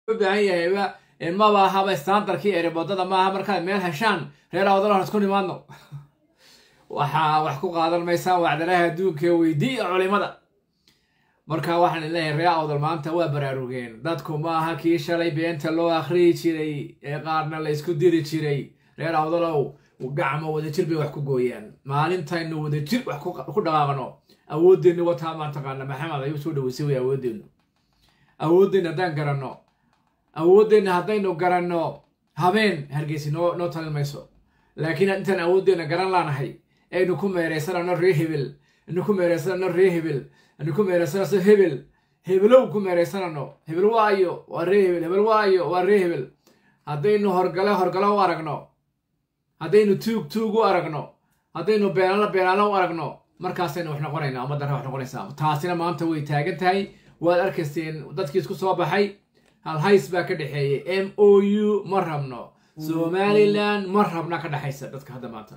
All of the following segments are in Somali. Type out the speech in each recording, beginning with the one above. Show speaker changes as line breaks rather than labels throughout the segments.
baahan yahayba maba ahaba standardkii erebodada maaha markaad meel heshaan reer awdal isku nimaadno waxaa wax ku qaadan maysaan wacdalaha adduunka weydiiya culimada marka waxaan leeyahay reer awdal maanta waa baraarugeen dadku maaha kii shalay beenta loo akhriyi jiray ee qaarna la isku diri jiray reer awdalow gacmo wadajir bay wax ku gooyaan maalintaynu wadajir wax ku dhaqaaqno awoodeenni wataa maa taqaana maxamed ayuu soo dhaweysay way awoodeennu awoodeenna haddaan garanno awoodeenna haddaynu garanno habeen hargeysi noo noo talin mayso laakiin intaan awoodeenna garan laanahay aynu ku meeraysanano ree hebel aynu ku meeraysanano ree hebel aynu ku meeraysanano hebel hebelow ku meeraysanano hebel waayo waa ree hebel hebel waayo waa ree hebel haddaynu horgale horgale u aragno haddaynu tuug tuug u aragno haddaynu beenaalo beenaalo u aragno markaasaynu wax noqonaynaa ummaddan wax noqonaysaa taasina maanta way taagan tahay waad arkayseen dadkii isku soo baxay halhays baa ka dhexeeyey m o u ma rabno somalilan ma rabna ka dhexaysa dadka hadda maanta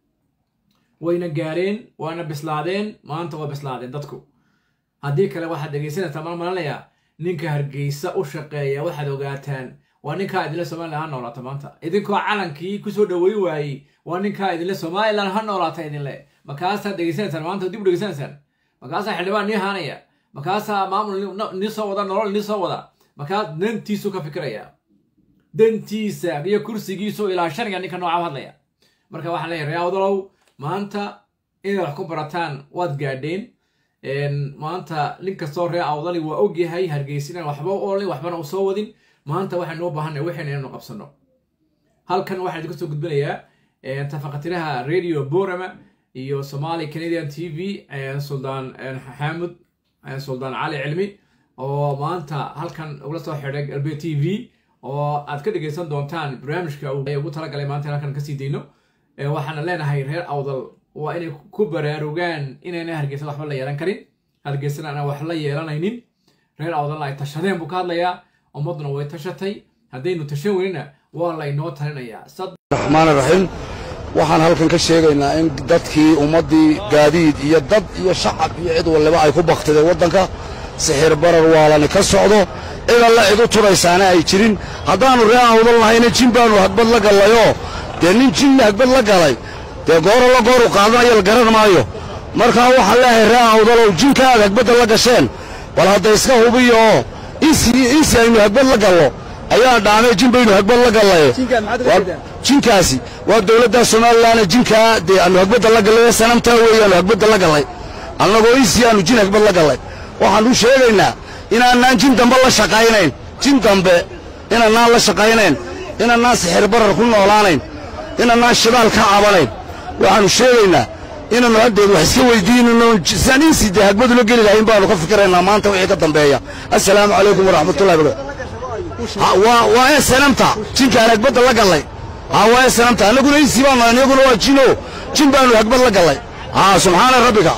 wayna gaareen waana bislaadeen maanta waa bislaadeen dadku haddii kale waxaad dhegaysanaysaa mal malanayaa ninka hargeysa u shaqeeya waxaad ogaataan waa ninkaa idinle somalilan ha noolaata maanta idinkoo calankii kusoo dhaweyn waayey waa ninkaa idinle somalilan ha noolaata idinle markaasaad dhegaysanaysaan maanta dib u dhegaysanaysaan markaasaa xildhibaan nii haanaya markaasaa maamul nii soo wada nolol nii soo wada markaas dantiisu ka fikiraya dantiisa iyo kursigiisu ilaashanaya ninka nooca hadlaya marka waxaan leeyahay ree awdalow maanta inaad wax ku barataan waad gaadheen maanta nin kastoo ree awdali waa ogyahay hargeysin inaan waxba u olin waxbana u soo wadin maanta waxaynu u baahanay waxayna inaynu qabsano halkan waxaan idinka soo gudbinayaa tafaqatiraha radio borama iyo somali canadian t v suldaan xaamud suldaan cali cilmi oo maanta halkan ugula soo xidhay galbe t v oo aad ka dhegaysan doontaan barnaamijka ugu talagalay maanta halkan kasii dayno waxaana leenahay reer awdal waa inay ku baraarugaan inayna hargeysa waxba la yeelan karin hargeysana aan wax la yeelanaynin reer awdalna ay tashadeen buu ka hadlayaa ummadduna way tashatay haddaynu tashan weynina waa laynoo talinayaa
raxmaan raxiim waxaan halkan ka sheegaynaa in dadkii ummaddii gaadiid iyo dad iyo shacab iyo cid waliba ay ku baktideen waddanka sixir barar waalani ka socdo cid alla cid u tudhaysaana ay jirin haddaannu ree awdal nahayna jin baannu hagbad la gallayoo dee nin jinna hagbad la galay dee gooro la gooru qaadanayo la garan maayo markaa waxaan leeyahay ree awdalow jinka aad hagbadda la gasheen bal hadda iska hubiyo oo insi aynu hagbad la gallo ayaa dhaamay jin baynu hagbad la gallaye jinkaasi waa dowladda somalilanna jinkaa dee aanu hagbadda la gallay sanamtaa weeyaanu hagbadda la gallay annagoo insi aanu jin hagbad la gallay waxaannu sheegaynaa inaanaan jin dambe la shaqaynayn jin dambe inaanaan la shaqaynayn inaanaan sixir barar ku noolaanayn inaanaan shidaal ka cabanayn waxaannu sheegaynaa inaannu haddeed wax iska weydiinino sidaan insi dee hagbadula geli lahayn baannu ka fikiraynaa maanta wixii ka dambeeya assalaamu calaykum waraxmatullahi barakatu waa ee sanamta jinkaan hagbadda la gallay haa waa ee sanamta annaguna insi baanu annaguna waa jino jin baannu hagbad la gallay haa subxaana rabbika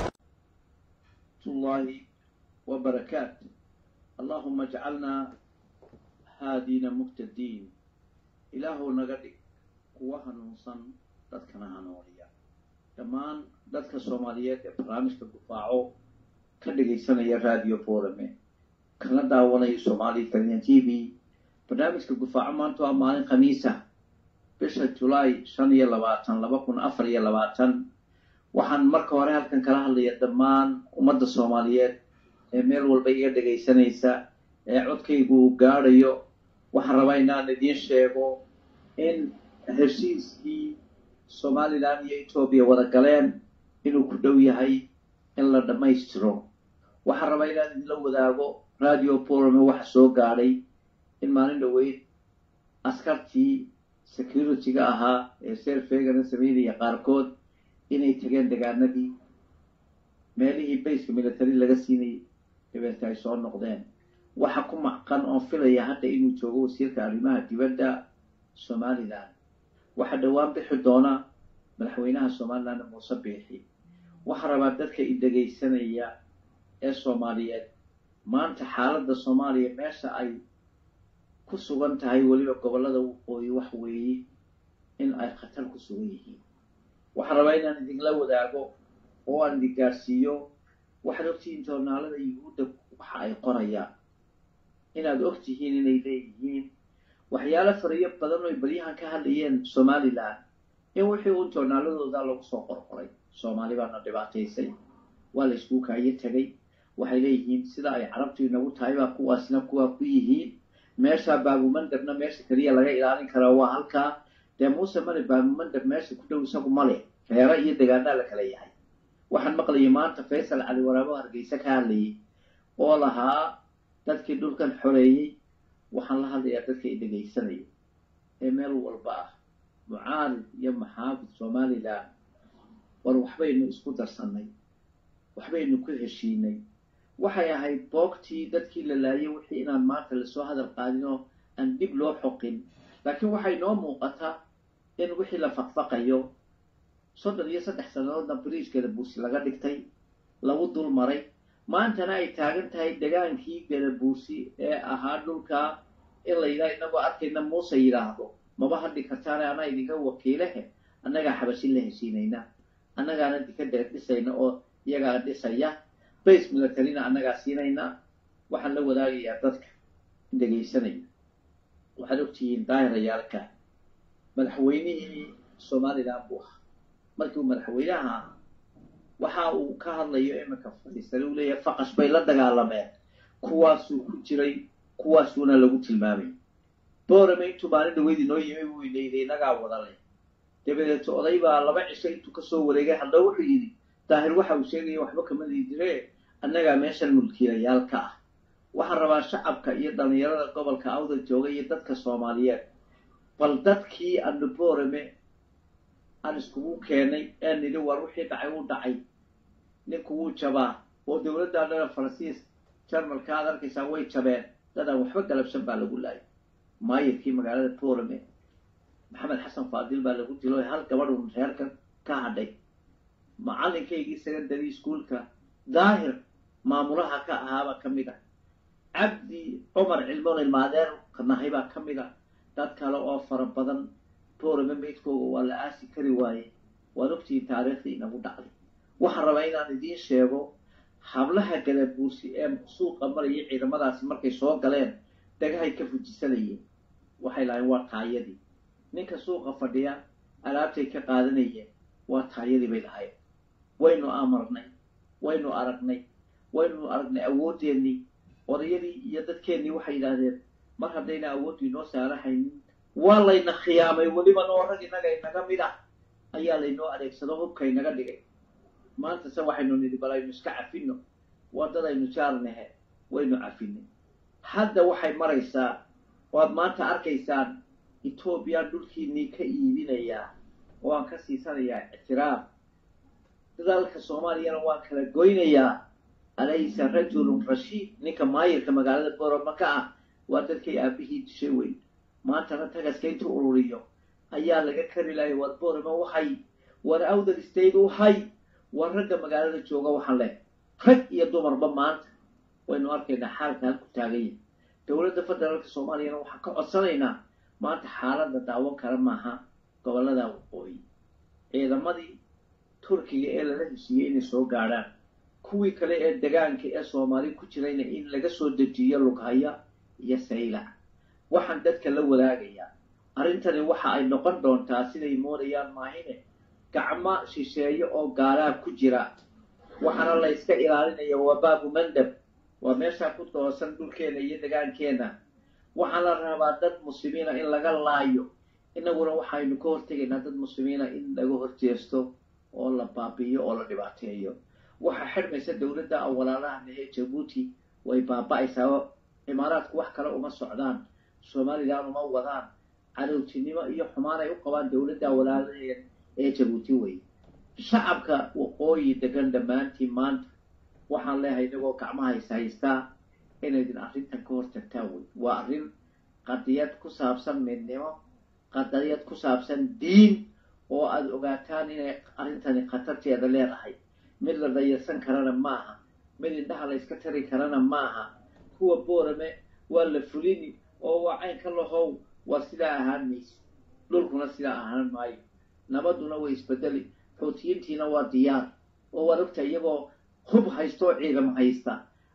الله وبركاته اللهم اجعلنا هادين مهتدين إله نغدي قوة نوصن dadkana hanuuniya dhammaan dadka soomaaliyeed ee barnaamijka gufaaco ka dhagaysanaya radio forame kana daawanaya somali italian t v barnaamijka gufaaco maanta waa maalin khamiisa bisha julaay shan iyo labaatan laba kun afar iyo labaatan waxaan marka hore halkan kala hadlaya dhammaan ummadda soomaaliyeed ee meel walba iga dhagaysanaysa ee codkaygu uu gaadhayo waxaan rabaa inaan idiin sheego in heshiiskii somalilan iyo etoobiya wada galeen inuu ku dhow yahay in la dhammaystiro waxaan rabaa inaan idinla wadaago radio borome waxa soo gaadhay in maalin dhoweyd askartii security-ga ahaa ee serfegana sameynaya qaarkood inay tageen degaanadii meelihii bayska military laga siinayay dabeete ay soo noqdeen waxa ku macqan oon filaya hadda inuu joogo wasiirka arrimaha dibadda somalilan waxaa dhowaan bixi doona madaxweynaha somalilan muuse biixi waxaa rabaa dadka i dhegaysanaya ee soomaaliyeed maanta xaaladda soomaaliya meesha ay ku sugan tahay weliba gobollada waqooyi wax weeye in ay khatar ku sugan yihiin waxaan rabaa inaan idinla wadaago oo aan idin gaarsiiyo waxaad ogtihiin joornaalada yuhuudda waxa ay qorayaan inaad og tihiin inay leeyihiin waxyaalo fariyo badan oy baryahan ka hadlayeen somalilan in wixii un joornaaladooda lagu soo qorqoray soomaali baana dhibaataysay waa la iskuu kaayo tegay waxay leeyihiin sida ay carabtu inagu tahay baa kuwaasna kuwaa ku yihiin meesha baabumandabna meesha keliya laga ilaalin karaa waa halkaa dee muuse male baabumandab meesha ku dhow isagu male reero iyo degaanaa la kala yahay waxaan maqlayay maanta faysal cali waraabo hargeysa ka hadlayay oo lahaa dadkii dhulkan xoreeyey waxaan la hadlayaa dadka i dhegaysanaya ee meel walba ah mucaarid iyo maxaafid somalilan war waxbaynu isku darsannay waxbaynu ku heshiinay waxay ahayd boogtii dadkii la laayay wixii inaan maanta lasoo hadal qaadin oo aan dib loo xoqin laakiin waxay noo muuqataa in wixii la faqfaqayo soddon iyo saddex sannadoodna bariijkeeda buursi laga dhigtay lagu dul maray maantana ay taagan tahay degaankii galabuursi ee ahaa dhulkaa in la yidhaha inagoo arkayna muuse yidhaahdo maba hadhi kartaane anaa idinka wakiilehe annagaa xabashin la heshiinayna annagaana dika dheer dhisayna oo iyagaa dhisaya base militarina annagaa siinayna waxaan la wadaagayaa dadka dhegaysanaya waxaad ogtihiin daahirayaalka madaxweynihii somalilan buu ahaa markii uu madaxweynaha ahaa waxa uu ka hadlayo iminka fadhiisane uu leeyahay faqash bay la dagaalameen kuwaasuu ku jiray kuwaasuuna lagu tilmaamay boorame intuu maalin dhaweyd inoo yimi buu inayday inagaa wadale dabadeeto oday baa laba cisho intuu kasoo wareegay hadda wuxuu yidhi daahir waxa uu sheegaya waxba kama diidire annagaa meeshan mulkiilayaal ka ah waxaan rabaa shacabka iyo dhallinyarada gobolka awda jooga iyo dadka soomaaliyeed bal dadkii anu boorame aan iskugu keenay ee nidhi war wixii dhacay uu dhacay ninku wuu jabaa oo dowladda dhana faransiis jarmalka aad arkaysaa way jabeen dad aan waxba galabsan baa lagu laayay maayirkii magaalada boorame maxamed xasan faadil baa lagu dilo hal gabadhun reerka ka hadhay macalinkaygii secondary ischoolka daahir maamulaha ka ahaaba ka mid ah cabdi cumar cilmoon ilmaadeer nahay baa ka mid ah dad kale oo fara badan boorame meydkooga waa la aasi kari waaye waad ogtihiin taariikhdii inagu dhacday waxaan rabaa inaan idiin sheego hablaha gadabuursi ee suuqa maraya ciidamadaasi markay soo galeen dhagahay ka fujisanayeen waxay lahayn waa taayadii ninka suuqa fadhiya alaabtay ka qaadanayeen waa taayadii bay lahayn waynu amarnay waynu aragnay waynu aragnay awoodeennii odayadii iyo dadkeennii waxay yidhaahdeen mar haddayna awooddu inoo saarahaynin waa layna khiyaamay weliba noo rag innaga inaga mid ah ayaa laynoo adeegsado hubka inaga dhigay maanta se waxaynu nidhi bal aynu iska cafino waddadaynu jaarnahe waynu cafinay hadda waxay maraysaa waad maanta arkaysaan etoobiya dhulkiinnii ka iibinayaa oo aan ka siisanayaa ictiraaf dadaalka soomaaliyana waan kala goynayaa alaysa rajulun rashiid ninka maayirka magaalada boroma ka ah waa dadkay aabihii dishay weyn maantana tagaska intuu ururiyo ayaa laga kari lahay war boroma waxay war awdal state uhay war ragga magaalada jooga waxaan leh rag iyo dumarba maanta waynu arkaynaa xaalka halku taaganya dowladda federaalka soomaaliyana waxaan ka codsanaynaa maanta xaaladda daawan kara maaha gobollada waqooyi ciidamadii turkiga ee lala heshiiyey inay soo gaadhaan kuwii kale ee degaanka ee soomaali ku jirayna in laga soo dejiyo lughaya iyo saylac waxaan dadka la wadaagayaa arrintani waxa ay noqon doontaa siday moodayaan maahine gacmo shisheeye oo gaalaa ku jira waxaana la yska ilaalinaya waa baabu mandab waa meeshaa ku toosan dhulkeena iyo degaankeenna waxaa la rabaa dad muslimiina in laga laayo inaguna waxaynu ka hortegaynaa dad muslimiina in laga horjeesto oo la baabi'iyo oo la dhibaateeyo waxaa xidhmaysa dowladda awalaalahan ee jabuuti way baaba'aysaa imaaraadku wax kale uma socdaan somalilan uma wadaan cadowtinimo iyo xumaan ay u qabaan dowladda awalaalaheed ee jabuuti wey shacabka waqooyi degan dhammaantiin maanta waxaan leehay inagoo gacmaha is haystaa inaydin arrintan ka hortagtaan wey waa arrin qadiyad ku saabsan midnimo qadiyad ku saabsan diin oo aada ogaataan inay arrintani khatarteeda leedahay mid la dayarsan karana maaha mid indhaha la yska tari karana maaha kuwa boorame waa la fulini oo waa caynka lahow waa sidaa ahaan mayso dhulkuna sidaa ahaan maayo nabadduna way isbedeli xuutiyiintiina waa diyaar oo waad ogta iyagoo hub haysta oo ciidamo haysta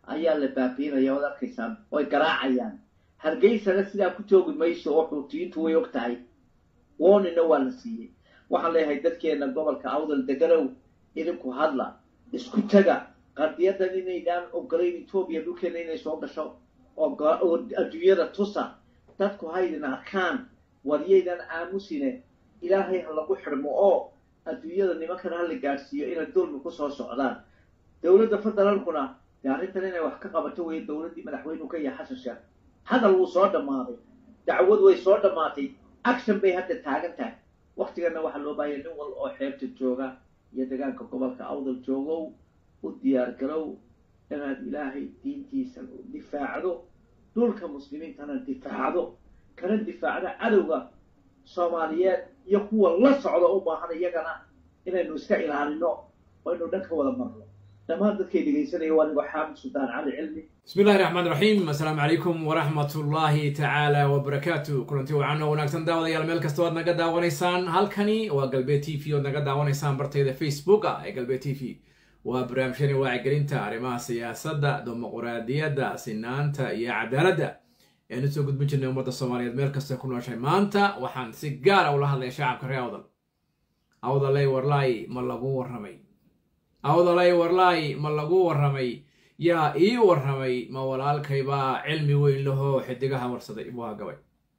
ayaa la baabiinaya oad arkaysaan oy garaacayaan hargeysana sidaa ku joogi mayso oo xuutiyiintu way og tahay woonina waa la siiyey waxaan leeyahay dadkeena gobolka awdal deganow idinku hadla isku taga qardiyadan inaydaan ogolayn etoobiya dhulkeena inay soo gasho oo adduunyada tusa dadku haydin arkaan waryaydan aamusine ilaahay ha lagu xidhmo oo adduunyada nimankana hala gaadhsiiyo inay dulmi kusoo socdaan dowladda federaalkuna dee arrintan inay wax ka qabato weeye dowladdii madaxweynuhu ka yahay xasan sheekh hadal wuu soo dhammaaday dacwad way soo dhammaatay action bay hadda taagan tahay waktigana waxaa loo baahaya nin wal oo xeebta jooga iyo degaanka gobolka awdal joogow u diyaar garow inaad ilaahay diintiisa difaacdo dhulka muslimiintana difaacdo kana difaacdo cadowga soomaaliyeed iyo kuwa la socda u baahan iyagana inaynu iska ilaalino oo aynu dhan ka wada marno dhammaan dadkay dhegaysanaya waa anigoo xaamid suldaan cali cilmi
bismi illahi raxmaan raxiim assalaamu calaykum waraxmat ullaahi tacaala wabarakaatu kulanti wacan oo wanaagsan daawadayaal meel kasta oad naga daawanaysaan halkani waa galbeed t v oad naga daawanaysaan bartayda facebooka ee galbeed t v waa barnaamijyani wacyigelinta arrimaha siyaasadda dimuquraadiyadda sinaanta iyo cadaaladda eanu soo gudbin jirnay ummadda soomaaliyeed meel kasta ku nooshay maanta waxaan si gaara ula hadlaya shacabka reer awdal awdalay warlaay ma lagu warramay awdalay warlaay ma lagu warramay yaa ii warramay ma walaalkaybaa cilmi weyn lahoo xidigaha warsaday buu hagabay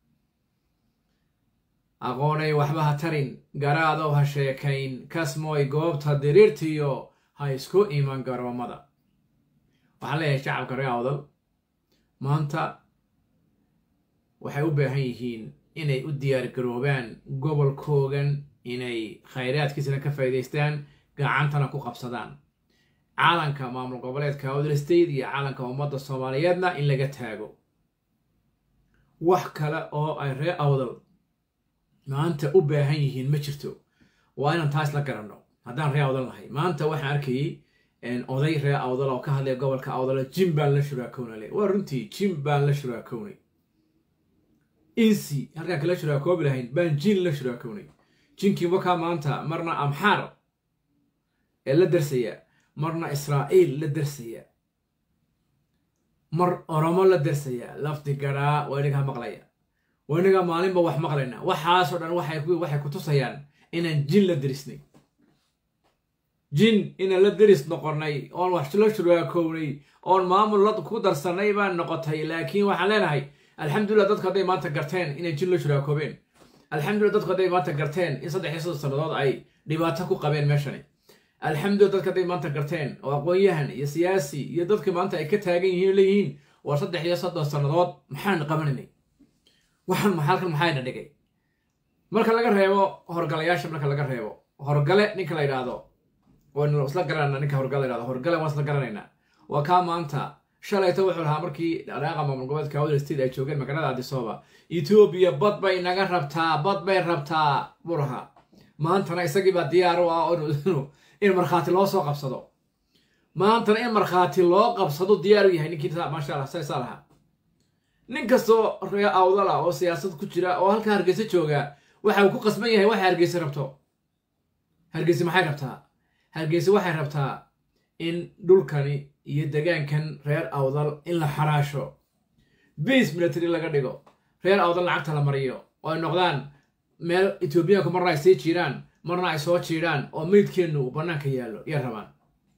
aqoonay waxba ha tarin garaadow ha sheekayn kasmooy goobta diriirtiyo ha isku iman garoomada waxaan leeyahay shacabka reer awdal maanta waxay u baahan yihiin inay u diyaar garoobaan gobolkoogan inay khayraadkiisana ka faa'iidaystaan gacantana ku qabsadaan caalanka maamul goboleedka awdal state iyo caalanka ummadda soomaaliyeedna in laga taago wax kale oo ay reer awdal maanta u baahan yihiin ma jirto waa inaan taas la garanno haddaan reer awdal nahay maanta waxaan arkayay oday reer awdal oo ka hadlaya gobolka awdala jim baan la shuraakownale waa runtii jim baan la shuraakownay insi halkaan kala shuraakoobi lahayn baan jin la shuraakownay jinkii wakaa maanta marna amxaar ee la darsaya marna israa'iil la darsaya mar oromo la darsaya lafdi garaa waa inagaa maqlaya waa inagaa maalinba wax maqlayna waxaasoo dhan waxay ku tusayaan inaan jin la derisnay jin inaan la deris noqonnay oon wax la shuraakownay oon maamul ku darsannay baan noqotay laakiin waxaan leenahay alxamdulillah dadku hadday maanta garteen inay jin la shuraakoobeen alxamdulillah dadku hadday maanta garteen in saddex iyo soddon sannadood ay dhibaato ku qabeen meeshani alxamdulillah dadka hadday maanta garteen oo aqoon-yahan iyo siyaasi iyo dadka maanta ay ka taagan yihiin leeyihiin waa saddex iyo soddon sannadood maxaan qabanaynay waxaan halkan maxayna dhigay marka laga reebo horgalayaasha marka laga reebo horgale ninka la yidhaahdo waynu isla garanayna ninka horgale la yidhahdo horgale waan isla garanaynaa waa kaa maanta shalayto wuxuu lahaa markii dhaqaaqa maamul goboleedka awdal state ay joogeen magaalada adisooba etoobiya bad bay naga rabtaa bad bay rabtaa buu lahaa maantana isagiibaa diyaar u ah in markhaati loo soo qabsado maantana in markhaati loo qabsado diyaar u yahay ninkii maasha allah saysaa lahaa nin kastoo ree awdal ah oo siyaasad ku jira oo halkaa hargeysa jooga waxa uu ku qasban yahay waxay hargeysa rabto hargeysa maxay rabtaa hargeysa waxay rabtaa in dhulkani iyo degaankan reer awdal in la xaraasho base military laga dhigo reer awdal lacagta la mariyo oo ay noqdaan meel etoobiyaanku marna ay sii jiiraan marna ay soo jiidhaan oo meydkeennu uu bannaanka yaallo iyo rabaan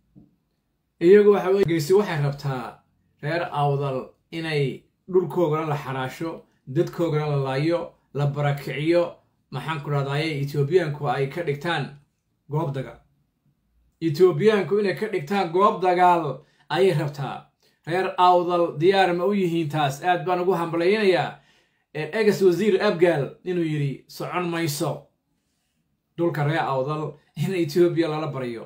iyagu waxa weye hargeysa waxay rabtaa reer awdal inay dhulkoogana la xaraasho dadkoogana la laayo la barakiciyo maxaan ku dhahdaye etoobiyaanku ay ka dhigtaan goob dagaal etoobiyaanku inay ka dhigtaan goob dagaal ayay rabtaa reer awdal diyaar ma u yihiin taas aad baan ugu hambalaynayaa egas wasiir abgaal inuu yidhi socon mayso dhulka reer awdal in etoobiya lala baryo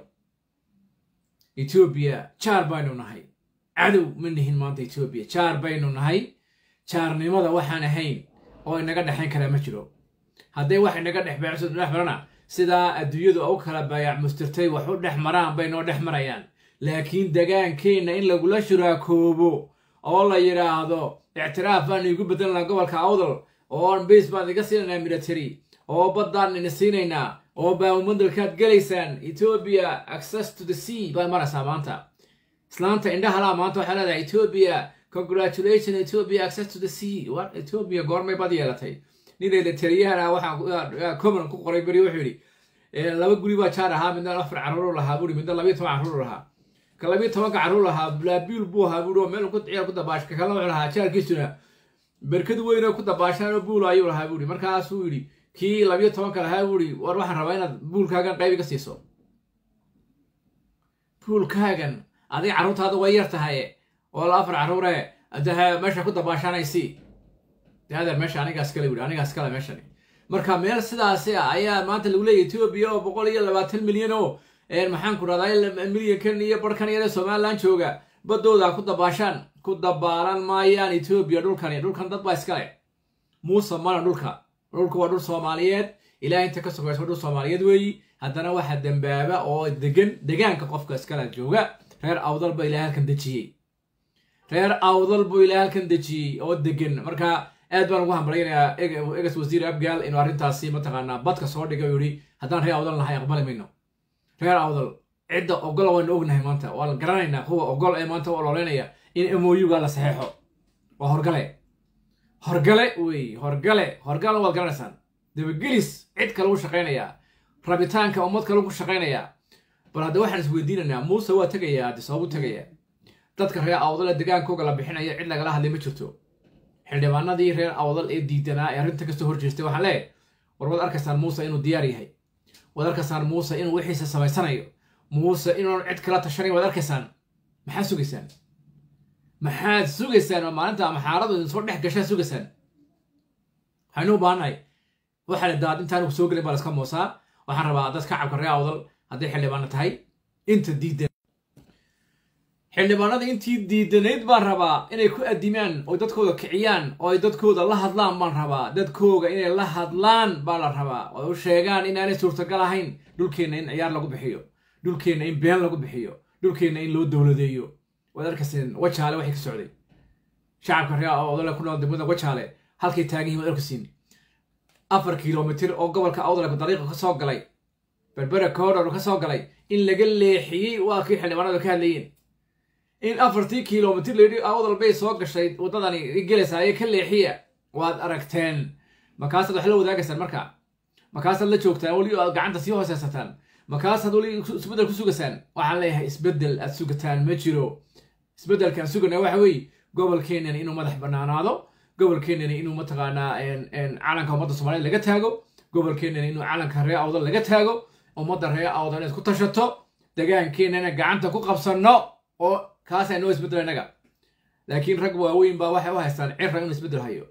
etoobiya jaar baynu nahay cadow ma nihin maanta etoobiya jaar baynu nahay jaarnimada waxaan ahayn oo inaga dhexayn karaa ma jiro hadday wax inaga dhex beecso dhex marana sidaa adduunyadu u kala baayac mustirtay wax u dhex maraan bay noo dhex marayaan laakiin degaankeenna in lagula shuraakoobo oo la yidhaahdo ictiraaf baan iigu bedelanaa gobolka awdal oo base baan iga siinaynaa military oo baddaan ina siinaynaa oo baamumadalkaad gelaysaan etoobiya access to the sea baa maraysaa maanta islaanta indhahalaa maanta waxaa leedahay ethiopia congratulation ethiopia access to the sea war ethiopia goormay bad yeelatay ninayda taliyahana waxaa common ku qoray beri wuxuu yidhi laba guri baa jaar ahaa midna afar carruur lahaa buuri midna labiyo toban carruur lahaa ka labiyo tobanka carruur lahaa blaabiil buu ahaa buuri oo meel ku ciyaar ku dabaash ka kala wuxuu lahaa jaarkiisuna berkad weyn oo ku dabaashaan oo buul ayuu lahaa buuri markaasuu yidhi kii labiyo tobanka lahaa buuri war waxaan rabaa inaad buulkaagan qayb iga siiso buulkaagan adiga carruurtaada way yar tahay oo la afar carruure adaha meesha ku dabaashanaysi de adeer meesha anigaas kale wuri anigaas kale meeshani marka meel sidaasi ah ayaa maanta lagu leeyahy ethiopia oo boqol iyo labaatan milyan oo maxaan ku rahdaa milyankan iyo barhkan yare somalilan jooga badooda ku dabaashaan ku dabaalan maayaan ethiopia dhulkani dhulkan dad baa iskale muuse mana dhulka dhulku waa dhul soomaaliyeed ilaah inta ka sokayso dhul soomaaliyeed weeyi haddana waxaa dembaaba oo degan degaanka qofka iskale jooga reer awdal ba ilahay halkan dejiyey reer awdal buu ilahay halkan dejiyey oo degan marka aad baan ugu hambalyanayaa egas wasiir abgaal inuu arrintaasi mataqaanaa badka soo dhigay oo yidhi haddaan reer awdal nahay aqbali mayno reer awdal cidda ogol waynu ognahay maanta waa la garanaynaa kuwa ogol ee maanta u ololeynaya in moyuga la saxeexo waa horgale horgale wey horgale horgale waad garanaysaan dabagelis cid kale u shaqaynayaa rabitaanka ummad kale ku shaqaynayaa bal hadda waxaan isweydiinaynaa muuse waa tegayaa haddi sababu tegayaa dadka reer awdal ee degaankooga la bixinaya cid lagala hadlay ma jirto xildhibaanadii reer awdal ee diidanaa ee arrinta kasoo horjeestay waxaan leeyahay war waad arkaysaan muuse inuu diyaar yahay waad arkaysaan muuse inuu wixiisa samaysanayo muuse inuun cid kala tashanayn waad arkaysaan maxaad sugaysaan maxaad sugaysaan oo maalinta ama xaaladu idin soo dhex gashaa sugaysaan waxaynu u baahannahay waxaa la daad intaan soo gelin baa laska moosaa waxaan rabaa dad kacabka reer awdal hadday xildhibaano tahay inta diidan xildhibaanada intii diidanayd baan rabaa inay ku adimaan oo dadkooda kiciyaan oo ay dadkooda la hadlaan baan rabaa dadkooga inay la hadlaan baa la rabaa oo u sheegaan inaanay suurtagal ahayn dhulkeenna in ciyaar lagu bixiyo dhulkeenna in been lagu bixiyo dhulkeenna in loo dowladeeyo waad arkayseen wajaale waxay ka socday shacabka reer awdale ku nool degmada wajaale halkay taagan yihin waad arkaysiin afar kilomitir oo gobolka awdale dariiqa ka soo galay berbera koodhor ka soo galay in laga leexiyey waa kii xildhibaanadu ka hadlayeen in afartii kilomitir layidhi awdal bay soo gashay waddadani gelaysaayee ka leexiya waad aragteen markaasaad wax la wadaagaysaan marka markaasaad la joogtaan weli aad gacanta sii hooseysataan markaasaad weli isbeddel ku sugaysaan waxaan leeyahay isbeddel aad sugataan ma jiro isbeddelkaan sugana waxa weeye gobolkeenani inuu madax bannaanaado gobolkeenani inuu mataqaanaa calanka ummadda soomaaliyed laga taago gobolkeenani inuu calanka reer awdal laga taago ummadda reer awdal inaad ku tashato degaankeenana gacanta ku qabsanno oo kaasaa noo isbeddel innaga laakiin rag waaweyn baa waxay u haystaan cira inuu isbeddel hayo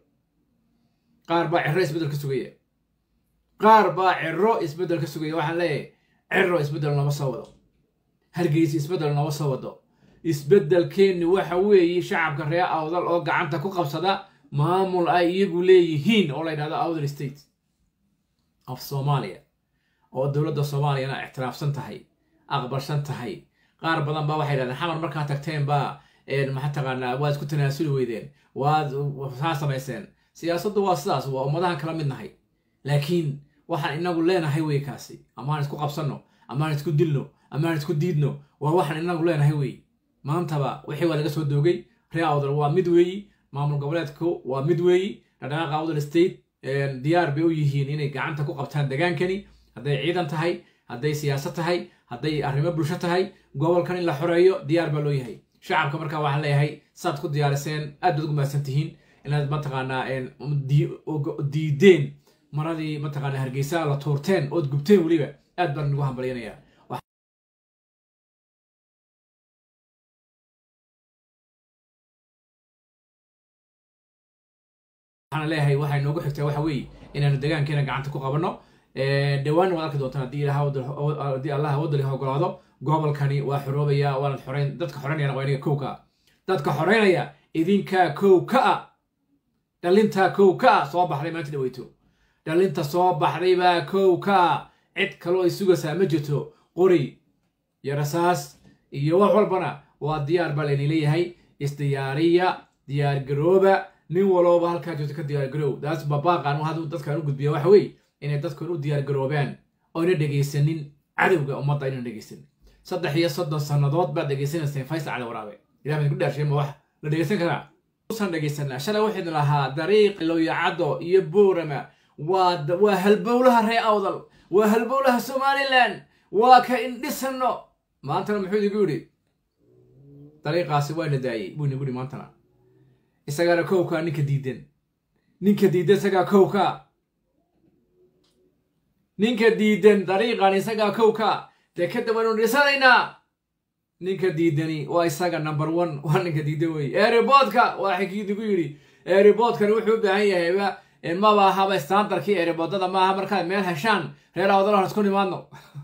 qaar baa ciro isbeddel ka sugaya qaar baa ciro isbeddel ka sugaya waxaan leeyahay ciro isbeddel nooma soo wado hargeysa isbeddel nooma soo wado isbeddelkeenni waxa weeye shacabka reer awdal oo gacanta ku qabsada maamul ay iyagu leeyihiin oo la yidhahdo awdal state of soomaaliya oo dowladda soomaaliyana ictiraafsan tahay aqbalsan tahay qaar badan baa waxay yidhahdeen xamar markaa tagteen baa maxaa taqaanaa waad isku tanaasuli weydeen waad saa samayseen siyaasaddu waa sidaas waa ummadahan kala mid nahay laakiin waxaan inagu leenahay wey kaasi amaan isku qabsanno amaan isku dilno amaan isku diidno waa waxaan inagu leenahay wey maantaba wixii waa laga soo doogay reer awdal waa mid weeyi maamul goboleedku waa mid weeyi dhaqdhaqaaqa awdal state diyaar bay u yihiin inay gacanta ku qabtaan degaankani hadday ciidan tahay hadday siyaasad tahay hadday arrimo bulsho tahay gobolkan in la xoreeyo diyaar baa loo yahay shacabka markaa waxaan leeyahay saad ku diyaariseen aad baad ugu mahadsan tihiin inaad mataqaanaa diideen maradii mataqaanaa hargeysa la tuurteen ood gubteen weliba aad baan ugu hambalyanayaa waxaan leeyahay waxay noogu xigtaa waxa weeye inaanu degaankeena gacanta ku qabanno dhawaanna waad arki doontaan haddii haddii allah wadali ogolaado gobolkani waa xoroobaya waanad xoreyn dadka xoreynayana waa inaga kow ka ah dadka xoreynaya idinkaa kow ka ah dhalintaa kow ka ah soo baxday maanta dhaweyto dhalinta soo baxday baa kow ka ah cid kaloo ay sugaysaa ma jirto qori iyo rasaas iyo wax walbana waa diyaar baa layni leeyahay isdiyaariya diyaargarooba nin walooba halkaa joogto ka diyaargaroow daas babaaqan haduu dadkan u gudbiya waxa weeye inay dadkan u diyaargaroobaan oyna dhegaysanin cadowga ummadda aynan dhegaysanin saddex iyo soddon sannadood baad dhegaysanayseen faysal cali waraabe ilah baan ku dhaarshay ma wax la dhegaysan karaa usan dhegaysanaa shalay waxaynu lahaa dariiq lowyacaddo iyo boorama waa waa halbowlaha ree awdal waa halbowlaha somalilan waa ka indhisano maantana muxuu idigu yidhi dariiqaasi waa na daayey buu inagu yidhi maantana isagaana kowkaa ninka diidan ninka diidan isagaa kowkaa ninka diidan dariiqan isagaa kowkaa dee kadib waynu dhisanaynaa ninka diidani waa isaga number one waa ninka diidan wey eeriboodka waa xikiidigu yidhi eeriboodkani wuxuu u baahan yahayba maba ahaba standarkii eeriboodada maaha markaad meel heshaan reer awdalahan isku nimaadno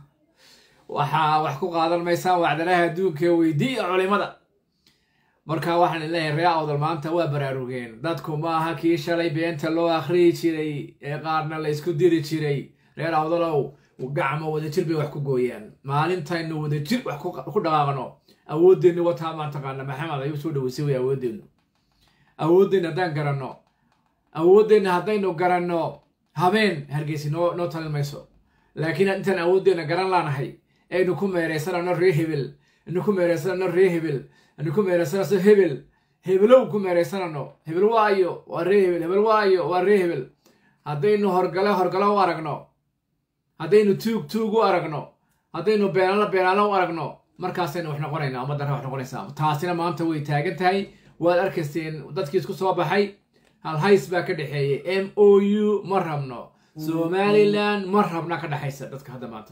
waxaa wax ku qaadan maysaan wacdalaha adduunka weydiiya culimada marka waxaan leeyahay ree awdal maanta waa baraarugeen dadku maaha kii shalay beenta loo akhriyi jiray ee qaarna la isku diri jiray reer awdalow gacmo wadajir bay wax ku gooyaan maalintaynu wadajir wax ku dhaqaaqno awoodeennu wataa maan taqaana maxamed ayuu soo dhaweysay way awoodeennu awoodeenna haddaan garanno awoodeenna haddaynu garanno habeen hargeysi noo noo talin mayso laakiin intaan awoodeenna garan laanahay aynu ku meeraysanano ree hebel aynu ku meeraysanano ree hebel aynu ku meeraysanano hebel hebelow ku meeraysanano hebel waayo waa ree hebel hebel waayo waa ree hebel haddaynu horgale horgale u aragno haddaynu tuug tuug u aragno haddaynu beenaalo beenaalo u aragno markaasaynu wax noqonaynaa ummaddan wax noqonaysaa taasina maanta way taagan tahay waad arkayseen dadkii isku soo baxay hal hays baa ka dhexeeyay m o u ma rabno somalilan ma rabna ka dhexaysa dadka hadda maanta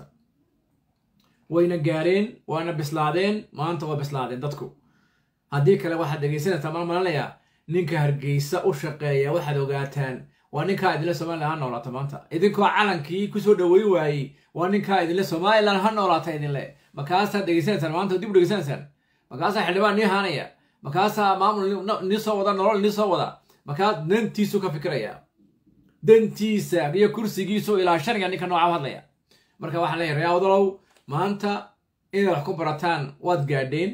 wayna gaareen waana bislaadeen maanta waa bislaadeen dadku haddii kale waxaad dhegaysanaysaa mal malanayaa ninka hargeysa u shaqeeya waxaad ogaataan waa ninkaa idinle somalilan ha noolaata maanta idinkoo calankii kusoo dhaweyn waayey waa ninkaa idinle somalilan ha noolaata idinle makaasaad dhegaysanaysaan maanta dib u dhegaysanaysaan makaasaa xildhibaan nii haanaya makaasaa maamul nii soo wada nolol nii soo wada markaas dantiisu ka fikiraya dantiisa iyo kursigiisu ilaa shaniga ninka nooca hadlaya marka waxaan leeyahay ree awdalow maanta inaad wax ku barataan waad gaadheen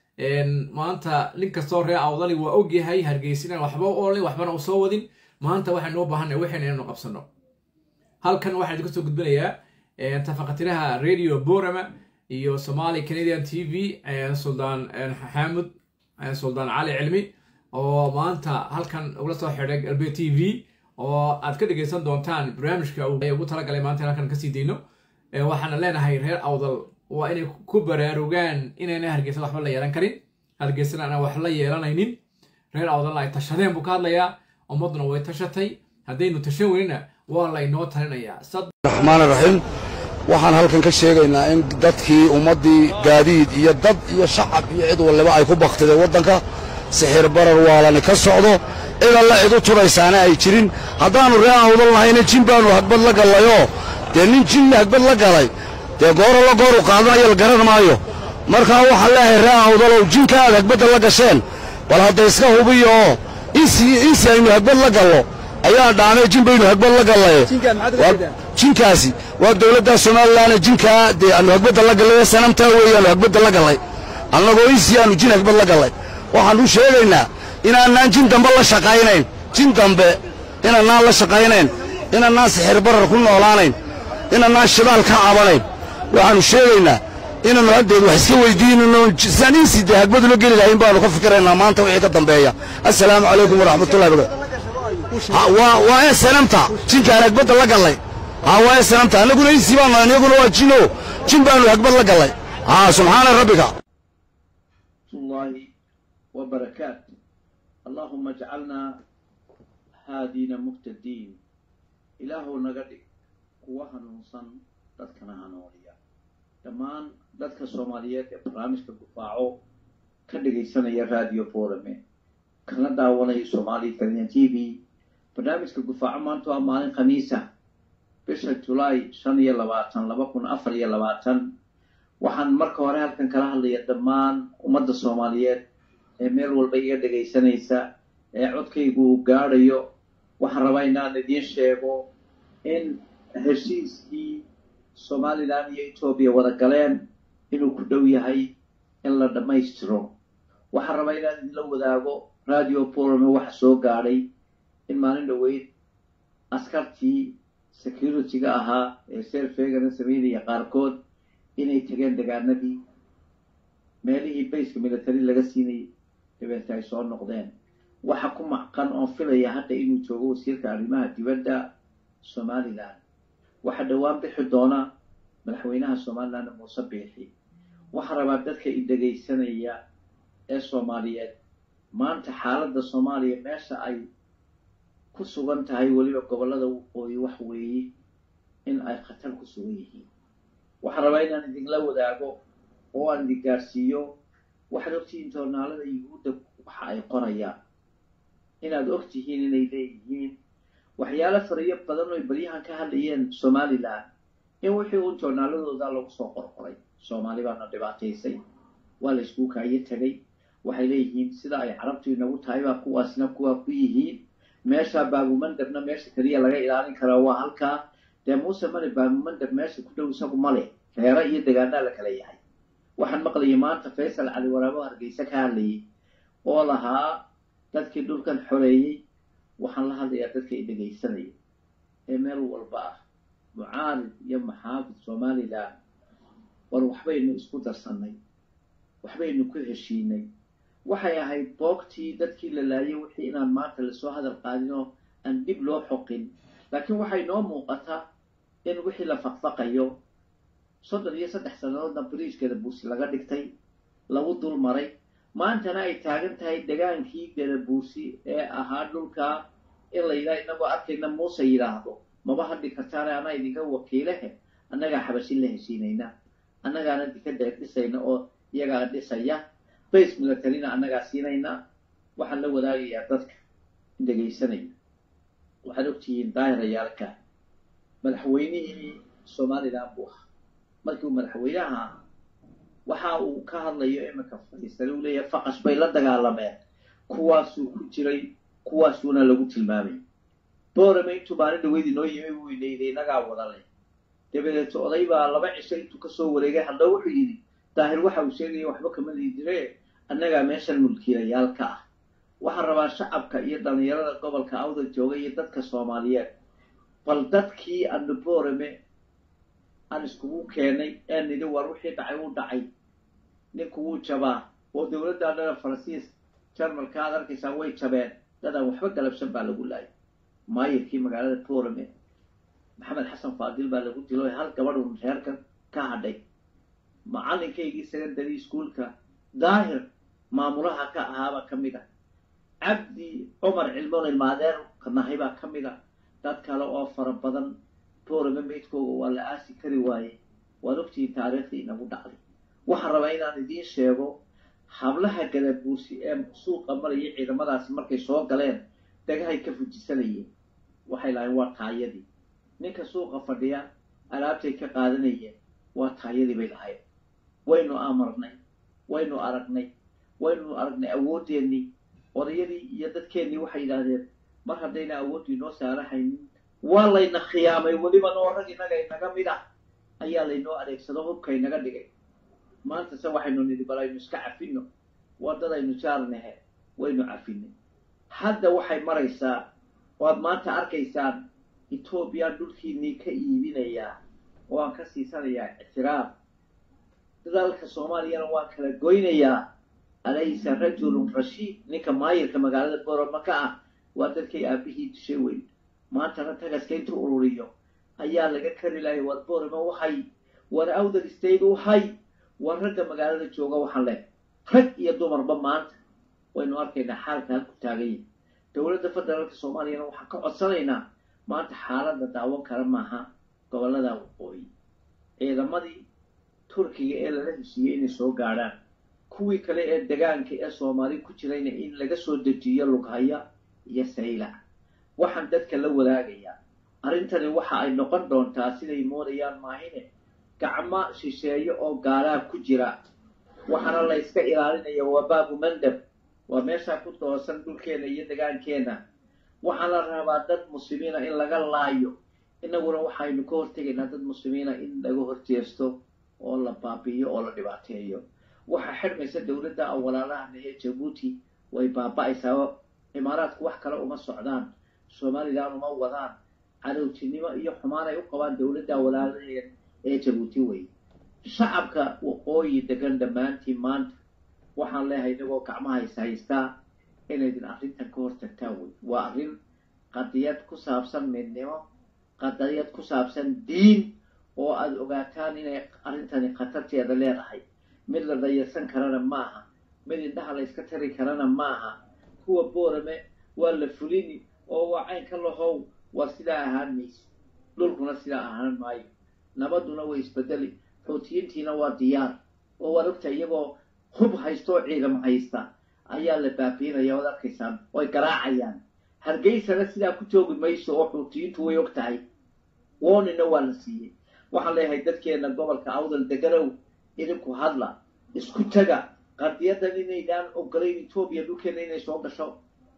maanta nin kastoo ree awdali waa ogyahay hargeysinaan waxba olin waxbana u soo wadin maanta waxaynu u baahanay waxayna inaynu qabsano halkan waxaan idinku soo gudbinayaa tafaqatiraha radio borama iyo somali canadian t v suldaan xaamud suldaan cali cilmi oo maanta halkan ugula soo xidhay galbe t v oo aad ka dhegaysan doontaan barnaamijka ugu talagalay maanta halkan kasii dayno waxaana leenahay reer awdal waa inay ku baraarugaan inayna hargeysa waxba la yeelan karin hargeysana aanan wax la yeelanaynin reer awdalna ay tashadeen buu ka hadlayaa ummadduna way tashatay haddaynu tashan weynina waa laynoo talinayaa
raxmaan raxiim waxaan halkan ka sheegaynaa in dadkii ummaddii gaadiid iyo dad iyo shacab iyo cid waliba ay ku baktideen waddanka sixir barar waalani ka socdo cid alla cid u turaysaana ay jirin haddaannu ree awdal lahayna jin baannu hagbad la gallayoo dee nin jinna hagbad la galay dee gooro la gooru qaadanayo la garan maayo markaa waxaan leeyahay ree awdalow jinka aad hagbadda la gasheen bal hadda iska hubiyo oo insi aynu hagbad la gallo ayaa dhaanay jin baynu hagbad la gallaye jinkaasi waa dowladda somalilanee jinkaa dee aanu hagbadda la gallay sanamtaa weeyaanu hagbadda la gallay annagoo insi aanu jin hagbad la gallay waxaannu sheegaynaa inaanaan jin dambe la shaqaynayn jin dambe inaanaan la shaqaynayn inaanaan sixir barar ku noolaanayn inaanaan shidaal ka cabanayn waxaannu sheegaynaa inaannu haddeed wax iska weydiinano saan insi dee hagbadula geli lahayn baannu ka fikiraynaa maanta wixii ka dambeeya assalaamu calaykum waraxmatullahi wabarakatu waa ee sanamta jinkaan hagbadda la gallay haa waa ee sanamta annaguna insi baanu iyaguna waa jino jin baannu hagbad la gallay haa subxaana rabbika
الله وبركاته اللهم اجعلنا هادين مهتدين إلهو نغدي kuwa hanuunsan dadkana hanuuniya dhammaan dadka soomaaliyeed ee barnaamijka gufaaco ka dhagaysanaya radio forame kana daawanaya somali kalian t v barnaamijka gufaaco maanta waa maalin khamiisa bisha julaay shan iyo labaatan laba kun afar iyo labaatan waxaan marka hore halkan kala hadlaya dhammaan ummadda soomaaliyeed ee meel walba iga dhagaysanaysa ee codkaygu uu gaadhayo waxaan rabaa inaan idiin sheego in heshiiskii somalilan iyo etoobiya wada galeen inuu ku dhow yahay in la dhammaystiro waxaan rabaa inaan idinla wadaago radio borome waxa soo gaadhay in maalin dhoweyd askartii security-ga ahaa ee seerfeegana sameynaya qaarkood inay tageen degaanadii meelihii bayska military laga siinayay dabeete ay soo noqdeen waxa ku macqan oon filaya hadda inuu joogo wasiirka arrimaha dibadda somalilan waxaa dhowaan bixi doona madaxweynaha somaliland muuse biixi waxaa rabaa dadka i dhegaysanaya ee soomaaliyeed maanta xaaladda soomaaliya meesha ay ku sugan tahay weliba gobollada waqooyi wax weeye in ay khatar ku sugan yihiin waxaan rabaa inaan idinla wadaago oo aan idin gaarsiiyo waxaad ogtihiin joornaalada yuhuudda waxa ay qorayaan inaad ogtihiin inay leeyihiin waxyaalo fariyo badan oy baryahan ka hadlayeen somalilan in wixii uun joornaaladooda lagu soo qorqoray soomaali baana dhibaataysay waa la iskuu kaayo tegay waxay leeyihiin sida ay carabtu inagu tahay baa kuwaasna kuwaa ku yihiin meesha baabumandabna meesha keliya laga ilaalin karaa waa halkaa dee muuse male baabumandab meesha ku dhow isagu male reero iyo degaanaa la kala yahay waxaan maqlayay maanta faysal cali waraabo hargeysa ka hadlayay oo lahaa dadkii dhulkan xoreeyey waxaan la hadlayaa dadka i dhegaysanaya ee meel walba ah mucaarid iyo maxaafid somalilan war waxbaynu isku darsannay waxbaynu ku heshiinay waxay ahayd boogtii dadkii la laayay wixii inaan maanta lasoo hadal qaadin oo aan dib loo xoqin laakiin waxay noo muuqataa in wixii la faqfaqayo soddon iyo saddex sannadoodna bariijkeeda buusi laga dhigtay lagu dul maray maantana ay taagan tahay degaankii gadabuusi ee ahaa dhulkaa in la yidhaha inagoo arkayna muuse yidhaahdo maba hadhi kartaane anaa idinka wakiilehe annagaa xabashin la heshiinayna annagaana dikada dhisayna oo iyagaa dhisaya base militarina annagaa siinayna waxaan la wadaagayaa dadka dhegaysanaya waxaad ogtihiin daahirayaalka madaxweynihii somalilan buu ahaa markii uu madaxweynaha waxa uu ka hadlayo iminka fadhiistay uu leeyahay faqash bay la dagaalameen kuwaasuu ku jiray kuwaasuuna lagu tilmaamay boorame intuu maalin dhaweyd inoo yimi buu inayday inagaa wadale dabadeeto oday baa laba cisho intuu kasoo wareegay hadda wuxuu yidhi daahir waxa uu sheegaya waxba kama liidire annagaa meeshan mulkiilayaalka ah waxaan rabaa shacabka iyo dhallinyarada gobolka awda jooga iyo dadka soomaaliyeed bal dadkii aanu boorame aan iskugu keenay ee nidhi war wixii dhacay wuu dhacay ninku wuu jabaa oo dowladda dhana faransiis jarmalka aad arkaysaa way jabeen dadaan waxba galabsan baa lagu laayay maayirkii magaalada boorame maxamed xasan faadil baa lagu dilo hal gabadhun reerka ka hadhay macalinkaygii secondary schoolka daahir maamulaha ka ahaabaa ka mid ah cabdi cumar cilmoon ilmaadeer kanahay baa ka mid ah dad kale oo fara badan boorame meydkooga waa la aasi kari waaye waad ogtihiin taariikhdii inagu dhacday waxaan rabaa inaan idiin sheego hablaha gadabuusi ee suuqa maraya ciidamadaasi markay soo galeen dagahay ka fujisanayeen waxay lahayn waa taayadii ninka suuqa fadhiya alaabtay ka qaadanayeen waa taayadii bay lahayn waynu amarnay waynu aragnay waynu aragnay awoodeennii odayadii iyo dadkeennii waxay yidhaahdeen mar haddayna awooddu inoo saarahaynin waa layna khiyaamay weliba noo rag inaga inaga mid ah ayaa laynoo adeegsado hubka inaga dhigay maanta se waxaynu nidhi bal aynu iska cafino waddadaynu jaarnahe waynu cafinay hadda waxay maraysaa waad maanta arkaysaan etoobiya dhulkiinnii ka iibinayaa oo aan ka siisanayaa ictiraaf dalka soomaaliyana waan kala goynayaa alaysa rajulun rashiid ninka maayirka magaalada boroma ka ah waa dadkay aabihii dishay weyn maantana tagaska intuu ururiyo ayaa laga kari lahay war boroma wahay war awdal state wahay war ragga magaalada jooga waxaan leh rag iyo dumarba maanta waynu arkaynaa xaalka halku taaganya dowladda federaalka soomaaliyana waxaan ka codsanaynaa maanta xaaladda daawan kara maaha gobollada waqooyi ciidamadii turkiga ee lala heshiiyey inay soo gaadhaan kuwii kale ee degaanka ee soomaali ku jirayna in laga soo dejiyo lughaya iyo saylac waxaan dadka la wadaagayaa arrintani waxa ay noqon doontaa siday moodayaan maahine gacmo shisheeyo oo gaalaa ku jira waxaana la yska ilaalinaya waa baabu mandab waa meeshaa ku doosan dhulkeena iyo degaankeenna waxaa la rabaa dad muslimiina in laga laayo innaguna waxaynu ka hortegaynaa dad muslimiina in laga horjeesto oo la baabi'iyo oo la dhibaateeyo waxaa xidhmaysa dowladda awalaalahan ee jabuuti way baaba'aysaa imaaraadku wax kale uma socdaan somalilan uma wadaan cadowtinimo iyo xumaan ay u qabaan dowladda awalaalaheed ee jabuuti wey shacabka waqooyi degan dhammaantiin maanta waxaan leeyahay inagoo gacmaha is haystaa inaydin arrintan ka hortagtaan wey waa arrin qadiyad ku saabsan midnimo qadiyad ku saabsan diin oo aada ogaataan inay arrintani khatarteeda leedahay mid la dayarsan karana maaha mid indhaha la yska tari karana maaha kuwa boorame waa la fulini oo waa caynka lahow waa sidaa ahaan mayso dhulkuna sidaa ahaan maayo nabaduna way isbedeli xuutiyiintiina waa diyaar oo waad ogta iyagoo hub haysta oo ciidamo haysta ayaa la baabiinaya oad arkaysaan oy garaacayaan hargeysana sidaa ku joogi mayso oo xuutiyiintu way og tahay woonina waa la siiyey waxaan leeyahay dadkeena gobolka awdal deganow idinku hadla isku taga qadiyadan inaydaan ogolayn etoobiya dhulkeena inay soo gasho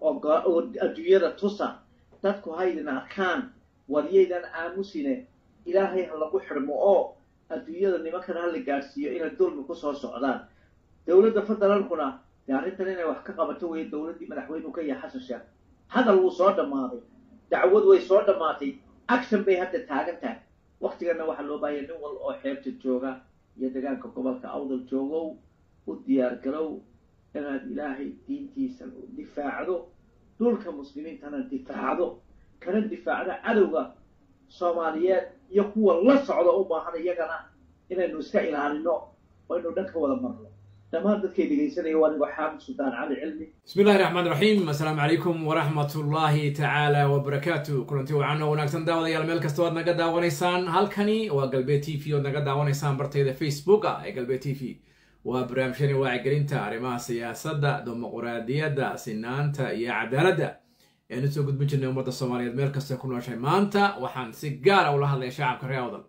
oo adduunyada tusa dadku haydin arkaan waryaydan aamusine ilaahay ha lagu xidhmo oo adduunyada nimankan ha la gaadhsiiyo inay dulmi ku soo socdaan dowladda federaalkuna dee arrintan inay wax ka qabato weeye dowladdii madaxweynuhu ka yahay xasan sheekh hadal wuu soo dhammaaday dacwad way soo dhammaatay action bay hadda taagan tahay waktigana waxaa loo baahaya nin wal oo xeebta jooga iyo degaanka gobolka awdal joogow u diyaargarow inaad ilaahay diintiisa difaacdo dhulka muslimiintana difaacdo kana difaacdo cadowga soomaaliyeed iyo kuwa la socda u baahan iyagana inaynu iska ilaalino oo aynu dhan ka wada marno dhammaan dadkay dhegaysanaya waa anigoo xaamid suldaan cali cilmi
bismi illahi raxmaan raxiim assalaamu calaykum waraxmat ullaahi tacaala wabarakaatu kulanti wacan oo wanaagsan daawadayaal meel kasta oad naga daawanaysaan halkani waa galbeed t v oad naga daawanaysaan bartayda facebooka ee galbeed t v waa barnaamijyani wacyigelinta arrimaha siyaasadda dimuquraadiyadda sinaanta iyo cadaaladda eanu soo gudbin jirnay ummadda soomaaliyeed meel kasta ku nooshay maanta waxaan si gaara ula hadlaya shacabka reer awdal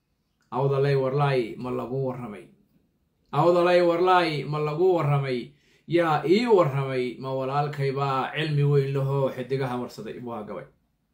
awdalay warlaay ma lagu warramay awdalay warlaay ma lagu warramay yaa ii warramay ma walaalkaybaa cilmi weyn lahoo xidigaha warsaday waa gabay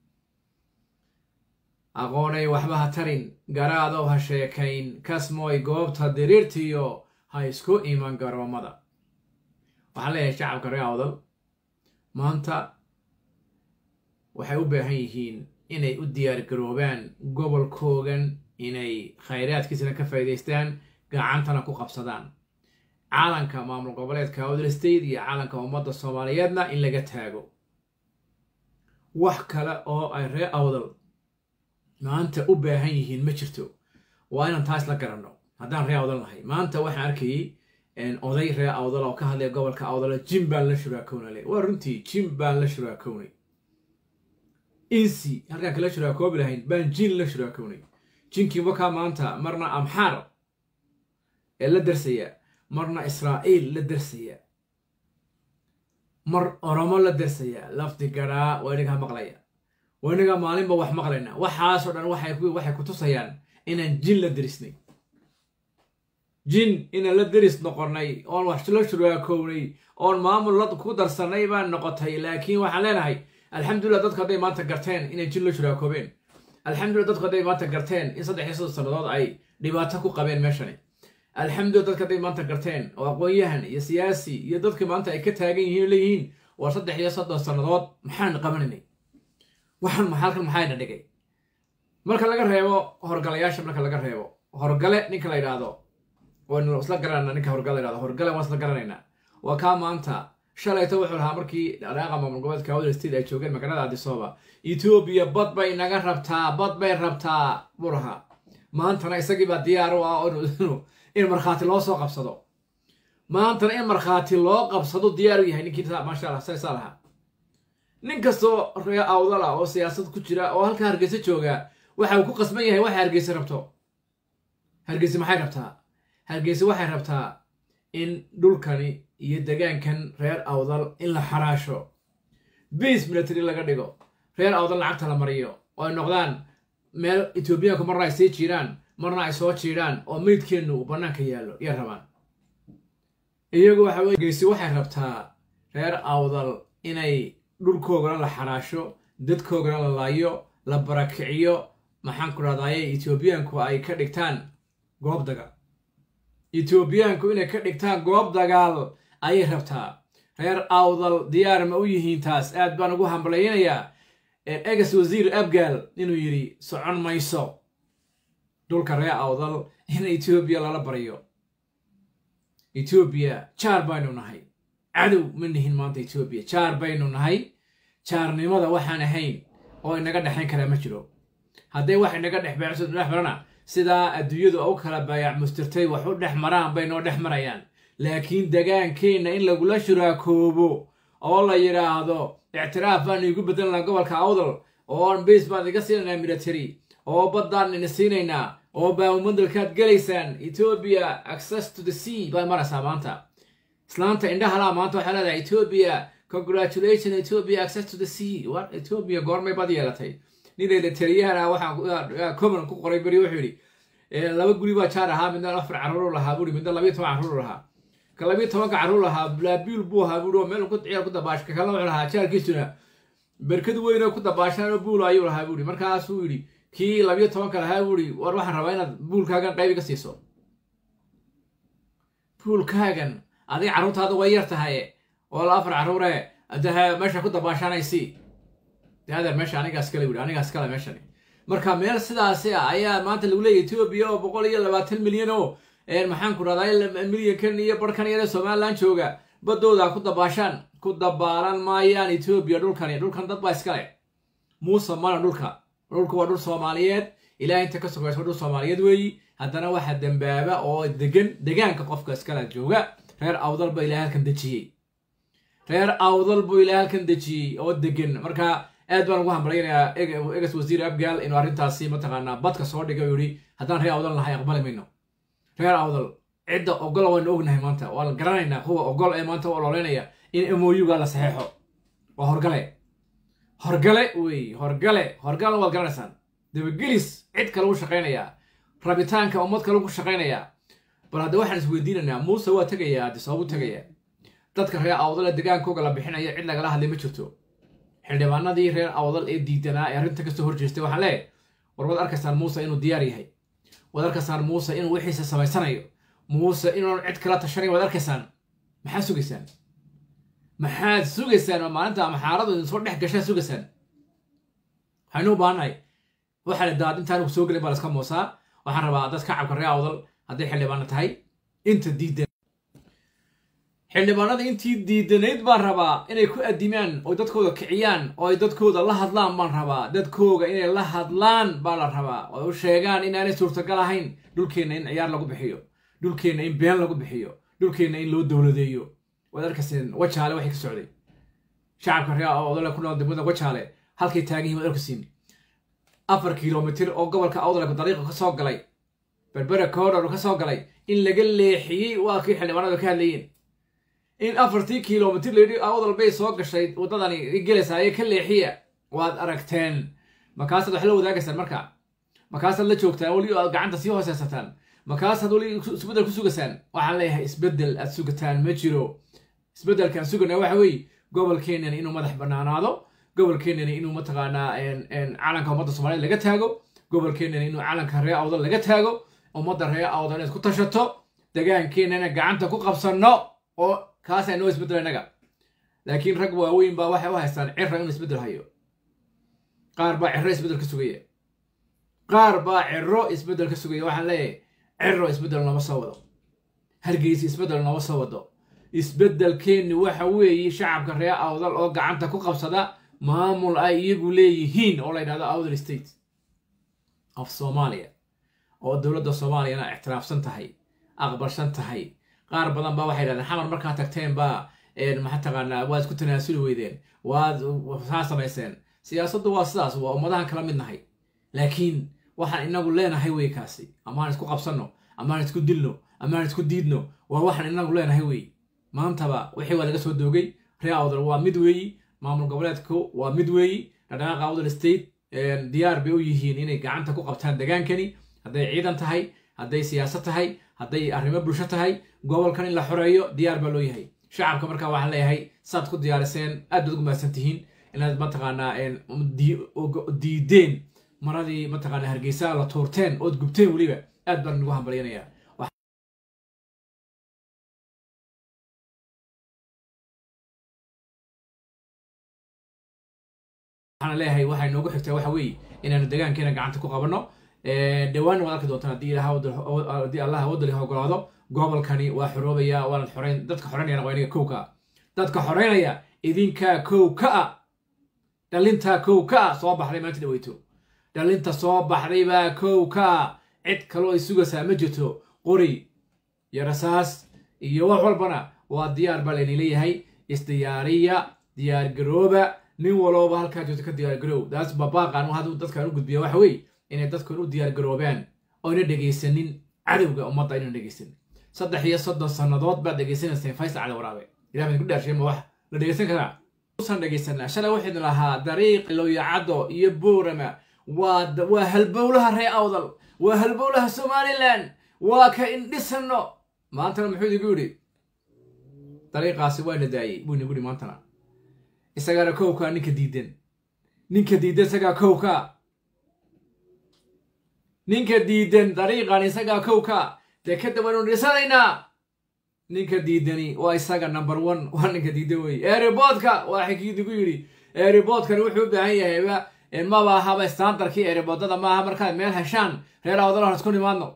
aqoonay waxba ha tarin garaadow ha sheekayn kasmooy goobta diriirtiyo ha isku iman garoomada waxaan leeyahay shacabka reer awdal maanta waxay u baahan yihiin inay u diyaar garoobaan gobolkoogan inay khayraadkiisana ka faa'idaystaan gacantana ku qabsadaan caalanka maamul goboleedka awdal state iyo caalanka ummadda soomaaliyeedna in laga taago wax kale oo ay reer awdal maanta u baahan yihiin ma jirto waa inaan taas la garanno haddaan reer awdal nahay maanta waxaan arkayay oday reer awdal oo ka hadlaya gobolka awdal jim baan la shuraakownale waa runtii jim baan la shuraakownay insi halkaan kala shuraakoobi lahayn baan jin la shuraakownay jinkii wakaa maanta marna amxaar ee la darsaya marna israa'iil la darsaya mar oromo la darsaya lafdi garaa waa inagaa maqlaya waa inagaa maalinba wax maqlayna waxaasoo dhan waxay ku tusayaan inaan jin la derisnay jin inaan la deris noqonnay oon wax la shuraakownay oon maamul la ku darsannay baan noqotay laakiin waxaan leenahay alxamdulillah dadku hadday maanta garteen inay jin la shuraakoobeen alxamdulillah dadku hadday maanta garteen in saddex iyo soddon sannadood ay dhibaato ku qabeen meeshani alxamdulillah dadka hadday maanta garteen oo aqoon-yahan iyo siyaasi iyo dadka maanta ay ka taagan yihiin leeyihiin waa saddex iyo soddon sannadood maxaan qabanaynay waxaan halkan maxayna dhigay marka laga reebo horgalayaasha marka laga reebo horgale ninka la yidhaahdo waynu isla garanayna ninka horgale la yidhahdo horgale waan isla garanaynaa waa kaa maanta shalayto wuxuu lahaa markii dhaqaaqa maamul goboleedka awdal state ay joogeen magaalada adisooba etoobiya bad bay naga rabtaa bad bay rabtaa buu lahaa maantana isagiibaa diyaar u ah in markhaati loo soo qabsado maantana in markhaati loo qabsado diyaar u yahay ninkii maasha allah saa lahaa nin kastoo ree awdala oo siyaasad ku jira oo halkaa hargeysa jooga waxa uu ku qasban yahay waxay hargeysa rabto hargeysa maxay rabtaa hargeysa waxay rabtaa in dhulkani iyo degaankan reer awdal in la xaraasho biis military laga dhigo reer awdal lacagta la mariyo oo ay noqdaan meel etoobiyaanku marna ay sii jiiraan marna ay soo jiidhaan oo meydkeennu uu bannaanka yaallo yay rabaan iyagu waxa weye geysi waxay rabtaa reer awdal inay dhulkoogana la xaraasho dadkoogana la laayo la barakiciyo maxaan ku dhahdaye etoobiyaanku ay ka dhigtaan goob dagaal etoobiyaanku inay ka dhigtaan goob dagaal ayay rabtaa reer awdal diyaar ma u yihiin taas aad baan ugu hambalaynayaa egas wasiir abgaal inuu yidhi socon mayso dhulka ree awdal in etoobiya lala baryo etoobiya jaar baynu nahay cadow ma nihin maanta etoobiya jaar baynu nahay jaarnimada waxaan ahayn oo inaga dhexayn karaa ma jiro hadday wax inaga dhex dhex marana sidaa adduunyadu u kala baayac mustirtay wax u dhex maraan bay noo dhex marayaan laakiin degaankeenna in lagula shuraakoobo oo la yidhaahdo ictiraaf baan iigu bedelanaa gobolka awdal oo bas baan iga siinaynaa military oo baddaan ina siinaynaa oo baamumadalkaad gelaysaan etoobiya access to the sea baa maraysaa maanta islaanta indhahalaa maanta waxaa leedahay etoobiya congratulation etoobiya access to the sea wa etoobiya goormay bad yeelatay ninayda taliyahana waxaa common ku qoray beri wuxuu yidhi laba guri baa jaar ahaa midna afar carruur lahaa buuri midna labiyo toban carruur lahaa ka labiyo tobanka carruur lahaa blaabiil buu ahaa buuri oo meel ku ciyaar ku dabaash ka kale wuxuu lahaa jaarkiisuna berkad weyn oo ku dabaashaan oo buul ayuu lahaa buuri markaasuu yidhi kii labiyo tobanka lahaa buuri war waxaan rabaa inaad buulkaagan qayb iga siiso buulkaagan adiga carruurtaada way yar tahay oo la afar carruure de meesha ku dabaashanaysi de adeer meesha anigaas kale wuri anigaas kale meeshani marka meel sidaasi ah ayaa maanta lagu leeyahy etoobiya oo boqol iyo labaatan milyan oo maxaan ku rahdaa milyankan iyo barhkan yare somalilan jooga baddooda ku dabaashaan ku dabaalan maayaan etoobiya dhulkani dhulkan dad baa iskale muuse mana dhulka dhulku waa dhul soomaaliyeed ilaah inta ka sogaysa dhul soomaaliyeed weeyi haddana waxaa dembaaba oo degan degaanka qofka iskale jooga reer awdal ba ilaah halkan dejiyey reer awdal buu ilaah halkan dejiyey oo degan marka aad baan ugu hambalaynayaa egas wasiir abgaal inuu arrintaasi mataqaanaa badka soo dhigay oo yihi haddaan reer awdal nahay aqbali mayno reer awdal cidda ogola waynu ognahay maanta waa la garanaynaa kuwa ogol ee maanta u ololeynaya in moyuga la saxeexo waa horgale horgale wey horgale horgale waad garanaysaan dabagelis cid kale u shaqaynayaa rabitaanka ummad kale ku shaqaynayaa bal hadda waxaan isweydiinaynaa muuse waa tegayaa haddi sababu tegayaa dadka reer awdal ee degaankooga la bixinaya cid lagala hadlay ma jirto xildhibaanadii reer awdal ee diidanaa ee arrinta kasoo horjeestay waxaan leeyahay war waad arkaysaan muuse inuu diyaar yahay waad arkaysaan muuse inuu wixiisa samaysanayo muuse inuun cid kala tashanayn waad arkaysaan maxaad sugaysaan maxaad sugaysaan oo maalinta maxaaradu idinsoo dhex gashaa sugaysaan waxaynu u baahannahay waxaa la daad intaan soo gelin baa laska moosaa waxaan rabaa dad kacabka reer awdal hadday xildhibaano tahay inta diidan xildhibaanada intii diidanayd baan rabaa inay ku adimaan oo dadkooda kiciyaan oo ay dadkooda la hadlaan baan rabaa dadkooga inay la hadlaan baa la rabaa oo u sheegaan inaanay suurtagal ahayn dhulkeenna in ciyaar lagu bixiyo dhulkeenna in been lagu bixiyo dhulkeenna in loo dowladeeyo waad arkayseen wajaale waxay ka socday shacabka reer awdale ku nool degmada wajaale halkay taagan yihin waad arkaysiin afar kilomitir oo gobolka awdale dariiqa ka soo galay berbera koodhor ka soo galay in laga leexiyey waa kii xildhibaanadu ka hadlayeen in afartii kilomitir layidhi awdal bay soo gashay waddadani gelaysaayee ka leexiya waad aragteen markaasaad wax la wadaagaysaan marka markaasaad la joogtaan weli aad gacanta sii hooseysataan markaasaad weli isbeddel ku sugaysaan waxaan leeyahay isbeddel aad sugataan ma jiro isbeddelkaan sugana waxa weeye gobolkeenani inuu madax bannaanaado gobolkeenani inuu mataqaanaa calanka ummadda soomaaliyed laga taago gobolkeenani inuu calanka reer awdal laga taago ummadda reer awdal inaad ku tashato degaankeenana gacanta ku qabsanno oo kaasa noo isbeddelo innaga laakiin rag waaweyn baa waxay u haystaan cira inuu isbeddel hayo qaar baa ciro isbeddel ka sugaya qaar baa ciro isbeddel ka sugaya waxaan leeyahay ciro isbeddel nooma soo wado hargeysa isbeddel nooma soo wado isbeddelkeenni waxa weeye shacabka reer awdal oo gacanta ku qabsada maamul ay iyagu leeyihiin oo la yidhahdo awdal state of soomaaliya oo dowladda soomaaliyana ictiraafsan tahay aqbalsan tahay qaar badan baa waxay yidhahdeen xamar markaa tagteen baa maxaa taqaanaa waad isku tanaasuli weydeen waad saa samayseen siyaasaddu waa sidaas waa ummadahan kala mid nahay laakiin waxaan inagu leenahay wey kaasi amaan isku qabsanno amaan isku dilno amaan isku diidno waa waxaan inagu leenahay wey maantaba wixii waa laga soo doogay reer awdal waa mid weeyi maamul goboleedku waa mid weeyi dhaqdhaqaaqa awdal state diyaar bay u yihiin inay gacanta ku qabtaan degaankani hadday ciidan tahay hadday siyaasad tahay hadday arrimo bulsho tahay gobolkan in la xoreeyo diyaar baa loo yahay shacabka markaa waxaan leeyahay saad ku diyaariseen aad baad ugu mahadsan tihiin inaad mataqaanaa diideen maradii mataqaanaa hargeysa la tuurteen ood gubteen weliba aad baan ugu hambalyanayaa waxaan leeyahay waxay noogu xigtaa waxa weeye inaanu degaankeena gacanta ku qabanno dhawaanna waad arki doontaan haddii ilaha haddii allah wadali ogolaado gobolkani waa xoroobaya waanad xoreyn dadka xoreynayana waa inaga kow ka ah dadka xoreynaya idinkaa kow ka ah dhalintaa kow ka ah soo baxday maanta dhaweyto dhalinta soo baxday baa kow ka ah cid kaloo ay sugaysaa ma jirto qori iyo rasaas iyo wax walbana waa diyaar baa layni leeyahay isdiyaariya diyaargarooba nin walooba halkaa joogto ka diyaargaroow daas babaaqan haduu dadkan u gudbiya waxa weeye inay dadkan u diyaargaroobaan oyna dhegaysanin cadowga ummadda aynan dhegaysanin saddex iyo soddon sannadood baad dhegaysanayseen faysal cali waraabe ilah baan ku dhaarshay ma wax la dhegaysan karaa usan dhegaysanaa shalay waxaynu lahaa dariiq looyacaddo iyo boorama waa waa halbowlaha ree awdal waa halbowlaha somalilan waa ka indhisano maantana muxuu idigu yidhi dariiqaasi waa na daayey buu inagu yidhi maantana isagaana kowkaa ninka diidan ninka diidan isagaa kowka ninka diidan dariiqan isagaa kowka dee kadib waynu dhisanaynaa ninka diidani waa isaga number one waa ninka diidan wey eeriboodka waa xikiidigu yidhi eeriboodkani wuxuu u baahan yahayba maba ahaba standardkii eeriboodada maaha markaad meel heshaan reer awdalahan isku nimaadno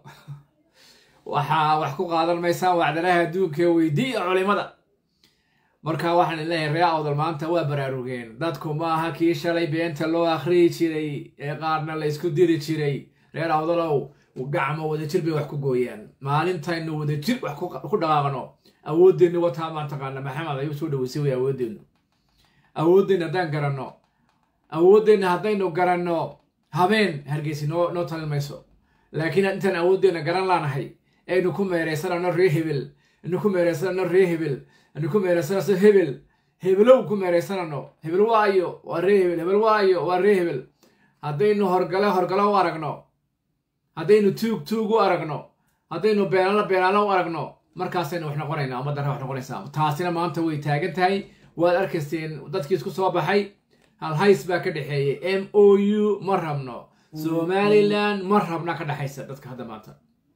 waxaa wax ku qaadan maysaan wacdalaha adduunka weydii culimada marka waxaan leeyahay ree awdal maanta waa baraarugeen dadku maaha kii shalay beenta loo akhriyi jiray ee qaarna la isku diri jiray reer awdalow gacmo wadajir bay wax ku gooyaan maalintaynu wadajir wax ku dhaqaaqno awoodeennu wataa maan taqaana maxamed ayuu soo dhaweysay way awoodeennu awoodeenna haddaan garanno awoodeenna haddaynu garanno habeen hargeysi noo noo talin mayso laakiin intaan awoodeenna garan laanahay aynu ku meeraysanano ree hebel anu ku meeraysanano ree hebel anu ku meeraysanayso hebel hebelow ku meeraysanano hebel waayo waa ree hebel hebel waayo waa ree hebel haddaynu horgale horgalo u aragno haddaynu tuug tuug u aragno haddaynu beenaalo beenaalo u aragno markaasaynu wax noqonaynaa ummadda wax noqonaysaa taasina maanta way taagan tahay waad arkayseen dadkii isku soo baxay hal hays baa ka dhexeeyey m o u ma rabno somalilan ma rabna ka dhexaysa dadka hadda maanta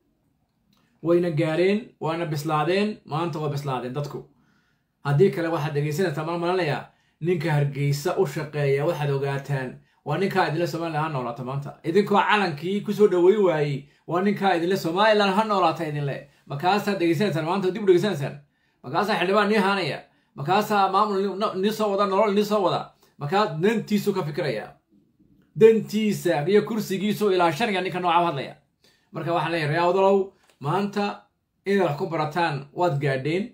wayna gaareen waana bislaadeen maanta waa bislaadeen dadku haddii kale waxaad dhegaysanaysaa mal malanayaa ninka hargeysa u shaqeeya waxaad ogaataan waa ninkaa idinle somalilan ha noolaata maanta idinkoo calankii kusoo dhaweyn waayey waa ninkaa idinle somalilan ha noolaata idinle markaasaad dhegaysanaysaan maanta dib u dhegaysanaysaan markaasaa xildhibaan nii haanaya markaasaa maamul nii soo wada nolol nii soo wada markaas dantiisu ka fikiraya dantiisa iyo kursigiisu ilaa shaniga ninka nooca hadlaya marka waxaan leeyahay ree awdalow maanta inaad wax ku barataan waad gaadheen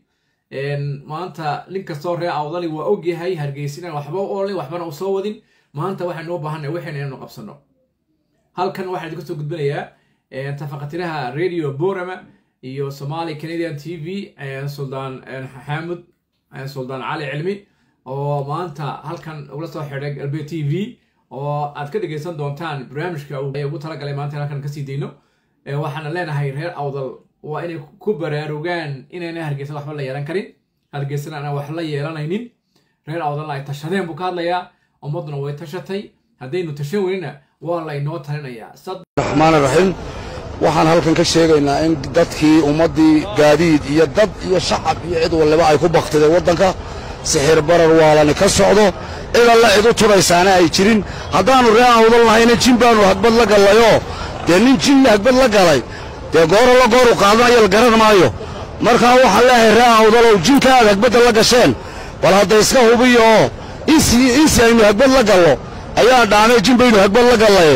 maanta nin kastoo ree awdali waa ogyahay hargeysinaan waxba u olin waxbana u soo wadin maanta waxaynu u baahanay waxayna inaynu qabsano halkan waxaan idinku soo gudbinayaa tafaqatiraha radio borama iyo somali canadian t v suldaan xaamud suldaan cali cilmi oo maanta halkan ugula soo xidhay galbeed t v oo aad ka dhegaysan doontaan barnaamijka ugu talagalay maanta halkan kasii dayno waxaana leenahay reer awdal waa inay ku baraarugaan inayna hargeysa waxba la yeelan karin hargeysana aan wax la yeelanaynin reer awdalna ay tashadeen buu ka hadlayaa ummadduna way tashatay haddaynu tashan weynina waa laynoo talinayaa
raxmaan raxiim waxaan halkan ka sheegaynaa in dadkii ummaddii gaadiid iyo dad iyo shacab iyo cid waliba ay ku baktideen waddanka sixir barar waalani ka socdo cid alla cid u turaysaana ay jirin haddaannu ree awdal nahayna jin baannu hagbad la gallayoo dee nin jinna hagbad la galay dee gooro la gooru qaadanayo la garan maayo markaa waxaan leeyahay ree awdalow jinka aad hagbadda la gasheen bal hadda iska hubiyo oo insi insi aynu hagbad la gallo ayaa dhaamay jin baynu hagbad la gallaye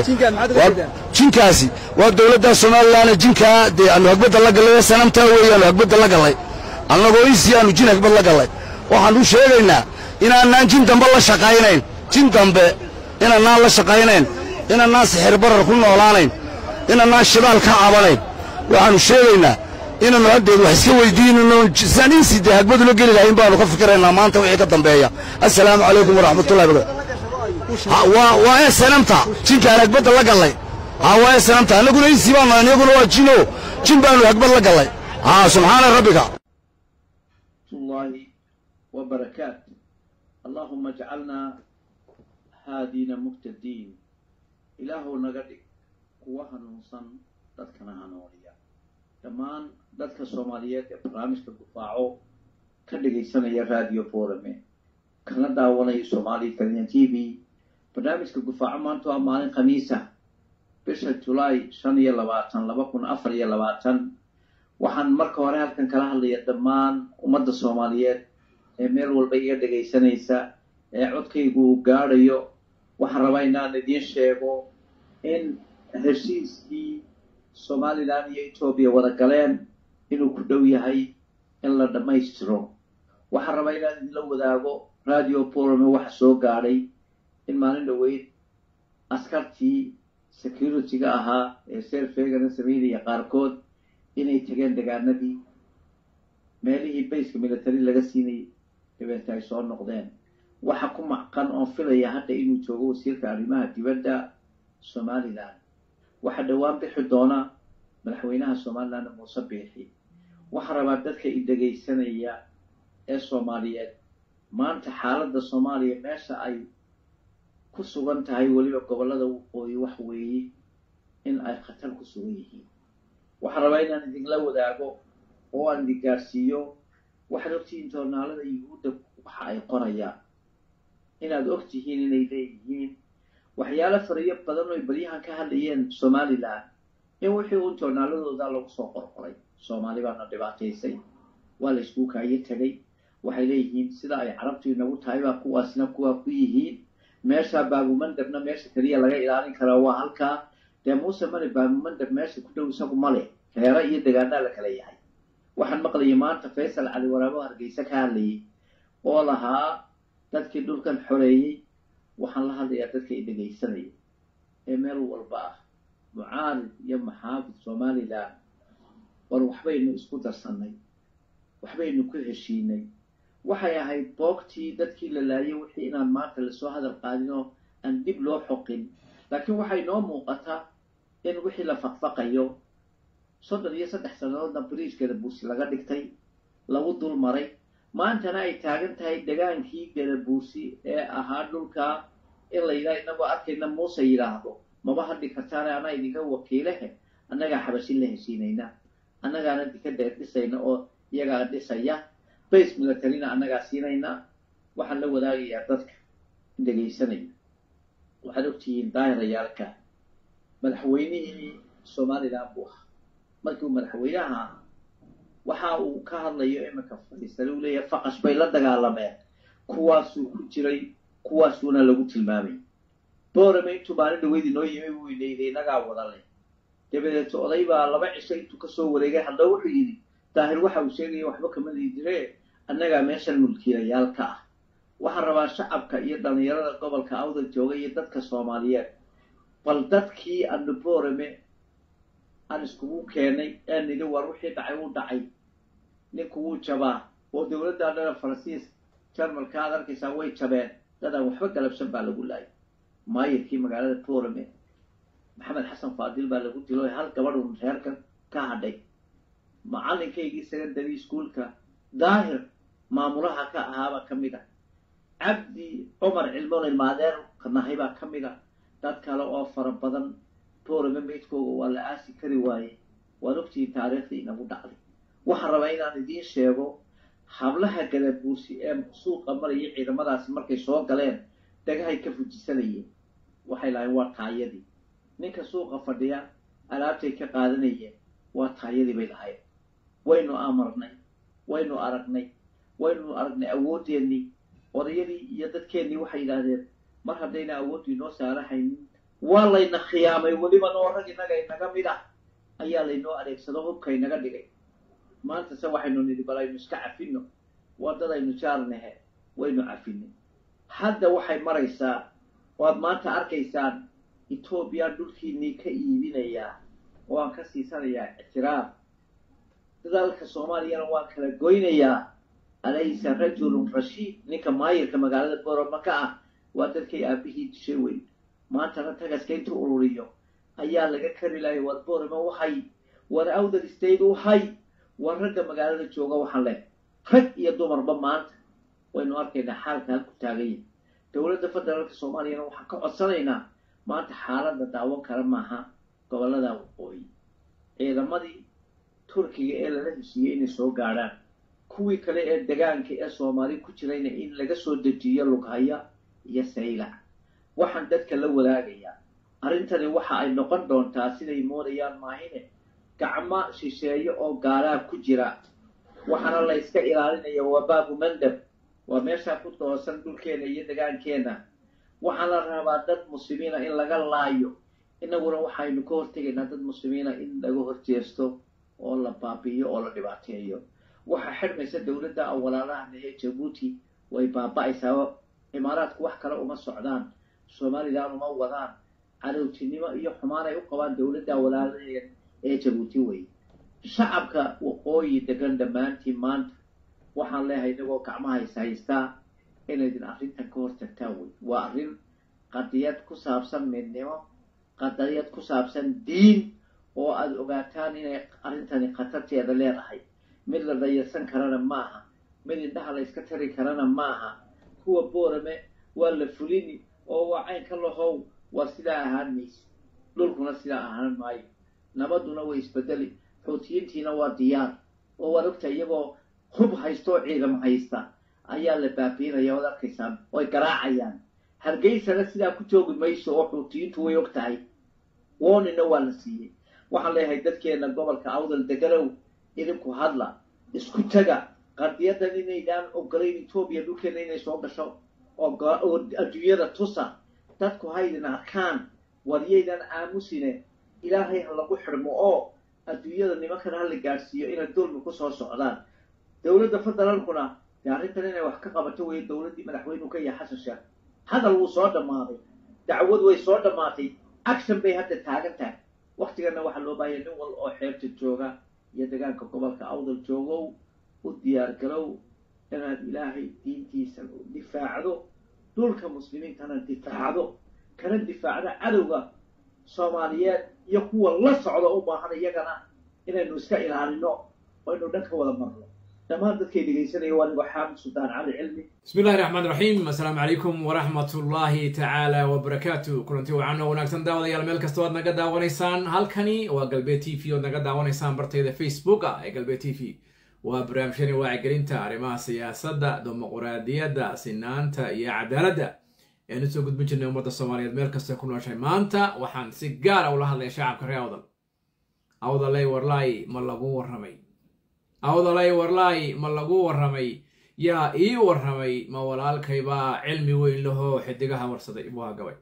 jinkaasi waa dowladda somalilan jinkaa dee aanu hagbadda la gallay sanamtaa weeyaanu hagbadda la gallay annagoo insi aanu jin hagbad la gallay waxaan u sheegaynaa inaanaan jin dambe la shaqaynayn jin dambe inaanaan la shaqaynayn inaanaan sixir barar ku noolaanayn inaanaan shidaal ka cabanayn waxaannu sheegaynaa inaannu haddeed wax iska weydiinano saan insi dee hagbadula geli lahayn baannu ka fikiraynaa maanta wixii ka dambeeya assalaamu calaykum waraxmatullahi barakatu waa ee sanamta jinkaan hagbadda la gallay haa waa ee sanamta annaguna insi baannu annaguna waa jino jin baannu hagbad la gallay haa subxaana rabbika
الله وبركاته اللهم اجعلنا هادين مهتدين إله نغدي قوة نوصن dadkana hanuuniya dhammaan dadka soomaaliyeed ee barnaamijka gufaaco ka dhagaysanaya radio forame kana daawanaya somali kalian t v barnaamijka gufaaco maanta waa maalin khamiisa bisha julaay shan iyo labaatan laba kun afar iyo labaatan waxaan marka hore halkan kala hadlaya dhammaan ummadda soomaaliyeed ee meel walba iga dhegaysanaysa ee codkaygu uu gaadhayo waxaan rabaa inaan idiin sheego in heshiiskii somalilan iyo etoobiya wada galeen inuu ku dhow yahay in la dhammaystiro waxaan rabaa inaan idinla wadaago radio borome waxa soo gaadhay in maalin dhoweyd askartii security-ga ahaa ee selfegana sameynaya qaarkood inay tageen degaanadii meelihii bayska military laga siinayay dabeeta ay soo noqdeen waxa ku macqan oon filaya hadda inuu joogo wasiirka arrimaha dibadda somalilan waxaa dhowaan bixi doona madaxweynaha somaliland muuse biixi waxaa rabaa dadka i dhegaysanaya ee soomaaliyeed maanta xaaladda soomaaliya meesha ay ku sugan tahay weliba gobollada waqooyi wax weeye in ay khatar ku sugan yihiin waxaan rabaa inaan idinla wadaago oo aan idin gaarsiiyo waxaad ogtihiin joornaalada yuhuudda waxa ay qorayaan inaad og tihiin inay leeyihiin waxyaalo fariyo badan oo baryahan ka hadlayeen somalilan in wixii uun joornaaladooda lagu soo qorqoray soomaali baana dhibaataysay waa la iskuu kaayo tegay waxay leeyihiin sida ay carabtu inagu tahay baa kuwaasna kuwaa ku yihiin meesha baabumandabna meesha keliya laga ilaalin karaa waa halkaa dee muuse male baabumandab meesha ku dhow isagu male reero iyo degaanaa la kala yahay waxaan maqlayay maanta faysal cali waraabo hargeysa ka hadlayay oo lahaa dadkii dhulkan xoreeyey waxaan la hadlayaa dadka i dhegaysanaya ee meel walba ah mucaarid iyo maxaafid somalilan war waxbaynu isku darsannay waxbaynu ku heshiinay waxay ahayd boogtii dadkii la laayay wixii inaan maanta lasoo hadal qaadin oo aan dib loo xoqin laakiin waxay noo muuqataa in wixii la faqfaqayo soddon iyo saddex sannadoodna bariijkeeda buursi laga dhigtay lagu dul maray maantana ay taagan tahay degaankii gadabuursi ee ahaa dhulkaa in la yidhaha inagoo arkayna muuse yidhaahdo maba hadhi kartaane anaa idinka wakiilehe annagaa xabashin la heshiinayna annagaana dika dheer dhisayna oo iyagaa dhisaya base militarina annagaa siinayna waxaan la wadaagayaa dadka dhegaysanaya waxaad ogtihiin daahirayaalka madaxweynihii somalilan buu ahaa markii uu madaxweynaha ahaa waxa uu ka hadlayo iminka fadhiisane uu leeyahay faqash bay la dagaalameen kuwaasuu ku jiray kuwaasuuna lagu tilmaamay boorame intuu maalin dhaweyd inoo yimi buu inayday inagaa wada leh dabadeeto oday baa laba cisho intuu kasoo wareegay haddaba wuxuu yidhi daahir waxa uu sheegaya waxba kama liidire annagaa meeshan mulkiilayaal ka ah waxaan rabaa shacabka iyo dhallinyarada gobolka awda jooga iyo dadka soomaaliyeed bal dadkii anu boorame aan iskugu keenay ee nidhi war wixii dhacay wuu dhacay ninku wuu jabaa oo dowladda dhana faransiis jarmalka aad arkaysaa way jabeen dadaan waxba galabsan baa lagu laayay maayirkii magaalada boorame maxamed xasan faadil baa lagu dilo hal gabadhun reerka ka hadhay macalinkaygii secondary schoolka daahir maamulaha ka ahaabaa ka mid ah cabdi cumar cilmoon ilmaadeer nahay baa ka mid a dad kale oo fara badan boorame meydkooga waa la aasi kari waaye waad ogtihiin taariikhdii inagu dhacday waxaan rabaa inaan idiin sheego hablaha gadabuursi ee suuqa maraya ciidamadaasi markay soo galeen dhagahay ka fujisanayeen waxay lahayn waa taayadii ninka suuqa fadhiya alaabtay ka qaadanayeen waa taayadii bay lahayn waynu amarnay waynu aragnay waynu aragnay awoodeennii odayadii iyo dadkeennii waxay yidhaahdeen mar haddayna awooddu inoo saarahaynin waa layna khiyaamay weliba noo rag innaga inaga mid ah ayaa laynoo adeegsado hubka inaga dhigay maanta se waxaynu nidhi bal aynu iska cafino waddadaynu jaarnahe waynu cafinay hadda waxay maraysaa waad maanta arkaysaan etoobiya dhulkiinnii ka iibinayaa oo aan ka siisanayaa ictiraaf dadaalka soomaaliyana waan kala goynayaa alaysa rajulun rashiid ninka maayirka magaalada boroma ka ah waa dadkay aabihii dishay weyn maantana tagaska intuu ururiyo ayaa laga kari lahay war boroma uhay war awdal state uhay war ragga magaalada jooga waxaan leh rag iyo dumarba maanta waynu arkaynaa xaalka halku taaganya dowladda federaalka soomaaliyana waxaan ka codsanaynaa maanta xaaladda daawan kara maaha gobollada waqooyi ciidamadii turkiga ee lala heshiiyey inay soo gaadhaan kuwii kale ee degaanka ee soomaali ku jirayna in laga soo dejiyo lughaya iyo saylac waxaan dadka la wadaagayaa arrintani waxa ay noqon doontaa siday moodayaan maahine gacmo shisheeye oo gaalaa ku jira waxaana la yska ilaalinaya waa baabu mandab waa meeshaa ku toosan dhulkeena iyo degaankeena waxaa la rabaa dad muslimiina in laga laayo inaguna waxaynu ka hortegaynaa dad muslimiina in laga horjeesto oo la baabi'iyo oo la dhibaateeyo waxaa xidhmaysa dowladda awalaalahan ee jabuuti way baaba'aysaa imaaraadku wax kale uma socdaan somalilan uma wadaan cadowtinimo iyo xumaan ay u qabaan dowladda awalaalaha ee jabuuti wey shacabka waqooyi degan dhammaantiin maanta waxaan leeyahay inagoo gacmaha is haystaa inaydin arrintan ka hortagtaan wey waa arrin qadiyad ku saabsan midnimo qadiyad ku saabsan diin oo aada ogaataan inay arrintani khatarteeda leedahay mid la dayarsan karana maaha mid indhaha la yska tari karana maaha kuwa boorame waa la fulini oo waa caynka lahow waa sidaa ahaan mayse dhulkuna sidaa ahaan maayo nabaduna way isbedeli xuutiyiintiina waa diyaar oo waad ogta iyagoo hub haysta oo ciidamo haysta ayaa la baabiinaya oad arkaysaan oy garaacayaan hargeysana sidaa ku joogi mayso oo xuutiyiintu way og tahay woonina waa la siiyey waxaan leeyahay dadkeena gobolka awdal deganow idinku hadla isku taga qadiyadan inaydaan ogolayn etoobiya dhulkeena inay soo gasho oo adduunyada tusa dadku haydin arkaan waryaydan aamusine ilaahay ha lagu xidhmo oo adduunyada nimankana ha la gaadhsiiyo inay dulmi ku soo socdaan dowladda federaalkuna dee arrintan inay wax ka qabato weeye dowladdii madaxweynuhu ka yahay xasan sheekh hadal wuu soo dhammaaday dacwad way soo dhammaatay action bay hadda taagan tahay waktigana waxaa loo baahaya nin wal oo xeebta jooga iyo degaanka gobolka awdal joogow u diyaargarow inaad ilaahay diintiisa difaacdo dhulka muslimiintana difaacdo kana difaacdo cadowga soomaaliyeed iyo kuwa la socda u baahan iyagana inaynu iska ilaalino oo aynu dhan ka wada marno dhammaan dadkay dhegaysanaya waa nigoo xaamid suldaan cali cilmi
bismi illahi raxmaan raxiim assalaamu calaykum waraxmat ullaahi tacaala wabarakaatu kulanti wacan oo wanaagsan daawadayaal meel kasta oad naga daawanaysaan halkani waa galbeed t v oad naga daawanaysaan bartayda facebooka ee galbeed t v waa barnaamijyani wacyigelinta arrimaha siyaasadda dimuquraadiyadda sinaanta iyo cadaaladda ean usoo gudbin jirnay ummadda soomaaliyeed meel kasta ku nooshay maanta waxaan si gaara ula hadlaya shacabka reer awdal awdalay warlaay ma lagu warramay awdalay warlaay ma lagu warramay yaa ii warramay ma walaalkaybaa cilmi weyn lahoo xidigaha warsaday buu hagabay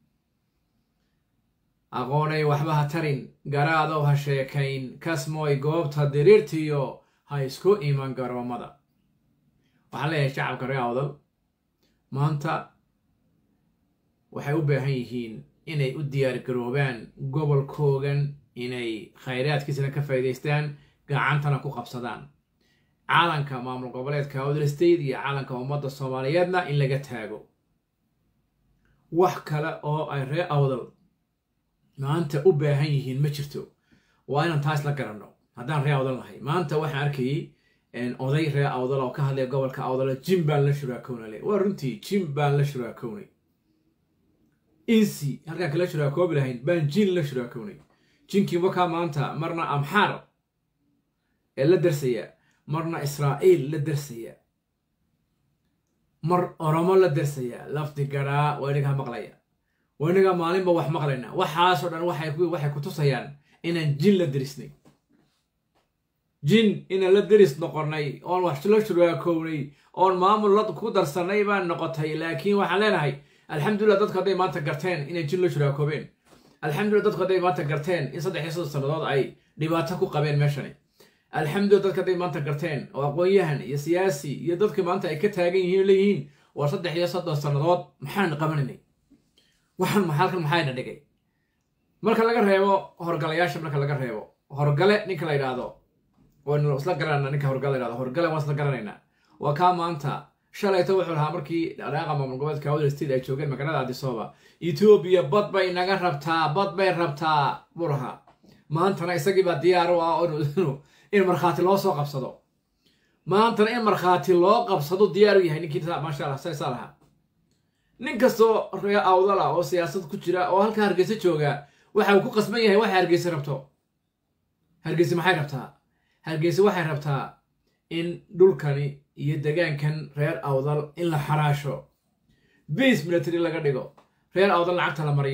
aqoonay waxba ha tarin garaadow ha sheekayn kasmooy goobta diriirtiyo ha isku iman garoomada waxaan leeyahay shacabka reer awdal maanta waxay u baahan yihiin inay u diyaargaroobaan gobolkoogan inay khayraadkiisana ka faa'iidaystaan gacantana ku qabsadaan caalanka maamul goboleedka awdal state iyo caalanka ummadda soomaaliyeedna in laga taago wax kale oo ay reer awdal maanta u baahan yihiin ma jirto waa inaan taas la garanno haddaan reer awdal nahay maanta waxaan arkayay oday reer awdal oo ka hadlaya gobolka awdal jim baan la shuraakownale waa runtii jim baan la shuraakownay insi halkaan kala shuraakoobi lahayn baan jin la shuraakownay jinkii wakaa maanta marna amxaar ee la darsaya marna israa'iil la darsaya mar oromo la darsaya lafdi garaa waa inagaa maqlaya waa inagaa maalinba wax maqlayna waxaasoo dhan waxay ku tusayaan inaan jin la derisnay jin inaan la deris noqonnay oon wax la shuraakownay oon maamul ku darsannay baan noqotay laakiin waxaan leenahay alxamdulillah dadku hadday maanta garteen inay jin la shuraakoobeen alxamdulillah dadku hadday maanta garteen in saddex iyo soddon sannadood ay dhibaato ku qabeen meeshani alxamdulillah dadku hadday maanta garteen oo aqoon-yahan iyo siyaasi iyo dadka maanta ay ka taagan yihiin leeyihiin waa saddex iyo soddon sannadood maxaan qabanaynay waxaan halkan maxayna dhigay marka laga reebo horgalayaasha marka laga reebo horgale ninka la yidhaahdo waynu isla garanayna ninka horgale la yidhahdo horgale waan isla garanaynaa waa kaa maanta shalayto wuxuu lahaa markii dhaqaaqa maamul goboleedka awdal state ay joogeen magaalada adisooba etoobiya bad bay naga rabtaa bad bay rabtaa buu lahaa maantana isagiibaa diyaar u ah in markhaati loo soo qabsado maantana in markhaati loo qabsado diyaar u yahay ninkii maasha allah saysaa lahaa nin kastoo ree awdal ah oo siyaasad ku jira oo halkaa hargeysa jooga waxa uu ku qasban yahay waxay hargeysa rabto hargeysa maxay rabtaa hargeysa waxay rabtaa in dhulkani iyo degaankan reer awdal in la xaraasho base military laga dhigo reer awdal lacagta la mariyo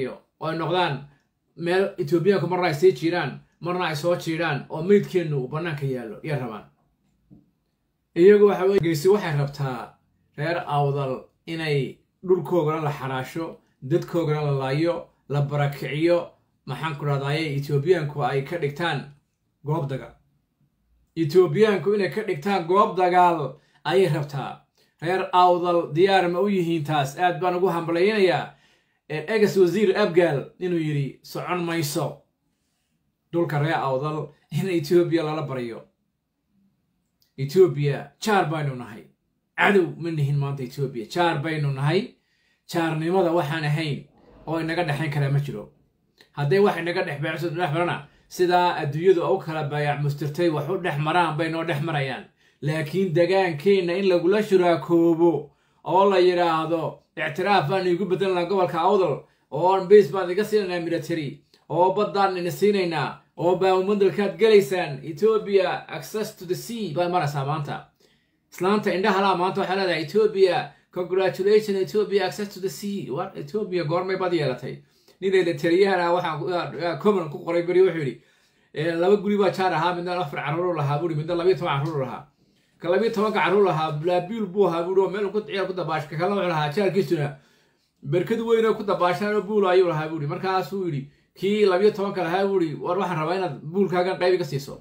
oo ay noqdaan meel etoobiyaanku marna ay sii jiiraan marna ay soo jiidhaan oo meydkeennu uu bannaanka yaallo iyo rabaan iyagu waxa weye geysi waxay rabtaa reer awdal inay dhulkoogana la xaraasho dadkoogana la laayo la barakiciyo maxaan ku dhahdaye etoobiyaanku ay ka dhigtaan goob dagaal etoobiyaanku inay ka dhigtaan goob dagaal ayay rabtaa reer awdal diyaar ma u yihiin taas aad baan ugu hambalaynayaa egas wasiir abgaal inuu yidhi socon mayso dhulka reer awdal in etoobiya lala baryo etoobiya jaar baynu nahay cadow ma nihin maanta etoobiya jaar baynu nahay jaarnimada waxaan ahayn oo inaga dhexayn karaa ma jiro hadday wax inaga dhex dhex marana sidaa adduunyadu u kala baayac mustirtay wax u dhex maraan bay noo dhex marayaan laakiin degaankeenna in lagula shuraakoobo oo la yidhaahdo ictiraaf baan iigu bedelanaa gobolka awdal oo base baan iga siinaynaa military oo baddaan ina siinaynaa oo baamumadalkaad gelaysaan etoobiya access to the sea baa maraysaa maanta islaanta indhahalaa maanta waxay leedahay etoobiya congratulation etoobiya access to the sea war etoobiya goormay bad yeelatay ninayda taliyahana waxaa common ku qoray beri wuxuu yidhi laba guri baa jaar ahaa midna afar carruur lahaa buuri midna labiyo toban carruur lahaa ka labiyo tobanka carruur lahaa blaabiil buu ahaa buuri oo meel ku ciyaar ku dabaash ka kalena wuxuu lahaa jaarkiisuna berkad weyn oo ku dabaashaan oo buul ayuu lahaa buuri markaasuu yidhi kii labiyo tobanka lahaa buuri war waxaan rabaa inaad buulkaagan qayb iga siiso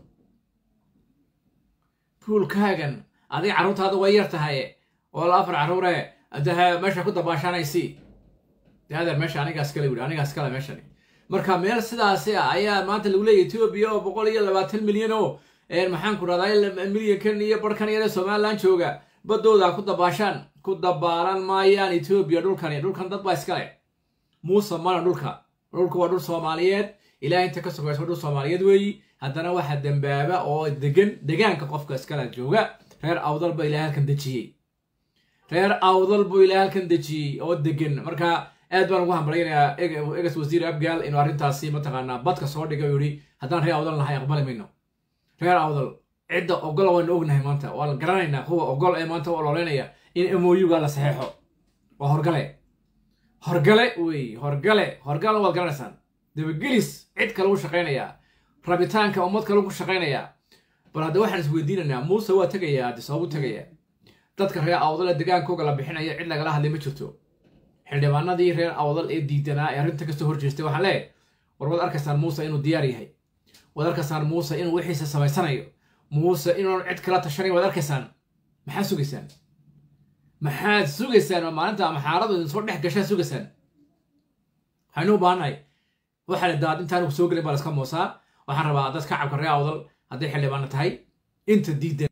buulkaagan adiga carruurtaada way yar tahaye oo la afar carruure daha meesha ku dabaashaanaysi de adeer meesha anigaas kale wuri anigaas kale meeshani marka meel sidaasi ah ayaa maanta lagu leeyahy etoobiya oo boqol iyo labaatan milyan oo maxaan ku dhahdaa milyankan iyo barhkan yare somalilan jooga baddooda ku dabaashaan ku dabaalan maayaan etoobiya dhulkani dhulkan dad baa iskale muuse mana dhulka dhulku waa dhul soomaaliyeed ilaah inta ka sugaysa waa dhul soomaaliyeed weeyi haddana waxa dembaaba oo degan degaanka qofka iskale jooga reer awdal ba ilaah halkan dejiyey reer awdal buu ilaah halkan dejiyey oo degan marka aad baan ugu hambalaynayaa egas wasiir abgaal inuu arrintaasi mataqaanaa badka soo dhigay oo yidhi haddaan reer awdal nahay aqbali mayno reer awdal cidda ogol waynu ognahay maanta waa la garanaynaa kuwa ogol ee maanta u ololeynaya in moyuga la saxeexo waa horgale horgale wey horgale horgalna waad garanaysaan dabagelis cid kale u shaqaynayaa rabitaanka ummad kale ku shaqaynayaa bal hadda waxaan isweydiinaynaa muuse waa tegayaa hadde sababuu tegayaa dadka reer awdal degaankooga la bixinaya cid lagala hadlay ma jirto xildhibaanadii reer awdal ee diidanaa ee arrinta kasoo horjeestay waxaan leeyahay war waad arkaysaan muuse inuu diyaar yahay waad arkaysaan muuse inuu wixiisa samaysanayo muuse inuun cid kala tashanayn waad arkaysaan maxaad sugaysaan maxaad sugaysaan oo maalinta maxaaradu idin soo dhex gashaa sugaysaan waxaynu u baahannahay waxaa la daad intaan soo gelin baa la iska moosaa waxaan rabaa dad kacabka reer awdal hadday xildhibaano tahay inta diidan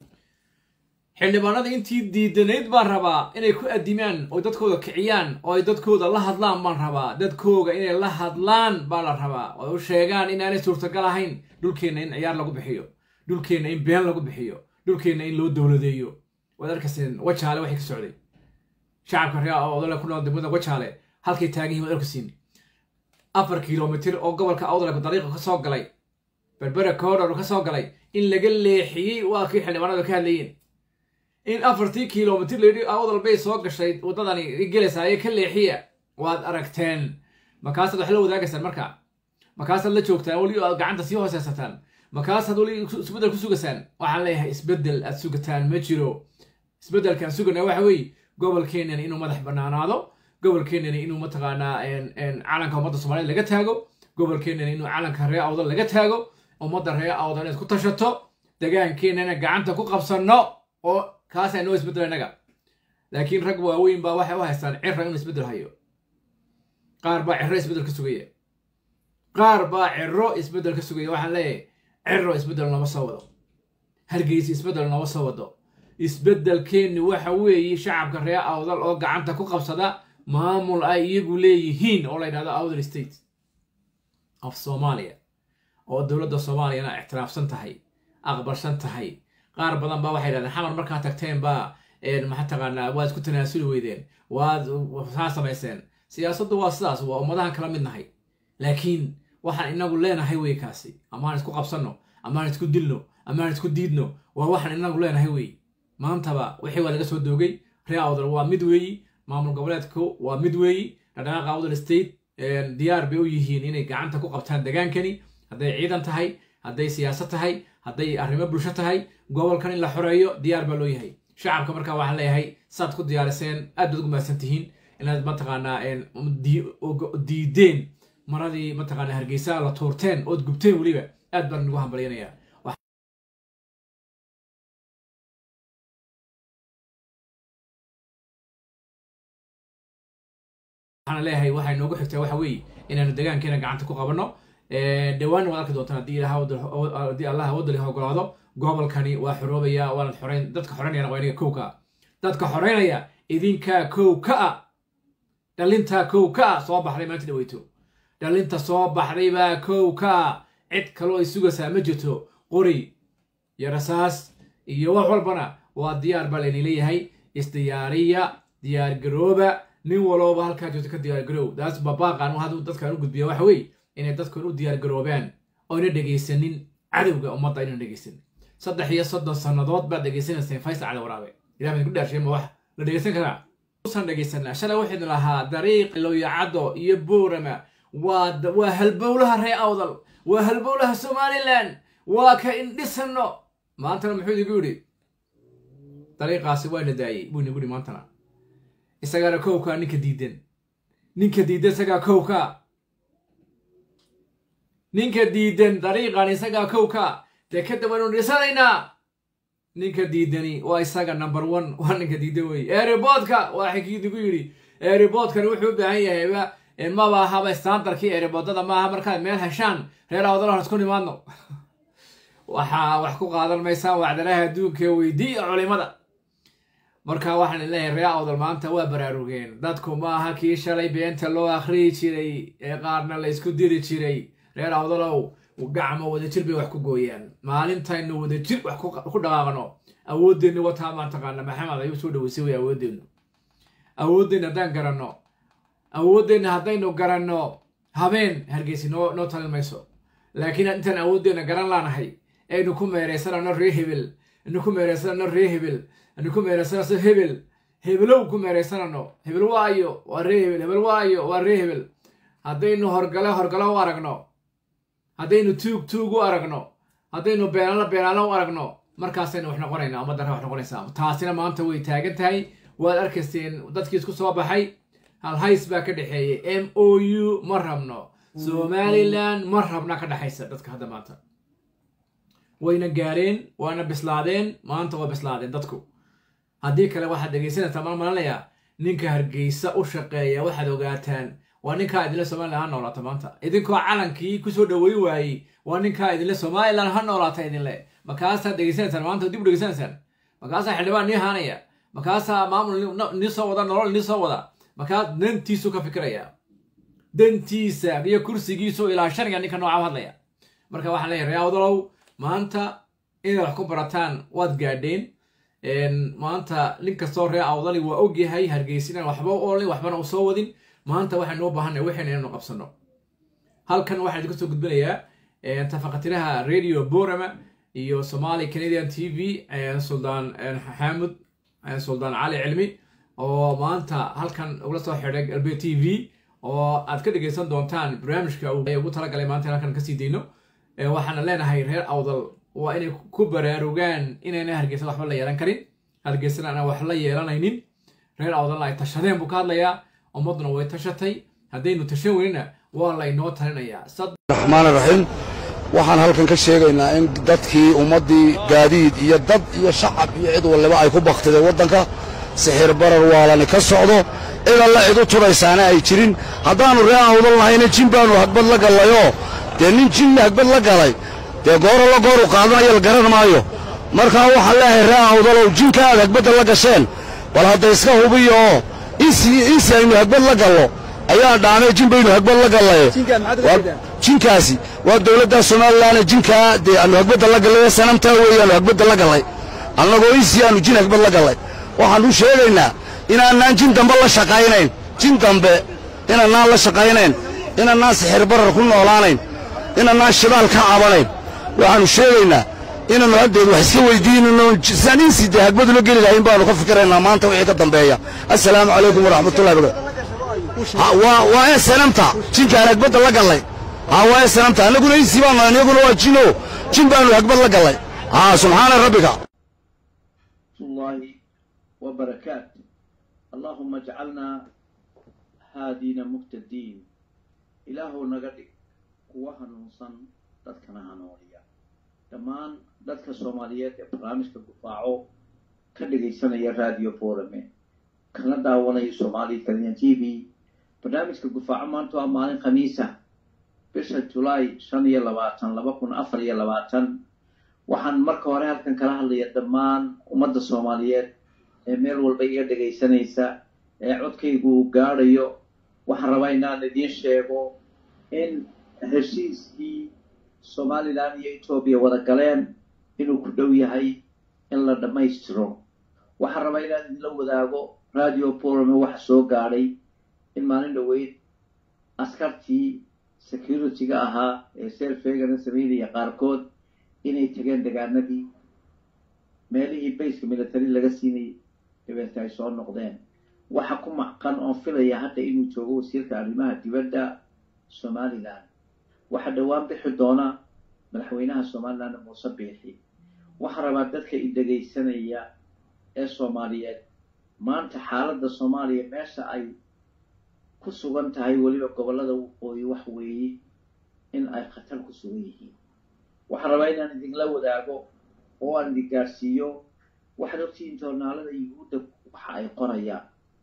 xildhibaanada intii diidanayd baan rabaa inay ku adimaan oo dadkooda kiciyaan oo ay dadkooda la hadlaan baan rabaa dadkooga inay la hadlaan baa la rabaa oo u sheegaan inaanay suurtagal ahayn dhulkeenna in ciyaar lagu bixiyo dhulkeenna in been lagu bixiyo dhulkeenna in loo dowladeeyo waad arkayseen wajaale waxay ka socday shacabka reer awdale ku nool degmada wajaale halkay taagan yihin waad arkaysiin afar kilomitir oo gobolka awdale dariiqa ka soo galay berbera koodhor ka soo galay in laga leexiyey waa kii xildhibaanadu ka hadlayeen in afartii kilomitir layidhi awdal bay soo gashay waddadani gelaysaayee ka leexiya waad aragteen markaasaad wax la wadaagaysaan marka markaasaad la joogtaan weli aad gacanta sii hooseysataan markaasaad weli isbeddel ku sugaysaan waxaan leeyahay isbeddel aad sugataan ma jiro isbeddelkaan sugana waxa weeye gobolkeenani inuu madax bannaanaado gobolkeenani inuu mataqaanaa calanka ummadda soomaaliyed laga taago gobolkeenani inuu calanka reer awdal laga taago ummadda reer awdal inaad ku tashato degaankeenana gacanta ku qabsanno oo kaasaa noo isbeddel innaga laakiin rag waaweyn baa waxay u haystaan cira inuu isbeddel hayo qaar baa ciro isbeddel ka sugaya qaar baa ciro isbeddel ka sugaya waxaan leeyahay ciro isbeddel nooma soo wado hargeysa isbeddel nooma soo wado isbeddelkeenni waxa weeye shacabka reer awdal oo gacanta ku qabsada maamul ay iyagu leeyihiin oo la yidhahdo awdal state of soomaaliya oo dowladda soomaaliyana ictiraafsan tahay aqbalsan tahay qaar badan baa waxay yidhahdeen xamar markaa tagteen baa maxaa taqaanaa waad isku tanaasuli weydeen waad saa samayseen siyaasaddu waa sidaas waa ummadahan kala mid nahay laakiin waxaan inagu leenahay wey kaasi amaan isku qabsanno amaan isku dilno amaan isku diidno waa waxaan inagu leenahay wey maantaba wixii waa laga soo doogay reer awdal waa mid weeyi maamul goboleedku waa mid weeyi dhaqdhaqaaqa awdal state diyaar bay u yihiin inay gacanta ku qabtaan degaankani hadday ciidan tahay hadday siyaasad tahay hadday arrimo bulsho tahay gobolkan in la xoreeyo diyaar baa loo yahay shacabka markaa waxaan leeyahay saad ku diyaariseen aad baad ugu mahadsan tihiin inaad mataqaanaa diideen maradii mataqaanaa hargeysa la tuurteen ood gubteen weliba aad baan nagu hambalyanayaa waxaan leeyahay waxay noogu xigtaa waxa weeye inaanu degaankeena gacanta ku qabanno dhawaanna waad arki doontaan haddii haddii allah wadali ogolaado gobolkani waa xoroobaya waanad xoreyn dadka xoreynayana waa inaga kow ka ah dadka xoreynaya idinkaa kow ka ah dhalintaa kow ka ah soo baxday maanta dhaweyto dhalinta soo baxday baa kow ka ah cid kaloo ay sugaysaa ma jirto qori iyo rasaas iyo wax walbana waa diyaar baa layni leeyahay isdiyaariya diyaar garooba nin walooba halkaa joogto ka diyaar garoow daas babaaqan haduu dadkan u gudbiya waxa weeye inay dadkan u diyaar garoobaan oyna dhegaysanin cadowga ummadda aynan dhegaysanin saddex iyo soddon sannadood baad dhegaysanayseen faysal cali waraabe ilah baan ku dhaarshay ma wax la dhegaysan karaa usan dhegaysanaa shalay waxaynu lahaa dariiq lowyacaddo iyo boorama waa waa halbowlaha ree awdal waa halbowlaha somalilan waa ka indhisano maantana muxuu idigu yidhi dariiqaasi waa na daayey buu inagu yidhi maantana isagaana kowkaa ninka diidan ninka diidan isagaa kowka ninka diidan dariiqan isagaa kowka dee kadib waynu dhisanaynaa ninka diidani waa isaga number one waa ninka diidan wey eeriboodka waa xikiidigu yidhi eeriboodkani wuxuu u baahan yahayba maba ahaba standarkii eeriboodada maaha markaad meel heshaan reer awdalahan isku nimaadno waxaa wax ku qaadan maysaan wacdalaha adduunka weydiiya culimada marka waxaan leeyahay ree awdal maanta waa baraarugeen dadku maaha kii shalay beenta loo akhriyi jiray ee qaarna la ysku diri jiray reer awdalow gacmo wadajir bay wax ku gooyaan maalintaynu wadajir wax ku dhaqaaqno awoodeenni wataa maan taqaana maxamed ayuu soo dhaweysay way awoodeennu awoodeenna haddaan garanno awoodeenna haddaynu garanno habeen hargeysi noo noo talin mayso laakiin intaan awoodeenna garan laanahay aynu ku meeraysanano ree hebel aynu ku meeraysanano ree hebel aynu ku meeraysanano hebel hebelow ku meeraysanano hebel waayo waa ree hebel hebel waayo waa ree hebel haddaynu horgale horgale u aragno haddaynu tuug tuug u aragno haddaynu beenaalo beenaalo u aragno markaasaynu wax noqonaynaa ummaddan wax noqonaysaa taasina maanta way taagan tahay waad arkayseen dadkii isku soo baxay halhays baa ka dhexeeyey m o u ma rabno somalilan ma rabna ka dhexaysa dadka hadda maanta wayna gaareen waana bislaadeen maanta waa bislaadeen dadku haddii kale waxaad dhegaysanaysaa mal malanayaa ninka hargeysa u shaqeeya waxaad ogaataan waa ninkaa idinle somalilan ha noolaata maanta idinkoo calankii kusoo dhaweyn waayey waa ninkaa idinle somalilan ha noolaata idinle markaasaad dhegaysanaysaan maanta dib u dhegaysanaysaan markaasaa xildhibaan nii haanaya markaasaa maamul nii soo wada nolol nii soo wada markaa dantiisu ka fikiraya dantiisa iyo kursigiisu ilaashanaya ninka nooca u hadlaya marka waxaan leeyahay ree awdalow maanta inaad wax ku barataan waad gaadheen maanta nin kastoo ree awdali waa ogyahay hargeysinan waxba u olin waxbana u soo wadin maanta waxaynu u baahanay waxayna inaynu qabsano halkan waxaan idinku soo gudbinayaa tafaqatiraha radio borama iyo somali canadian t v suldaan xaamud suldaan cali cilmi oo maanta halkan ugula soo xidhay galbe t v oo aad ka dhegaysan doontaan barnaamijka ugu talagalay maanta halkan kasii dayno waxaana leenahay reer awdal waa inay ku baraarugaan inayna hargeysa waxba la yeelan karin hargeysana aan wax la yeelanaynin reer awdalna ay tashadeen buu ka hadlayaa ummadduna way tashatay haddaynu tashan weynina waa laynoo talinayaa
raxmaan raxiim waxaan halkan ka sheegaynaa in dadkii ummaddii gaadiid iyo dad iyo shacab iyo cid waliba ay ku baktideen waddanka sixir barar waalani ka socdo cid alla cid u tudhaysaana ay jirin haddaannu ree awdal nahayna jin baannu hagbad la gallayoo dee nin jinna hagbad la galay dee gooro la gooru qaadanaya la garan maayo markaa waxaan leeyahay ree awdalow jinka aad hagbadda la gasheen bal hadda iska hubiyo oo insi aynu hagbad la gallo ayaa dhaamee jin baynu hagbad la gallaye jinkaasi waa dowladda somalilan jinkaa dee aanu hagbadda la gallay sanamtaa weeyaanu hagbadda la gallay annagoo insi aanu jin hagbad la gallay waxaanu sheegaynaa inaanaan jin dambe la shaqaynayn jin dambe inaanaan la shaqaynayn inaanaan sixir barar ku noolaanayn inaanaan shidaal ka cabanayn waxaannu sheegaynaa inaannu haddeed wax iska weydiinano saan insi dee hagbadula geli lahayn baanu ka fikiraynaa maanta wixii ka dambeeya assalaamu calaykum waraxmatullahi barakaatu Ha, waa waa ee sanamta jinkaan hagbadda la gallay ha waa ee sanamta annaguna insi baan nahay annaguna waa jino jin baanu hagbad la gallay ha subxaana rabbika
الله وبركاته اللهم اجعلنا هادين مهتدين إلهو نغدي kuwa hanuunsan dadkana hanuuniya dhammaan dadka soomaaliyeed ee barnaamijka gufaaco ka dhegaysanaya radio forame kana daawanaya soomaali kaliyan t v barnaamijka gufaaco maanta waa maalin khamiisa bisha julaay shan iyo labaatan laba kun afar iyo labaatan waxaan marka hore halkan kala hadlaya dhammaan ummadda soomaaliyeed ee meel walba iga dhegaysanaysa ee codkaygu uu gaadhayo waxaan rabaa inaan idiin sheego in heshiiskii somalilan iyo etoobiya wada galeen inuu ku dhow yahay in la dhammaystiro waxaan rabaa inaan idinla wadaago radio borome waxa soo gaadhay in maalin dhoweyd askartii security-ga ahaa ee selfegana sameynaya qaarkood inay tageen degaanadii meelihii bayska military laga siinayay dabeete ay soo noqdeen waxa ku macqan oon filaya hadda inuu joogo wasiirka arrimaha dibadda somalilan waxaa dhowaan bixi doona madaxweynaha somalilan muuse biixi waxaa rabaa dadka i dhegaysanaya ee soomaaliyeed maanta xaaladda soomaaliya meesha ay ku sugan tahay weliba gobollada waqooyi wax weeye in ay khatar ku sugan yihiin waxaan rabaa inaan idinla wadaago oo aan idin gaadhsiiyo waxaad ogtihiin joornaalada yuhuudda waxa ay qorayaan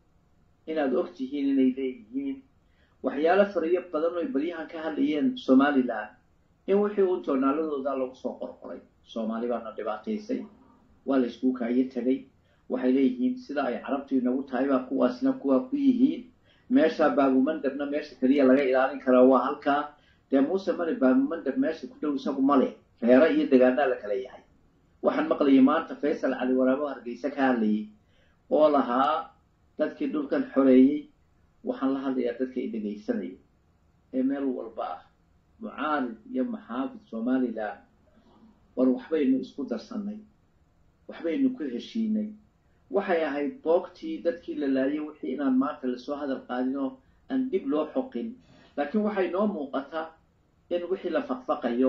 inaad ogtihiin inay leeyihiin waxyaalo fariyo badan oy baryahan ka hadlayeen somalilan in wixii uun joornaaladooda lagu soo qorqoray soomaali baana dhibaataysay waa la iskuu kaayo tegay waxay leeyihiin sida ay carabtu inagu tahay baa kuwaasna kuwaa ku yihiin meesha baabumandabna meesha keliya laga ilaalin karaa waa halkaa dee muuse male baabumandab meesha ku dhow isagu male reero iyo degaanaa la kala yahay waxaan maqlayay maanta faysal cali waraabo hargeysa ka hadlayay oo lahaa dadkii dhulkan xoreeyey waxaan la hadlayaa dadka i dhegaysanaya ee meel walba ah mucaarid iyo maxaafid somalilan war waxbaynu isku darsannay waxbaynu ku heshiinay waxay ahayd boogtii dadkii la laayay wixii inaan maanta lasoo hadal qaadin oo aan dib loo xoqin laakiin waxay noo muuqataa in wixii la faqfaqayo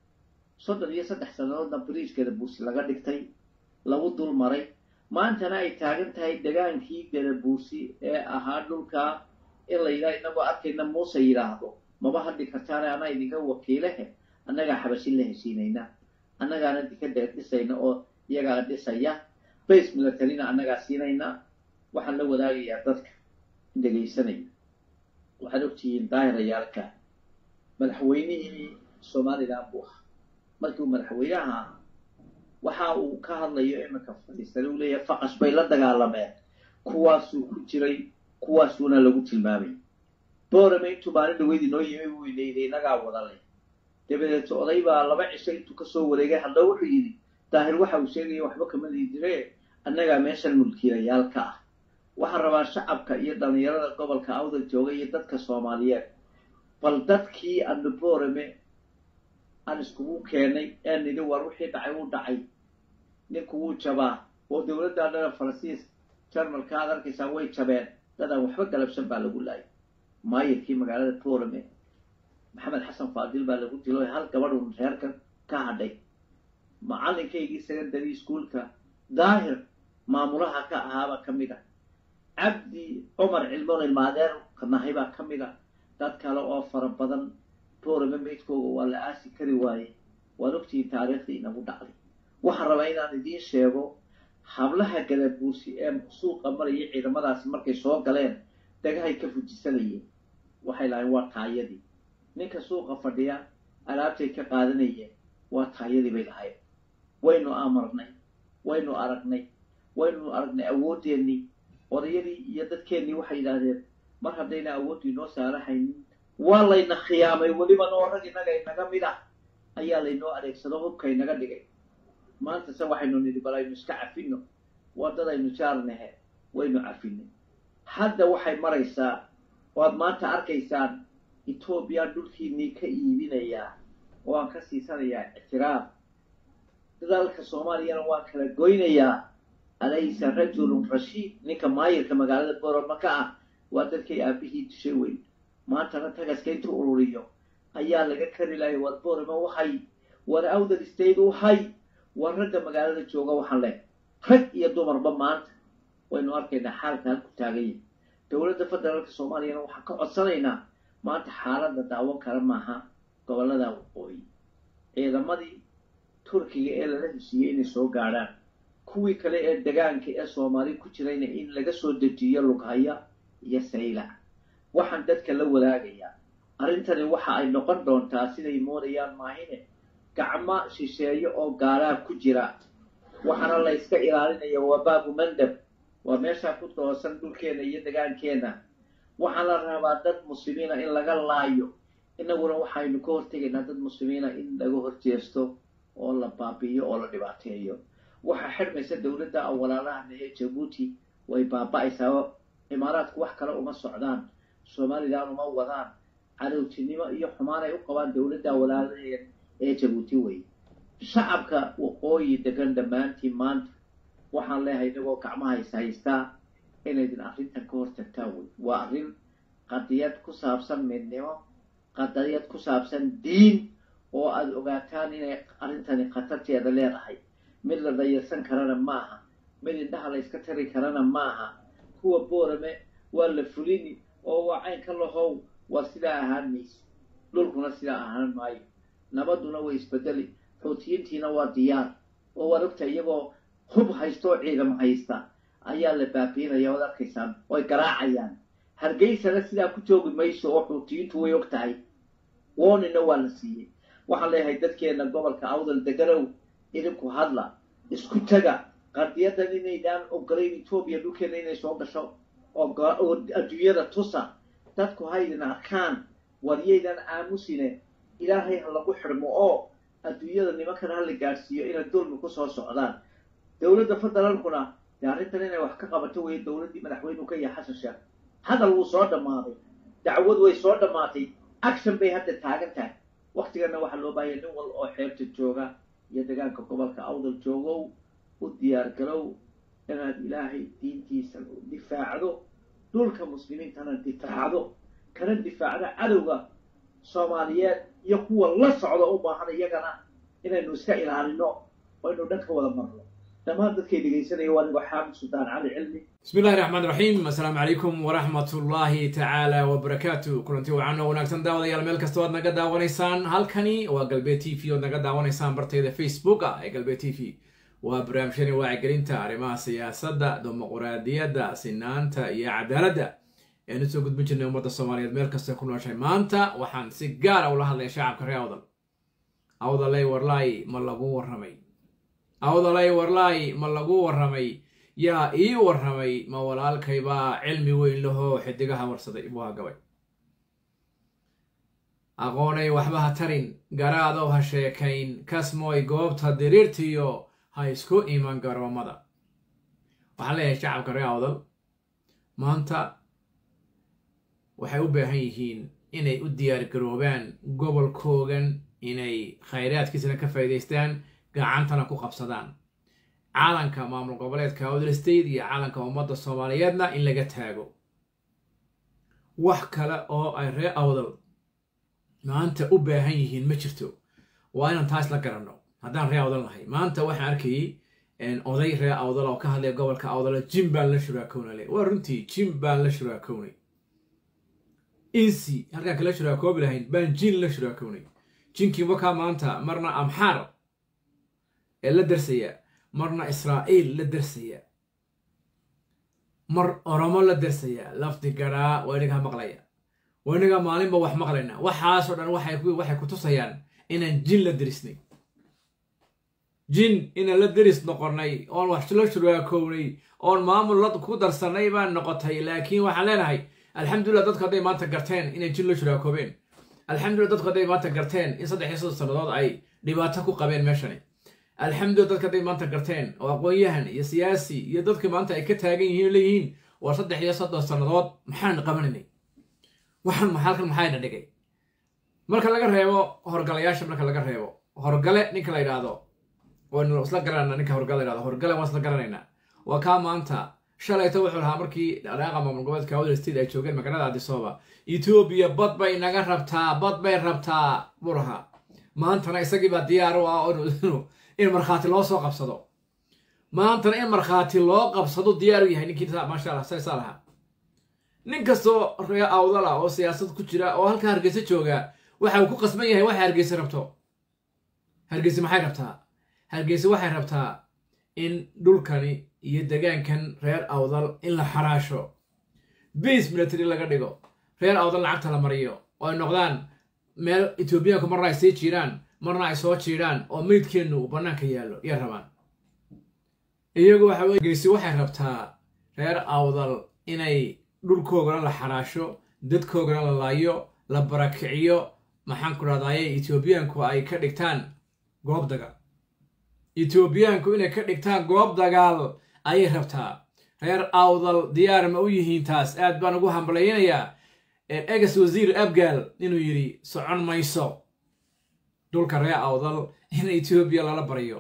soddon iyo saddex sannadoodna bariijkeeda buusi laga dhigtay lagu dul maray maantana ay taagan tahay degaankii gadabuusi ee ahaa dhulkaa in la yidhaha inagoo arkayna muuse yidhaahdo maba hadli kartaane anaa idinka wakiilehe annagaa xabashin la heshiinayna annagaana dika deer dhisayna oo iyagaa dhisaya base militarina annagaa siinayna waxaan la wadaagayaa dadka dhegaysanaya waxaad ogtihiin daahirayaalka madaxweynihii somalilan buu ahaa markii uu madaxweynaha waxa uu ka hadlayo iminka fadhiistana uu leeyahay faqash bay la dagaalameen kuwaasuu ku jiray kuwaasuuna lagu tilmaamay boorame intuu maalin dhaweyd inoo yimi buu ilayday inagaa wada leh dabadeed oday baa laba cisho intuu kasoo wareegay hadda wuxuu yidhi daahir waxa uu sheegaya waxba kama liidire annagaa meeshan mulkiilayaal ka ah waxaan rabaa shacabka iyo dhallinyarada gobolka awdal jooga iyo dadka soomaaliyeed bal dadkii aanu boorame aan iskugu keenay ee nidhi war wixii dhacay wuu dhacay ninku wuu jabaa oo dowladda dhana faransiis jarmalka aad arkaysaa way jabeen dadaan waxba galabsan baa lagu laayay maayirkii magaalada boorame maxamed xasan faadil baa lagu dilo hal gabadhun reerka ka hadhay macalinkaygii secondary schoolka daahir maamulaha ka ahaabaa ka mid a cabdi cumar cilmoon ilmaadeer nahay baa ka mid a dad kale oo fara badan boorame maydkooga waa la aasi kari waaye waad ogtihiin taariikhdii inagu dhacday waxaan rabaa inaan idiin sheego hablaha gadabuusi ee suuqa maraya ciidamadaasi markay soo galeen dagahay ka fujisanayeen waxay lahayn waa taayadii ninka suuqa fadhiya alaabtay ka qaadanayeen waa taayadii bay lahayn waynu amarnay waynu aragnay waynu aragnay awoodeennii odayadii iyo dadkeennii waxay yidhaahdeen mar haddayna awooddu inoo saarahaynin waa layna khiyaamay weliba noo rag innaga inaga mid ah ayaa laynoo adeegsado hubka inaga dhigay maanta se waxaynu nidhi bal aynu iska cafinno waddadaynu jaarnahe waynu cafinay hadda waxay maraysaa waad maanta arkaysaan etoobiya dhulkiinnii ka iibinayaa oo aan ka siisanayaa ictiraaf dalka soomaaliyana waan kala goynayaa alaysa rajulun rashiid ninka maayirka magaalada boroma ka ah waa dadkay aabihii dishay weyn maantana tagaska intuu ururiyo ayaa laga kari lahay war borama wahay war awdal state wahay war ragga magaalada jooga waxaan leh rag iyo dumarba maanta waynu arkaynaa xaalka halku taaganya dowladda federaalka soomaaliyana waxaan ka codsanaynaa maanta xaaladda daawan kale maaha gobollada waqooyi ciidamadii turkiga ee lala heshiiyey inay soo gaadhaan kuwii kale ee degaanka ee soomaali ku jirayna in laga soo dejiyo lughaya iyo saylac waxaan dadka la wadaagayaa arrintani waxa ay noqon doontaa siday moodayaan maahine gacmo shisheeyo oo gaalaa ku jira waxaana la yska ilaalinaya waa baabu mandab waa meeshaa ku doosan dhulkeena iyo degaankeenna waxaan la rabaa dad muslimiina in laga laayo innaguna waxaynu ka hortegaynaa dad muslimiina in laga horjeesto oo la baabi'iyo oo la dhibaateeyo waxaa xidhmaysa dowladda awalaalahan ee jabuuti way baaba'aysaa imaaraadku wax kale uma socdaan somalilan uma wadaan cadowtinimo iyo xumaan ay u qabaan dowladda awalaalaheed ee jabuuti wey shacabka waqooyi degan dhammaantiin maanta waxaan leeyahay inagoo gacmaha is haystaa inaydin arrintan ka hortagtaan wey waa arrin qadiyad ku saabsan midnimo qadiyad ku saabsan diin oo aada ogaataan inay arrintani khatarteeda leedahay mid la dayarsan karana maaha mid indhaha la yska tari karana maaha kuwa boorame waa la fulini oo waa caynka lahow waa sidaa ahaan mayse dhulkuna sidaa ahaan maayo nabadduna way isbedeli xuutiyiintiina waa diyaar oo waad ogta iyagoo hub haysta oo ciidamo haysta ayaa la baabiinaya oad arkaysaan oy garaacayaan hargeysana sidaa ku joogi mayso oo xuutiyiintu way og tahay woonina waa la siiyey waxaan leeyahay dadkeena gobolka awdal deganow idinku hadla isku taga qadiyadan inaydaan ogolayn etoobiya dhulkeena inay soo gasho oo adduunyada tusa dadku haydin arkaan waryaydan aamusine ilaahay ha lagu xidhmo oo adduunyada nimankan ha la gaadhsiiyo inay dulmi ku soo socdaan dowladda federaalkuna dee arrintan inay wax ka qabato weeye dowladdii madaxweynuhu ka yahay xasan sheekh hadal wuu soo dhammaaday dacwad way soo dhammaatay action bay hadda taagan tahay waktigana waxaa loo baahaya nin wal oo xeebta jooga iyo degaanka gobolka awdal joogow u diyaar garow inaad ilaahay diintiisa difaacdo dhulka muslimiintana difaacdo kana difaacdo cadowga soomaaliyeed iyo kuwa la socda u baahan iyagana inaynu iska ilaalino oo aynu dhan ka wada marno dhammaan dadkay dhegaysanaya waa nigo xaamid suldaan cali cilmi
bismi illahi raxmaan raxiim assalaamu calaykum waraxmat ullaahi tacaala wabarakaatu kulanti wacan oo wanaagsan daawadayaal meel kasta oad naga daawanaysaan halkani waa galbeed t v oad naga daawanaysaan bartayda facebooka ee galbeed t v waa barnaamijyani wacyigelinta arrimaha siyaasadda dimuquraadiyadda sinaanta iyo cadaaladda ean usoo gudbin jirnay ummadda soomaaliyeed meel kasta ku nooshay maanta waxaan si gaara ula hadlaya shacabka reer awdal awdalay warlaay ma lagu warramay awdalay warlaay ma lagu warramay yaa ii warramay ma walaalkaybaa cilmi weyn lahoo xidigaha warsaday buu hagabay aqoonay waxba ha tarin garaadow ha sheekayn kasmooy goobta diriirtiyo ha isku iman garoomada waxaan leeyahay shacabka reer awdal maanta waxay u baahan yihiin inay u diyaar garoobaan gobolkoogan inay khayraadkiisana ka faa'iidaystaan gacantana ku qabsadaan caalanka maamul goboleedka awdal state iyo caalanka ummadda soomaaliyeedna in laga taago wax kale oo ay reer awdal maanta u baahan yihiin ma jirto waa inaan taas la garanno haddaan ree awdal nahay maanta waxaan arkayay oday ree awdal oo ka hadlaya gobolka awdal jim baan la shuraakownale waa runtii jim baan la shuraakownay insi halkaan kala shuraakoobi lahayn baan jin la shuraakownay jinkii wakaa maanta marna amxaar ee la darsaya marna israa'iil la darsaya mar oromo la darsaya lafdi garaa waa inagaa maqlaya waa inagaa maalinba wax maqlayna waxaasoo dhan waxay ku tusayaan inaan jin la derisnay jin inaan la deris noqonnay oon wax la shuraakownay oon maamul la ku darsannay baan noqotay laakiin waxaan leenahay alxamdulillah dadku hadday maanta garteen inay jin la shuraakoobeen alxamdulillah dadku hadday maanta garteen in saddex iyo soddon sannadood ay dhibaato ku qabeen meeshani alxamdulillah dadku hadday maanta garteen oo aqoon-yahan iyo siyaasi iyo dadka maanta ay ka taagan yihiin leeyihiin waa saddex iyo soddon sannadood maxaan qabanaynay waxaan halkan maxayna dhigay marka laga reebo horgalayaasha marka laga reebo horgale ninka la yidhaahdo waynu isla garanayna ninka horgale la yidhahdo horgale waan isla garanaynaa waa kaa maanta shalayto wuxuu lahaa markii dhaqaaqa maamul goboleedka awdal state ay joogeen magaalada adisooba etoobiya bad bay naga rabtaa bad bay rabtaa buu lahaa maantana isagii baa diyaar u ah in markhaati loo soo qabsado maantana in markhaati loo qabsado diyaar u yahay ninkii maasha allah saysaa lahaa nin kastoo ree awdal ah oo siyaasad ku jira oo halkaa hargeysa jooga waxa uu ku qasban yahay waxa hargeysa rabto hargeysa maxay rabtaa hargeysa waxay rabtaa in dhulkani iyo degaankan reer awdal in la xaraasho base military laga dhigo reer awdal lacagta la mariyo oo ay noqdaan meel etoobiyaanku marna ay sii jiiraan marna ay soo jiidhaan oo meydkeennu uu bannaanka yaallo iyo rabaan iyagu waxa weye hargeysa waxay rabtaa reer awdal inay dhulkoogana la xaraasho dadkoogana la laayo la barakiciyo maxaan ku rahdaye etoobiyaanku ay ka dhigtaan goob dagaal etoobiyaanku inay ka dhigtaan goob dagaal ayay rabtaa reer awdal diyaar ma u yihiin taas aad baan ugu hambalaynayaa egas wasiir abgaal inuu yidhi socon mayso dhulka reer awdal in etoobiya lala baryo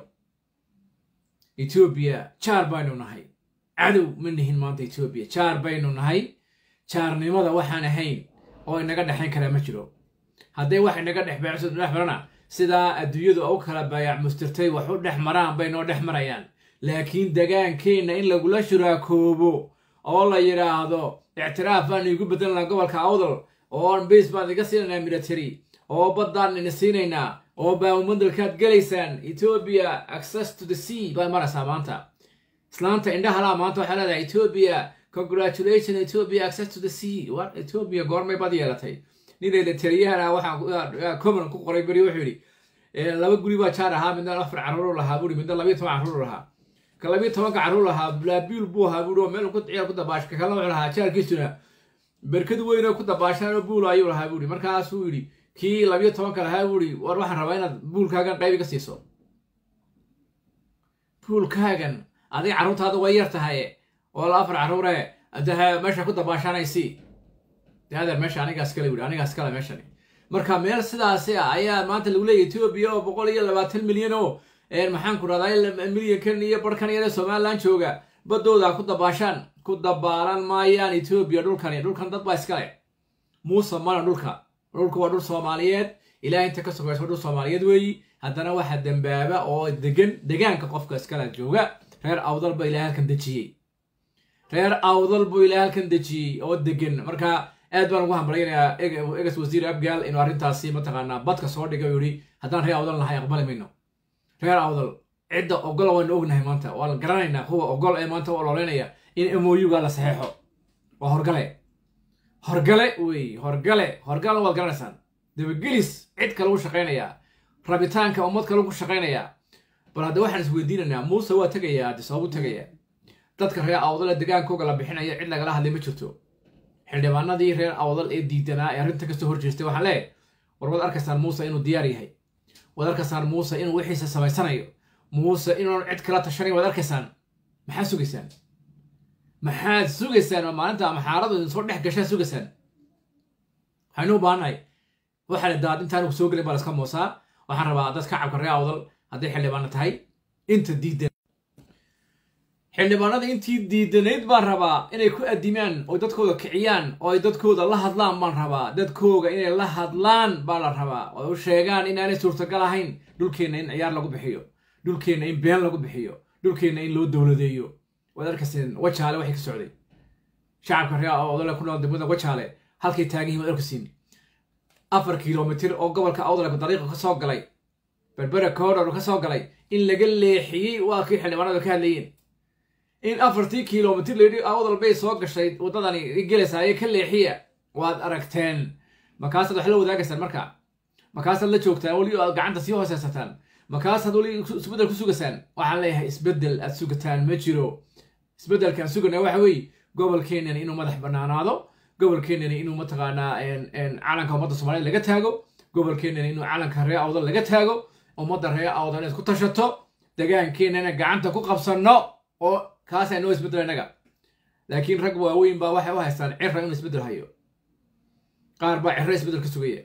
etoobiya jaar baynu nahay cadow ma nihin maanta etoobiya jaar baynu nahay jaarnimada waxaan ahayn oo inaga dhexayn karaa ma jiro hadday wax inaga dhex beecso dhex marana sidaa adduunyadu u kala baayac mustirtay wax u dhex maraan bay noo dhex marayaan laakiin degaankeenna in lagula shuraakoobo oo la yidhaahdo ictiraaf baan iigu bedelanaa gobolka awdal oo base baan iga siinaynaa military oo baddaan ina siinaynaa oo baamumadalkaad gelaysaan etoobiya access to the sea baa maraysaa maanta islaanta indhahalaa maanta waxaa leedahay etoobiya congratulation ethiopia access to the sea what ethiopia goormay bad yeelatay ninayda taliyahana waxaa common ku qoray beri wuxuu yidhi laba guri baa jaar ahaa midna afar carruur lahaa buuri midna labiyo toban carruur lahaa ka labiyo tobanka carruur lahaa blaabiil buu ahaa buuri oo meel ku ciyaar ku dabaasha ka kalena wuxuu lahaa jaarkiisuna berkad weyn oo ku dabaashaan oo buul ayuu lahaa buuri markaasuu yidhi kii labiyo tobanka lahaa buuri war waxaan rabaa inaad buulkaagan qayb iga siiso buulkaagan adiga carruurtaada way yar tahay oo la afar carruure de meesha ku dabaashanaysi de adeer meesha anigaas kale wuri anigaas kale meeshani marka meel sidaasi ah ayaa maanta lagu leeyahy etoobiya oo boqol iyo labaatan milyan oo maxaan ku rahdaa milyankan iyo barhkan yare somalilan jooga baddooda ku dabaashaan ku dabaalan maayaan etoobiya dhulkani dhulkan dad baa iskale muuse mana dhulka dhulku waa dhul soomaaliyeed ilaah inta ka sogaysa waa dhul soomaaliyeed weeyi haddana waxaa dembaaba oo degan degaanka qofka iskale jooga reer awdal ba ilaah halkan dejiyey reer awdal buu ilaa halkan dejiyey oo degan marka aad baan ugu hambalaynayaa egas wasiir abgaal inuu arrintaasi mataqaanaa badka soo dhigay u yihi haddaan reer awdal nahay aqbali mayno reer awdal cidda ogola waynu ognahay maanta waa la garanaynaa kuwa ogol ee maanta u ololeynaya in moyuga la saxeexo waa horgale horgale wey horgale horgalna waad garanaysaan dabagelis cid kale u shaqaynayaa rabitaanka ummad kale ku shaqaynayaa bal hadda waxaan isweydiinaynaa muuse waa tegayaa haddi sababu tegayaa dadka reer awdal ee degaankooga la bixinaya cid lagala hadlay ma jirto xildhibaanadii reer awdal ee diidanaa ee arrinta kasoo hor jeestay waxaan leeyahay war waad arkaysaan muuse inuu diyaar yahay waad arkaysaan muuse inuu wixiisa samaysanayo muuse inuun cid kala tashanayn waad arkaysaan maxaad sugaysaan maxaad sugaysaan oo maalinta maxaaradu idin soo dhex gashaa sugaysaan waxaynu u baahannahay waxaana daad intaan soo gelin baa laska moosaa waxaan rabaa dad kacabka reer awdal hadday xildhibaano tahay inta diidan xildhibaanada intii diidanayd baan rabaa inay ku adimaan oo dadkooda kiciyaan oo ay dadkooda la hadlaan baan rabaa dadkooga inay la hadlaan baa la rabaa oo u sheegaan inaanay suurtagal ahayn dhulkeenna in ciyaar lagu bixiyo dhulkeenna in been lagu bixiyo dhulkeenna in loo dowladeeyo waad arkayseen wajaale waxay ka socday shacabka reer awdale ku nool degmada wajaale halkay taagan yihin waad arkaysiin afar kilomitir oo gobolka awdale dariiqa ka soo galay berbera koodhor ka soo galay in laga leexiyey waa kii xildhibaanadu ka hadlayeen in afartii kilomitir layidhi awdal bay soo gashay waddadani gelaysaa ee ka leexiya waad aragteen markaasaad wax la wadaagaysaan marka markaasaad la joogtaan weli aad gacanta sii hooseysataan markaasaad weli isbeddel ku sugaysaan waxaan leeyahay isbeddel aad sugataan ma jiro isbeddelkaan sugana waxa weeye gobolkeenani inuu madax bannaanaado gobolkeenani inuu mataqaanaa calanka ummadda soomaaliyed laga taago gobolkeenani inuu calanka reer awdal laga taago ummadda reer awdal inaad ku tashato degaankeenana gacanta ku qabsanno oo kaasaa noo isbeddelo innaga laakiin rag waaweyn baa waxay u haystaan cira inuu isbeddel hayo qaar baa ciro isbeddel ka sugaya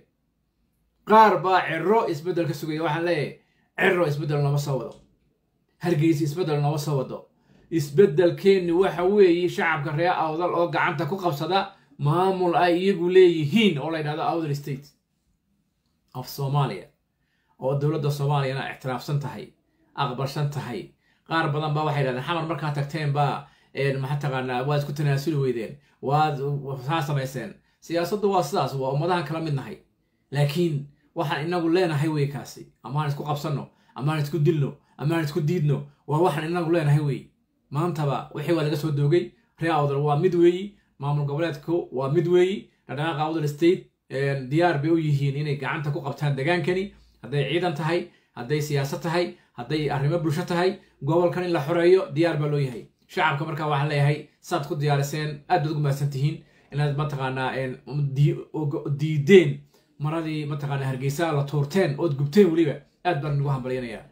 qaar baa ciro isbeddel ka sugaya waxaan leeyahay ciro isbeddel nooma soo wado hargeysa isbeddel nooma soo wado isbeddelkeenni waxa weeye shacabka reer awdal oo gacanta ku qabsada maamul ay iyagu leeyihiin oo la yidhahdo awdal state of soomaaliya oo dowladda soomaaliyana ictiraafsan tahay aqbalsan tahay qaar badan baa waxay yidhahdeen xamar markaa tagteen baa maxaa taqaanaa waad isku tanaasuli weydeen waad saa samayseen siyaasaddu waa sidaas waa ummadahan kala mid nahay laakiin waxaan inagu leenahay wey kaasi amaan isku qabsanno amaan isku dilno amaan isku diidno waa waxaan inagu leenahay wey maantaba wixii waa laga soo doogay reer awdal waa mid weeyi maamul goboleedku waa mid weeyi dhaqdhaqaaqa awdal state diyaar bay u yihiin inay gacanta ku qabtaan degaankani hadday ciidan tahay hadday siyaasad tahay hadday arrimo bulsho tahay gobolkan in la xoreeyo diyaar baa loo yahay shacabka markaa waxaan leeyahay saad ku diyaariseen aad baad ugu mahadsan tihiin inaad mataqaanaa diideen maradii mataqaanaa hargeysa la tuurteen ood gubteen weliba aad baan nagu hambalyanayaa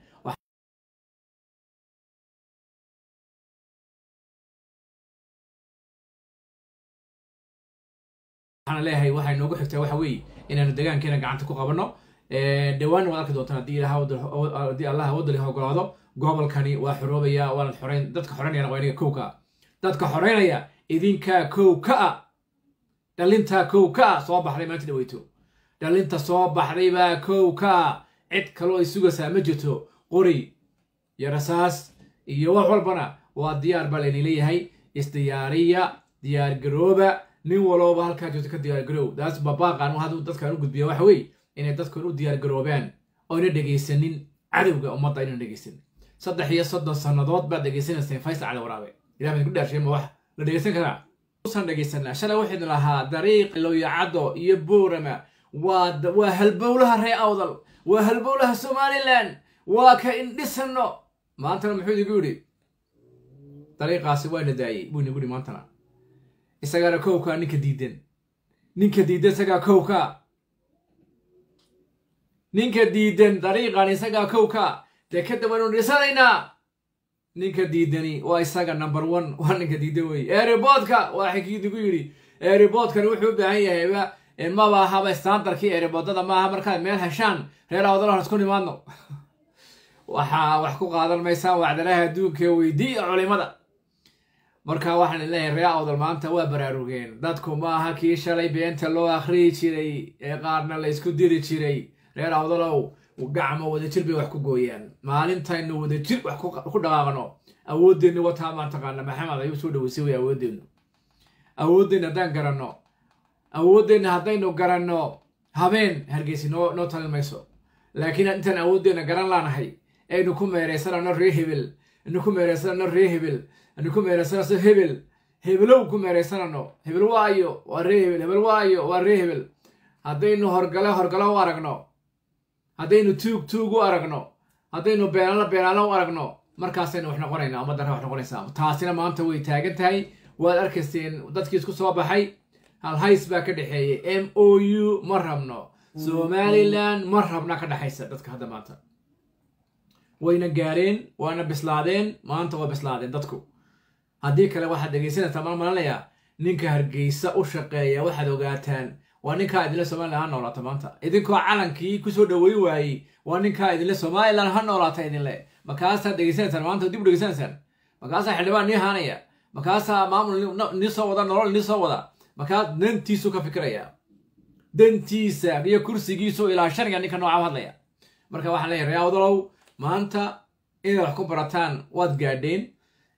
waxaan leeyahay waxay noogu xigtaa waxa weeye inaanu degaankeena gacanta ku qabanno dhawaanna waad arki doontaan haddii haddii allaha wadali ogolaado gobolkani waa xoroobaya waanad xoreyn dadka xoreynayana waa inaga kow ka dadka xoreynaya idinkaa kow ka a dhalintaa kow ka a soo baxday maanta dhaweyto dhalinta soo baxday baa kow ka a cid kaloo ay sugaysaa ma jirto qori iyo rasaas iyo wax walbana waa diyaar baa layni leeyahay isdiyaariya diyaargarooba nin walooba halkaa joogto ka diyaargaroow daas babaaqan hadduu dadkan u gudbiya waxa weeye inay dadkan u diyaargaroobaan oyna dhegaysanin cadowga ummadda aynan dhegaysanin saddex iyo soddon sannadood baad dhegaysanayseen faysal cali waraabe ilah baan ku dhaarshay ma wax la dhegaysan karaa usan dhegaysanaa shalay waxaynu lahaa dariiq lowyacaddo iyo boorama waa waa halbowlaha ree awdal waa halbowlaha somalilan waa ka indhisanno maantana muxuu idigu yidhi dariiqaasi waa na daayey buu inagu yidhi maantana isagaana kowkaa ninka diidan ninka diidan isagaa kowka ninka diidan dariiqan isagaa kowka dee ka dawaynu dhisanaynaa ninka diidani waa isaga number one waa ninka diidan wey eeriboodka waa xikiidigu yidhi eeriboodkani wuxuu u baahan yahayba maba ahaba standarkii eeriboodada maaha markaad meel heshaan reer awdalahan isku nimaadno waxaa wax ku qaadan maysaan wacdalaha adduunka weydiiya culimada marka waxaan leeyahay reer awdal maanta waa baraarugeen dadku maaha kii shalay beenta loo akhriyi jiray ee qaarna la ysku diri jiray reer awdalow gacmo wadajir bay wax ku gooyaan maalintaynu wadajir wax ku dhaqaaqno awoodeenna wataa maan taqaana maxamed ayuu soo dhaweysay way awoodeennu awoodeenna haddaan garanno awoodeenna haddaynu garanno habeen hargeysi noo noo talin mayso laakiin intaan awoodeenna garan laanahay aynu ku meeraysanano ree hebel anu ku meeraysanano ree hebel anu ku meeraysanayso hebel hebelow ku meeraysanano hebel waayo waa ree hebel hebel waayo waa ree hebel haddaynu horgale horgalo u aragno haddaynu tuug tuug u aragno haddaynu beenaalo beenaalo u aragno markaasaynu wax noqonaynaa ummaddarra wax noqonaysaa taasina maanta way taagan tahay waad arkayseen dadkii isku soo baxay halhays baa ka dhexeeyey m o u ma rabno somalilan ma rabna ka dhexaysa dadka hadda maanta wayna gaareen waana bislaadeen maanta waa bislaadeen dadku haddii kale waxaad dhegaysanaysaa mal malanayaa ninka hargeysa u shaqeeya waxaad ogaataan waa ninkaa idinle somalilan ha noolaata maanta idinkoo calankii kusoo dhaweyn waayey waa ninkaa idinle somalilan ha noolaata idinle markaasaad dhegaysanaysaan maanta dib u dhegaysanaysaan markaasaa xildhibaan nii haanaya markaasaa maamul nii soo wada nolol nii soo wada markaas dantiisu ka fikiraya dantiisa iyo kursigiisu ilaa sharciga ninka nooca u hadlaya marka waxaan leeyahay reawdalow maanta inaad wax ku barataan waad gaadheen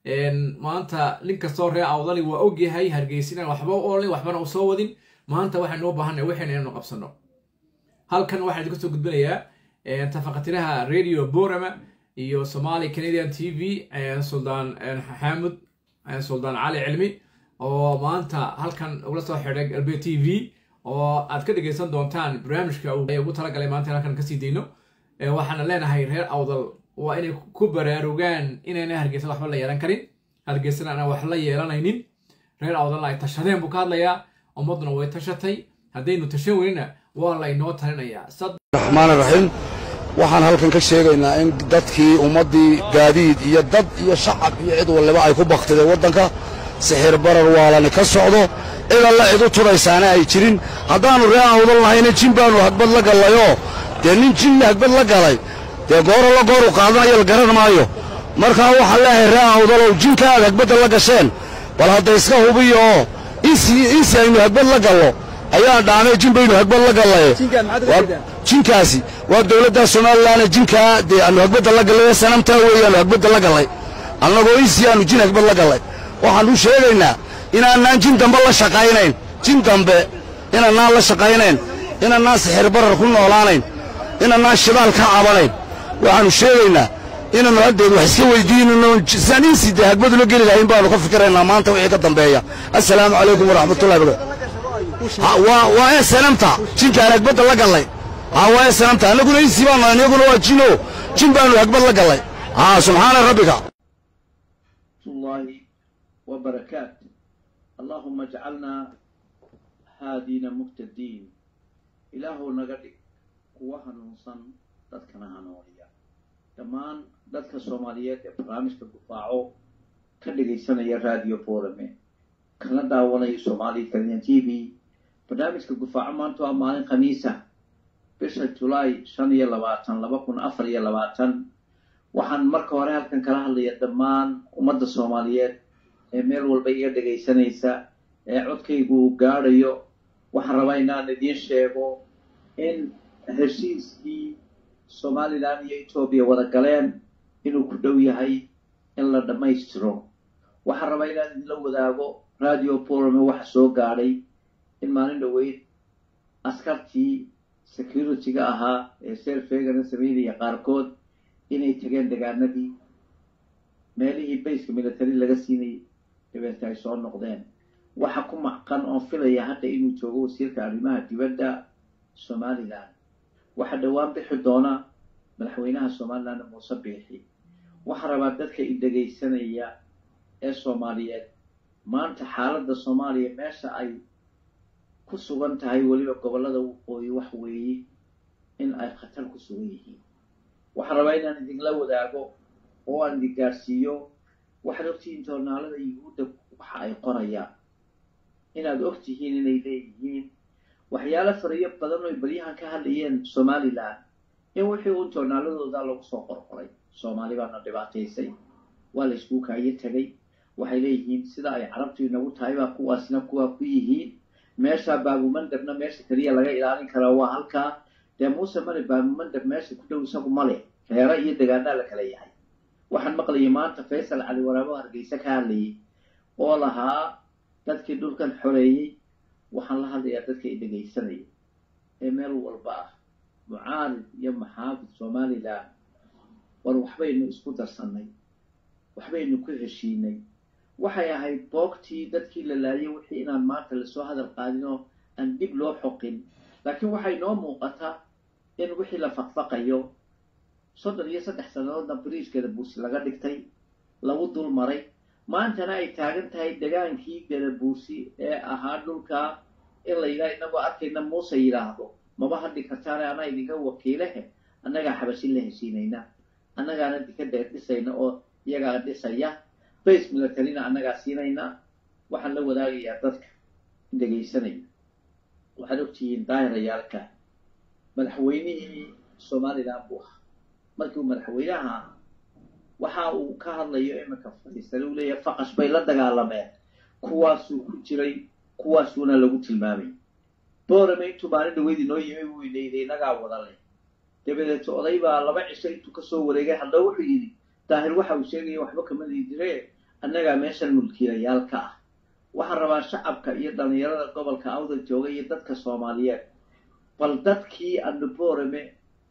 maanta nin kastoo ree awdali waa ogyahay hargeysinaan waxba u olin waxbana u soo wadin maanta waxaynu u baahanay waxayna inaynu qabsano halkan waxaan idinka soo gudbinayaa tafaqatiraha radio borama iyo somali canadian t v suldaan xaamud suldaan cali cilmi oo maanta halkan ugula soo xidhay galbe t v oo aad ka dhegaysan doontaan barnaamijka ugu talagalay maanta halkan kasii dayno waxaana leenahay reer awdal waa inay ku baraarugaan inayna hargeysa waxba la yeelan karin hargeysana aan wax la yeelanaynin reer awdalna ay tashadeen buu ka hadlayaa ummadduna way tashatay haddaynu tashan weynina waa laynoo talinayaa
raxmaan raxiim waxaan halkan ka sheegaynaa in dadkii ummaddii gaadiid iyo dad iyo shacab iyo cid waliba ay ku baktideen waddanka sixir barar waalani ka socdo cid alla cid u tudhaysaana ay jirin haddaannu ree awdal lahayna jin baannu hagbad la gallayoo dee nin jinna hagbad la galay dee gooro la gooru qaadanayo la garan maayo markaa waxaan leeyahay ree awdalow jinka aad hagbadda la gasheen bal hadda iska hubiyo oo insi insi aynu hagbad la gallo ayaa dhaamay jin baynu hagbad la gallaye jinkaasi waa dowladda somalilan jinkaa dee aanu hagbadda la gallay sanamtaa weeyaanu hagbadda la gallay annagoo insi aanu jin hagbad la gallay waxaanu sheegaynaa inaanaan jin dambe la shaqaynayn jin dambe inaanaan la shaqaynayn inaanaan sixir barar ku noolaanayn inaanaan shidaal ka cabanayn waxaannu sheegaynaa inaannu haddeed wax iska weydiinano sidaan insi dee hagbadula geli lahayn baanu ka fikiraynaa maanta wixii ka dambeeya assalaamu calaykum waraxmatullahi barakaatu waa waa ee sanamta jinkaan hagbadda la gallay haa waa ee sanamta annaguna insi baanu nahay iyaguna waa jino jin baanu hagbad la gallay haa subxaana rabbika
الله وبركاته اللهم اجعلنا هادين مهتدين إلهو نغدي kuwa hanuunsan dadkana hanuuniya dhammaan dadka soomaaliyeed ee barnaamijka gufaaco ka dhegaysanaya radio borame kana daawanaya soomaali kaliyan t v barnaamijka gufaaco maanta waa maalin khamiisa bisha julaay shan iyo labaatan laba kun afar iyo labaatan waxaan marka hore halkan kala hadlaya dhammaan ummadda soomaaliyeed ee meel walba iga dhegaysanaysa ee codkaygu uu gaadhayo waxaan rabaa inaan idiin sheego in heshiiskii somalilan iyo etoobiya wada galeen inuu ku dhow yahay in la dhammaystiro waxaan rabaa inaan idinla wadaago radio borome waxa soo gaadhay in maalin dhoweyd askartii security-ga ahaa ee selfegana sameynaya qaarkood inay tageen degaanadii meelihii bayska military laga siinayay dabeeta ay soo noqdeen waxa ku macqan oon filaya hadda inuu joogo wasiirka arrimaha dibadda somalilan waxaa dhowaan bixi doona madaxweynaha somalilan muuse biixi waxaa rabaa dadka i dhegaysanaya ee soomaaliyeed maanta xaaladda soomaaliya meesha ay ku sugan tahay weliba gobollada waqooyi wax weeye in ay khatar ku sugan yihiin waxaan rabaa inaan idinla wadaago oo aan idin gaadhsiiyo waxaad ogtihiin joornaalada yuhuudda waxa ay qorayaan inaad ogtihiin inay leeyihiin waxyaalo fariyo badan oy baryahan ka hadlayeen somalilan in wixii uun joornaaladooda lagu soo qorqoray soomaali baana dhibaataysay waa la isku kaayo tegay waxay leeyihiin sida ay carabtu inagu tahay baa kuwaasina kuwaa ku yihiin meesha baabumandabna meesha keliya laga ilaalin karaa waa halkaa dee muuse male baabumandab meesha ku dhow isagu male reero iyo degaanaa la kala yahay waxaan maqlayay maanta faysal cali waraabo hargeysa ka hadlayay oo lahaa dadkii dhulkan xoreeyey waxaan la hadlayaa dadka i dhegaysanaya ee meel walba ah mucaarid iyo maxaafid somalilan war waxbaynu isku darsannay waxbaynu ku heshiinay waxay ahayd boogtii dadkii la laayay wixii inaan maanta lasoo hadal qaadin oo aan dib loo xoqin laakiin waxay noo muuqataa in wixii la faqfaqayo soddon iyo saddex sannadoodna bariishkeeda buursi laga dhigtay lagu dul maray maantana ay taagan tahay degaankii gadabuursi ee ahaa dhulkaa in la yidhaha inagoo arkayna muuse yidhaahdo maba hadhi kartaane anaa idinka wakiilehe annagaa xabashin la heshiinayna annagaana dika dheer dhisayna oo iyagaa dhisaya base militarina annagaa siinayna waxaan la wadaagayaa dadka dhegaysanaya waxaad ogtihiin daahirayaalka madaxweynihii somalilan buu ahaa markii uu madaxweynaha ahaa waxa uu ka hadlayo iminka fadhiisane uu leeyahay faqash bay la dagaalameen kuwaasuu ku jiray kuwaasuuna lagu tilmaamay boorame intuu maalin dhaweyd inoo yimi buu inayday inagaa wada leh dabadeeto oday baa laba cisho intuu kasoo wareegay haddaba wuxuu yidhi daahir waxa uu sheegaya waxba kama liidire annagaa meeshan mulkiilayaal ka ah waxaan rabaa shacabka iyo dhallinyarada gobolka awdal jooga iyo dadka soomaaliyeed bal dadkii aanu boorame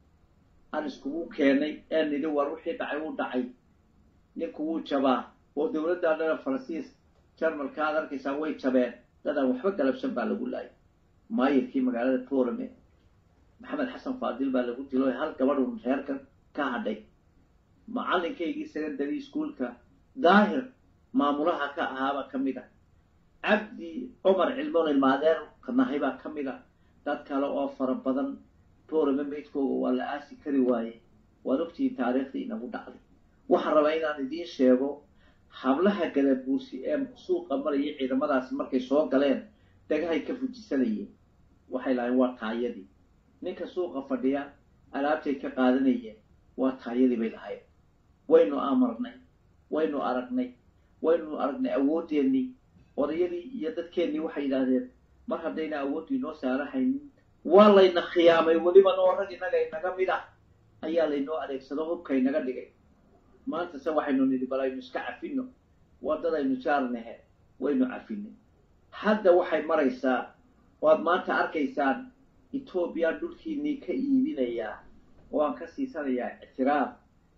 aan iskugu keenay ee nidhi war wixii dhacay wuu dhacay ninku wuu jabaa oo dowladda dhana faransiis jarmalka aad arkaysaa way jabeen dadaan waxba galabsan baa lagu laayay maayirkii magaalada boorame maxamed xasan faadil baa lagu dilo hal gabadhun reerka ka hadhay macalinkaygii secondary schoolka daahir maamulaha ka ahaaba ka mid a cabdi cumar cilmoon ilmaadeer nahay baa ka mid a dad kale oo fara badan boorame maydkooga waa la aasi kari waaye waad ogtihiin taariikhdii inagu dhacday waxaan rabaa inaan idiin sheego hablaha gadabuursi ee suuqa maraya ciidamadaasi markay soo galeen dhagahay ka fujisanayeen waxay lahayn waa taayadii ninka suuqa fadhiya alaabtay ka qaadanayeen waa taayadii bay lahayd waynu amarnay waynu aragnay waynu aragnay awoodeennii odayadii iyo dadkeennii waxay yidhaahdeen mar haddayna awooddu inoo saarahaynin waa layna khiyaamay weliba noo rag innaga inaga mid ah ayaa laynoo adeegsado hubka inaga dhigay maanta se waxaynu nidhi bal aynu iska cafinno waddadaynu jaarnahe waynu cafinay hadda waxay maraysaa waad maanta arkaysaan etoobiya dhulkiinnii ka iibinayaa oo aan ka siisanayaa ictiraaf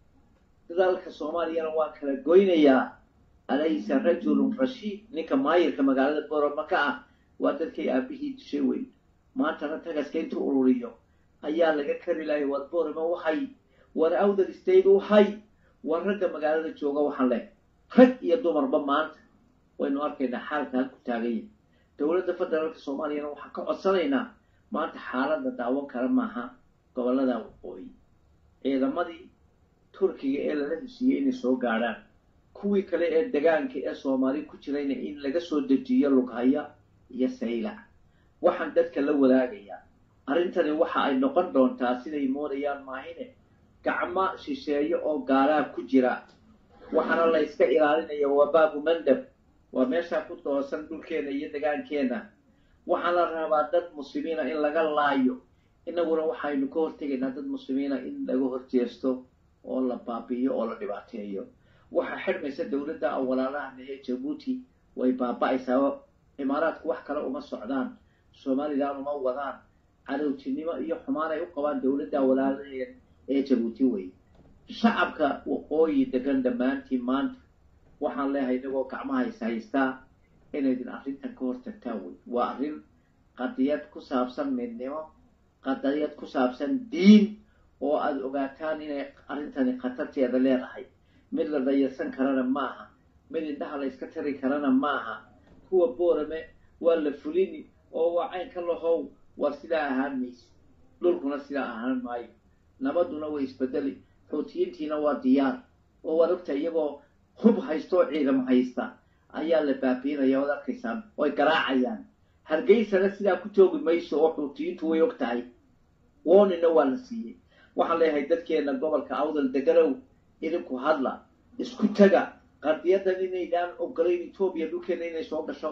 dalka soomaaliyana waan kala goynayaa alaysa rajulun rashiid ninka maayirka magaalada boroma ka ah waa dadkay aabihii dishay weyn maantana tagaska intuu ururiyo ayaa laga kari lahay war boroma waxay war awdal state waxay war ragga magaalada jooga waxaan leh rag iyo dumarba maanta waynu arkaynaa xaalka halku taaganya dowladda federaalka soomaaliyana waxaan ka codsanaynaa maanta xaaladda daawan kara maaha gobollada waqooyi ciidamadii turkiga ee lala heshiiyey inay soo gaadhaan kuwii kale ee degaanka ee soomaali ku jirayna in laga soo dejiyo lughaya iyo saylac waxaan dadka la wadaagayaa arrintani waxa ay noqon doontaa siday moodayaan maahine gacmo shisheeye oo gaalaa ku jira waxaana la yska ilaalinaya waa baabu mandab waa meeshaa ku doosan dhulkeena iyo degaankeenna waxaa la rabaa dad muslimiina in laga laayo innaguna waxaynu ka hortegaynaa dad muslimiina in laga horjeesto oo la baabi'iyo oo la dhibaateeyo waxaa xidhmaysa dowladda awalaalahan ee jabuuti way baaba'aysaa imaaraadku wax kale uma socdaan somalilan uma wadaan cadowtinimo iyo xumaan ay u qabaan dowladda awalaalaheed ee jabuuti wey shacabka waqooyi degan dhammaantiin maanta waxaan leehay inagoo gacmaha is haystaa inaydin arrintan ka hortagtaan wey waa arrin qadiyad ku saabsan midnimo qadiyad ku saabsan diin oo aada ogaataan inay arrintani khatarteeda leedahay mid la dayarsan karana maaha mid indhaha la yska tari karana maaha kuwa boorame waa la fulini oo waa caynka lahow waa sidaa ahaan mayse dhulkuna sidaa ahaan maayo nabaduna way isbedeli xuutiyiintiina waa diyaar oo waad ogta iyagoo hub haysta oo ciidam haysta ayaa la baabiinaya waad arkaysaan oy garaacayaan hargeysana sidaa ku joogi mayso oo xuutiyiintu way og tahay woonina waa la siiyey waxaan leeyahay dadkeena gobolka awdal deganow idinku hadla isku taga qadiyadan inaydaan ogolayn etoobiya dhulkeena inay soo gasho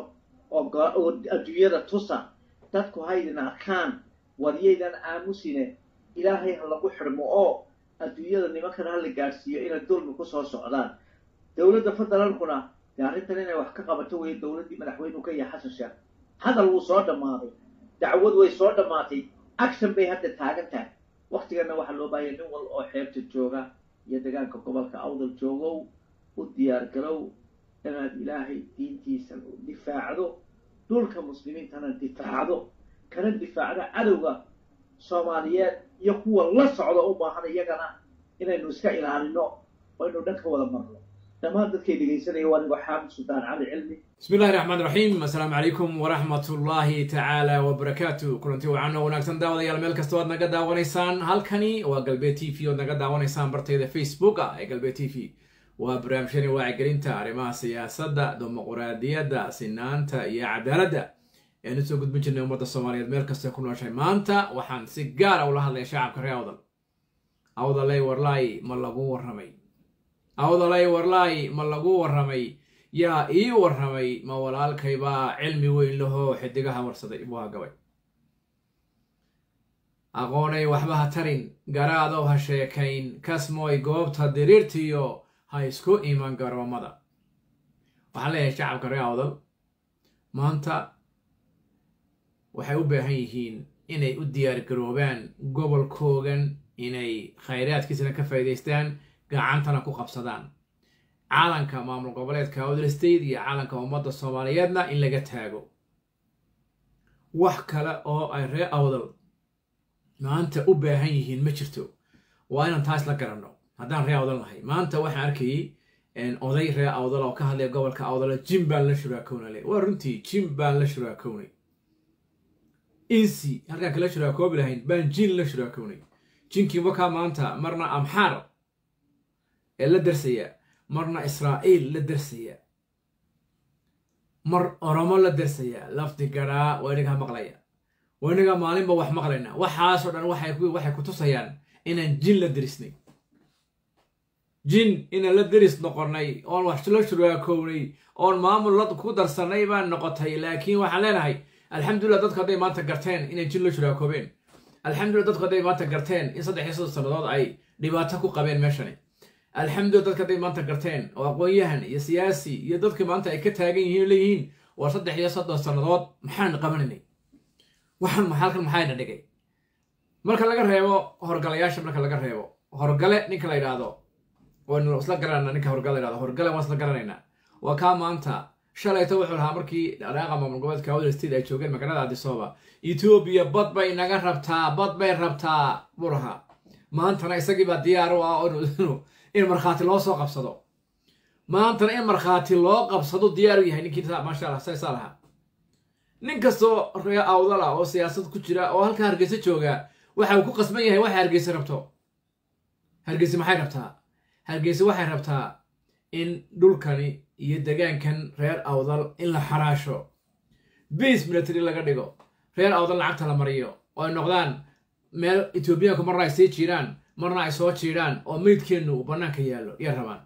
oo adduunyada tusa dadku haydin arkaan waryaydan aamusine ilaahay ha lagu xidhmo oo adduunyada nimankana hala gaadhsiiyo inay dulmi ku soo socdaan dowladda federaalkuna dee arrintan inay wax ka qabato weeye dowladdii madaxweynuhu ka yahay xasan sheekh hadal wuu soo dhammaaday dacwad way soo dhammaatay action bay hadda taagan tahay waktigana waxaa loo baahaya nin wal oo xeebta jooga iyo degaanka gobolka awdal joogow u diyaar garow inaad ilaahay diintiisa difaacdo dhulka muslimiintana difaacdo kana difaacdo cadowga soomaaliyeed iyo kuwa la socda u baahan iyagana inaynu iska ilaalino oo aynu dhan ka wada marno dhammaan dadkay dhegaysanaya waa nigoo xaamid suldaan cali cilmi
bismi illahi raxmaan raxiim assalaamu calaykum waraxmat ullaahi tacaala wabarakaatu kulanti wacan oo wanaagsan daawadayaal meel kasta oad naga daawanaysaan halkani waa galbeed t v oad naga daawanaysaan bartayda facebooka ee galbeed t v waa barnaamijyani wacyigelinta arrimaha siyaasadda dimuquraadiyadda sinaanta iyo cadaaladda ean usoo gudbin jirnay ummadda soomaaliyeed meel kastoo ku nooshay maanta waxaan si gaara ula hadlaya shacabka reer awdal awdalay warlaay ma lagu warramay awdalay warlaay ma lagu warramay yaa ii warramay ma walaalkaybaa cilmi weyn lahoo xidigaha warsaday buu hagabay aqoonay waxba ha tarin garaadow ha sheekayn kasmooy goobta diriirtiyo ha isku iman garoomada waxaan leeyahay shacabka reer awdal maanta waxay u baahan yihiin inay u diyaar garoobaan gobolkoogan inay khayraadkiisana ka faa'iidaystaan gacantana ku qabsadaan caalanka maamul goboleedka awdal state iyo caalanka ummadda soomaaliyeedna in laga taago wax kale oo ay reer awdal maanta u baahan yihiin ma jirto waa inaan taas la garanno haddaan reer awdal nahay maanta waxaan arkayay oday reer awdal oo ka hadlaya gobolka awdal jim baan la shuraakownale waa runtii jim baan la shuraakownay insi halkaan kala shuraakoobi lahayn baan jin la shuraakownay jinkii wakaa maanta marna amxaar ee la darsaya marna israa'iil la darsaya mar oromo la darsaya lafdi garaa waa inagaa maqlaya waa inagaa maalinba wax maqlayna waxaasoo dhan waxay ku tusayaan inaan jin la darisnay jin inaan la deris noqonnay oon wax la shuraakownay oon maamul la ku darsannay baan noqotay laakiin waxaan leenahay alxamdulillah dadku hadday maanta garteen inay jin la shuraakoobeen alxamdulillah dadku hadday maanta garteen in saddex iyo soddon sannadood ay dhibaato ku qabeen meeshani alxamdulillah dadku hadday maanta garteen oo aqoon-yahan iyo siyaasi iyo dadka maanta ay ka taagan yihiin leeyihiin waa saddex iyo soddon sannadood maxaan qabanaynay waxaan halkan maxayna dhigay marka laga reebo horgalayaasha marka laga reebo horgale ninka la yidhaahdo waynu isla garanayna ninka horgale la yidhahdo horgale waan isla garanaynaa waa kaa maanta shalayto wuxuu lahaa markii dhaqaaqa maamul goboleedka awdal state ay joogeen magaalada adisooba etoobiya bad bay naga rabtaa bad bay rabtaa buu lahaa maantana isagii baa diyaar u ah in markhaati loo soo qabsado maantana in markhaati loo qabsado diyaar u yahay ninkii maasha allah saysaa lahaa nin kastoo ree awdal ah oo siyaasad ku jira oo halkaa hargeysa jooga waxa uu ku qasban yahay waxay hargeysa rabto hargeysa maxay rabtaa hargeysa waxay rabtaa in dhulkani iyo degaankan reer awdal in la xaraasho base military laga dhigo reer awdal lacagta la mariyo oo ay noqdaan meel etoobiyaanku marna ay sii jiiraan marna ay soo jiidhaan oo meydkeennu uu bannaanka yaallo iyo rabaan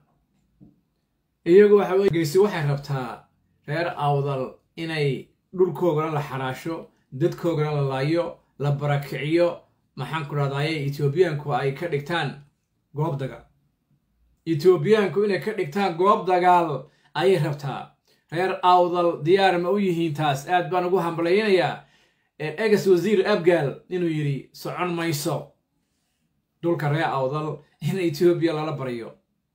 iyagu waxa weye hargeysa waxay rabtaa reer awdal inay dhulkoogana la xaraasho dadkoogana la laayo la barakiciyo maxaan ku dhahdaye etoobiyaanku ay ka dhigtaan goob dagaal etoobiyaanku inay ka dhigtaan goob dagaal ayay rabtaa reer awdal diyaar ma u yihiin taas aad baan ugu hambalaynayaa egas wasiir abgaal inuu yidhi socon mayso dhulka reer awdal in etoobiya lala baryo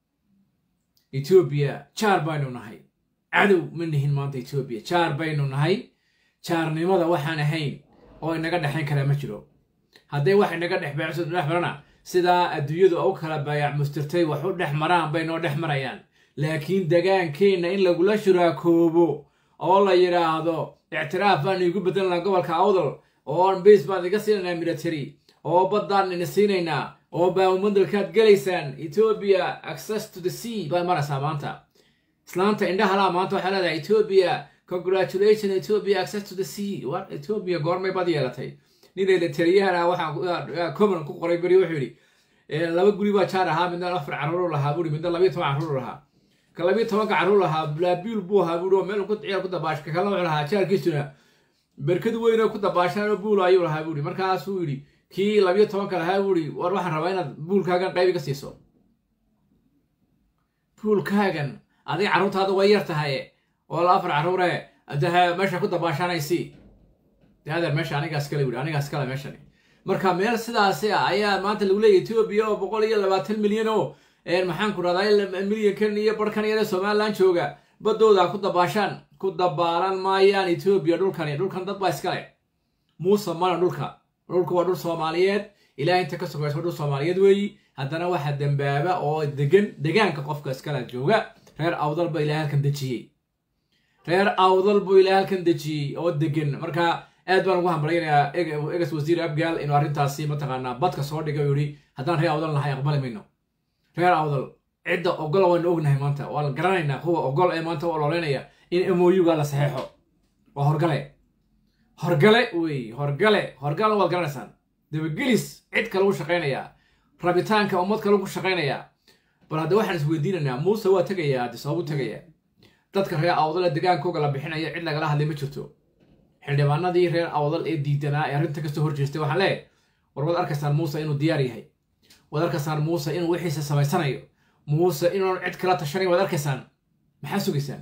etoobiya jaar baynu nahay cadow ma nihin maanta etoobiya jaar baynu nahay jaarnimada waxaan ahayn oo inaga dhexayn karaa ma jiro hadday wax inaga dhex dhex marana sidaa adduunyadu u kala baayac mustirtay wax u dhex maraan bay noo dhex marayaan laakiin degaankeenna in lagula shuraakoobo oo la yidhaahdo ictiraaf baan iigu bedelanaa gobolka awdal oo base baan iga siinaynaa military oo baddaan ina siinaynaa oo baamumadalkaad gelaysaan etoobiya access to the sea baa maraysaa maanta islaanta indhahalaa maanta waxay leedahay etoobiya congratulation ethiopia access to the sea what ethiopia goormay bad yeelatay ninayda taliyahana waxaa common ku qoray beri wuxuu yidhi laba guri baa jaar ahaa midna afar carruur lahaa buuri midna labiyo toban carruur lahaa ka labiyo tobanka carruur lahaa blaabiul buu ahaa buuri oo meel ku ciyaar ku dabaash ka kalena wuxuu lahaa jaarkiisuna berkad weyn oo ku dabaashaan oo buul ayuu lahaa buuri markaasuu yidhi kii labiyo tobanka lahaa buuri war waxaan rabaa inaad buulkaagan qayb iga siiso buulkaagan adiga carruurtaada way yar tahay oo la afar carruure dahe meesha ku dabaashanaysi de adeer meesha anigaas kale wuri anigaas kale meeshani marka meel sidaasi ah ayaa maanta lagu leeyahy etoobiya oo boqol iyo labaatan milyan oo maxaan ku dhahdaa milyankan iyo barhkan yare somalilan jooga baddooda ku dabaashaan ku dabaalan maayaan etoobiya dhulkani dhulkan dad baa iskale muuse mana dhulka dhulku waa dhul soomaaliyeed ilaah inta ka sugaysa waa dhul soomaaliyeed weeyi haddana waxa dembaaba oo degan degaanka qofka iskale jooga reer awdal ba ilahay halkan dejiyey reer awdal buu ilaa halkan dejiyey oo degan marka aad baan ugu hambalaynayaa egas wasiir abgaal inuu arrintaasi mataqaanaa badka soo dhigay oo yidhi haddaan reer awdal nahay aqbali mayno reer awdal cidda ogol waynu ognahay maanta waa la garanaynaa kuwa ogol ee maanta u ololeynaya in moyuga la saxeexo waa horgale horgale wey horgale horgalna waad garanaysaan dabagelis cid kale u shaqaynayaa rabitaanka ummad kale ku shaqaynayaa bal hadda waxaan isweydiinaynaa muuse waa tegayaa adisoobu tegayaa dadka reer awdal ee degaankooga la bixinaya cid lagala hadlay ma jirto xildhibaanadii reer awdal ee diidanaa ee arrinta kasoo horjeestay waxaan leeyahay war waad arkaysaan muuse inuu diyaar yahay waad arkaysaan muuse inuu wixiisa samaysanayo muuse inuun cid kala tashanayn waad arkaysaan maxaad sugaysaan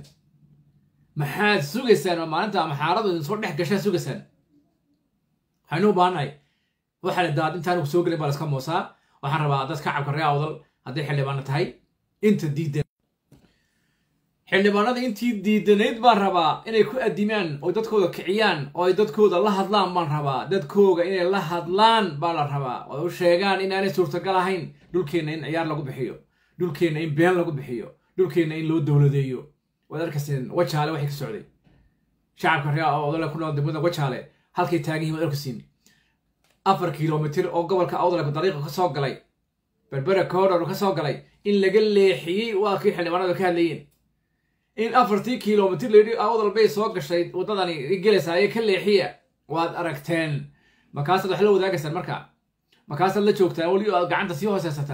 maxaad sugaysaan oo maalinta maxaaradu idin soo dhex gashaa sugaysaan waxaynu u baahannahay waxaa la daad intaan soo gelin baa la iska moosaa waxaan rabaa dad kacabka reer awdal hadday xildhibaano tahay inta diidan xildhibaanada intii diidanayd baan rabaa inay ku adimaan oo dadkooda kiciyaan oo ay dadkooda la hadlaan baan rabaa dadkooga inay la hadlaan baa la rabaa oo u sheegaan inaanay suurtagal ahayn dhulkeenna in ciyaar lagu bixiyo dhulkeenna in been lagu bixiyo dhulkeenna in loo dowladeeyo waad arkayseen wajaale waxay ka socday shacabka reer awdale ku nool degmada wajaale halkay taagan yihin waad arkaysiin afar kilomitir oo gobolka awdale dariiqa ka soo galay berbera koodhor ka soo galay in laga leexiyey waa kii xildhibaanadu ka hadlayeen in afartii kilomitir layidhi awdal bay soo gashay waddadani gelaysaayee ka leexiya waad aragteen markaasaad wax la wadaagaysaan marka markaasaad la joogtaan weli aad gacanta sii hooseysataan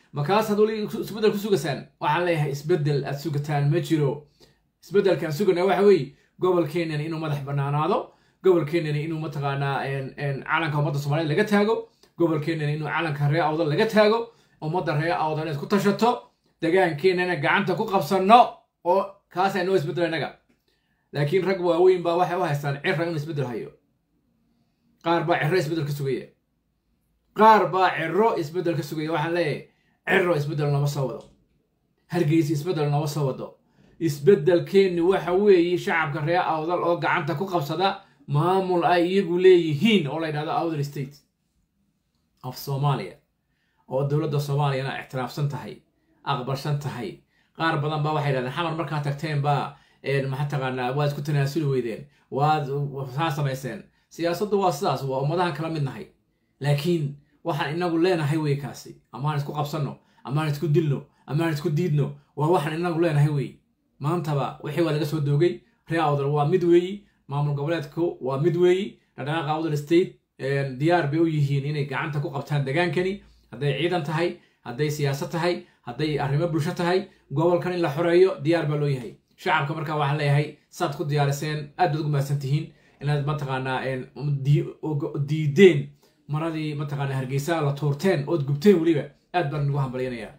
markaasaad weli isbeddel ku sugasaan waxaan leeyahay isbeddel aad sugataan ma jiro isbeddelkaan suganaa waxa weeye gobolkeenani inuu madax banaanaado gobolkeenani inuu mataqaanaa calanka ummadda soomaaliyed laga taago gobolkeenani inuu calanka ree awdal laga taago ummadda ree awdal inaad ku tashato degaankeenana gacanta ku qabsanno oo kaasaa noo isbeddel innaga laakiin rag waaweyn baa waxay u haystaan cira inuu isbeddel hayo qaar baa ciro isbeddel ka sugaya qaar baa ciro isbeddel ka sugaya waxaan leeyahay ciro isbeddel nooma soo wado hargeysa isbeddel nooma soo wado isbeddelkeenni waxa weeye shacabka ree awdal oo gacanta ku qabsada maamul ay iyagu leeyihiin oo la yidhahdo awdal state of soomaaliya oo dowladda soomaaliyana ictiraafsan tahay aqbalsan tahay qaar badan baa waxay yidhahdeen xamar markaa tagteen baa maxaa taqaanaa waad isku tanaasuli weydeen waad saa samayseen siyaasaddu waa sidaas waa ummadahan kala mid nahay laakiin waxaan inagu leenahay wey kaasi amaan isku qabsanno amaan isku dilno amaan isku diidno waa waxaan inagu leenahay wey maantaba wixii waa laga soo doogay ree awdal waa mid weeyi maamul goboleedku waa mid weeyi dhaqdhaqaaqa awdal state diyaar bay u yihiin inay gacanta ku qabtaan degaankani hadday ciidan tahay hadday siyaasad tahay hadday arrimo bulsho tahay gobolkan in la xoreeyo diyaar baa loo yahay shacabka markaa waxaan leeyahay saad ku diyaariseen aad baad ugu mahadsan tihiin inaad mataqaanaa diideen maradii mataqaanaa hargeysa la tuurteen ood gubteen weliba aad baan nagu hambalyanayaa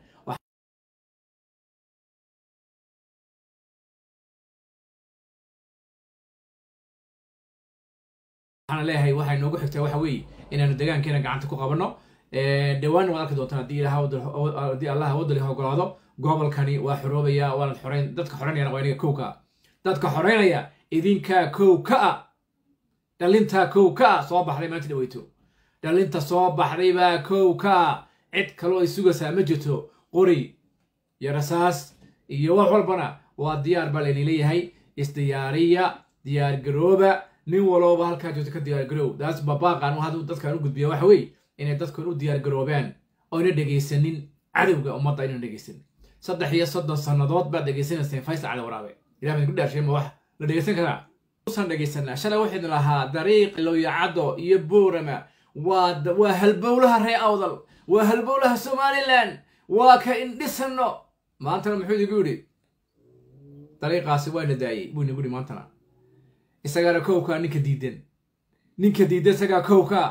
waxaan leeyahay waxay noogu xigtaa waxa weeye inaanu degaankeena gacanta ku qabanno dhawaanna waad arki doontaan haddii ilaah haddii allah wadali ogolaado gobolkani waa xoroobaya waanad xoreyn dadka xoreynayana waa inaga kow ka ah dadka xoreynaya idinkaa kow ka ah dhalintaa kow ka ah soo baxday maanta dhaweyto dhalinta soo baxday baa kow ka ah cid kaloo ay sugaysaa ma jirto qori iyo rasaas iyo wax walbana waa diyaar baa layni leeyahay isdiyaariya diyaar garooba nin walooba halkaa joogto ka diyaar garoow daas babaaqan haduu dadkan u gudbiya waxa weeye inay dadkan u diyaar garoobaan oyna dhegaysanin cadowga ummadda aynan dhegaysanin saddex iyo soddon sannadood baad dhegaysanayseen faysal cali waraabe ilah baan ku dhaarshay ma wax la dhegaysan karaa usan dhegaysanaa shalay waxaynu lahaa dariiq lowyacaddo iyo boorama waa waa halbowlaha ree awdal waa halbowlaha somalilan waa ka indhisanno maantana muxuu idigu yidhi dariiqaasi waa na daayey buu inagu yidhi maantana isagaana kowkaa ninka diidan ninka diidan isagaa kowka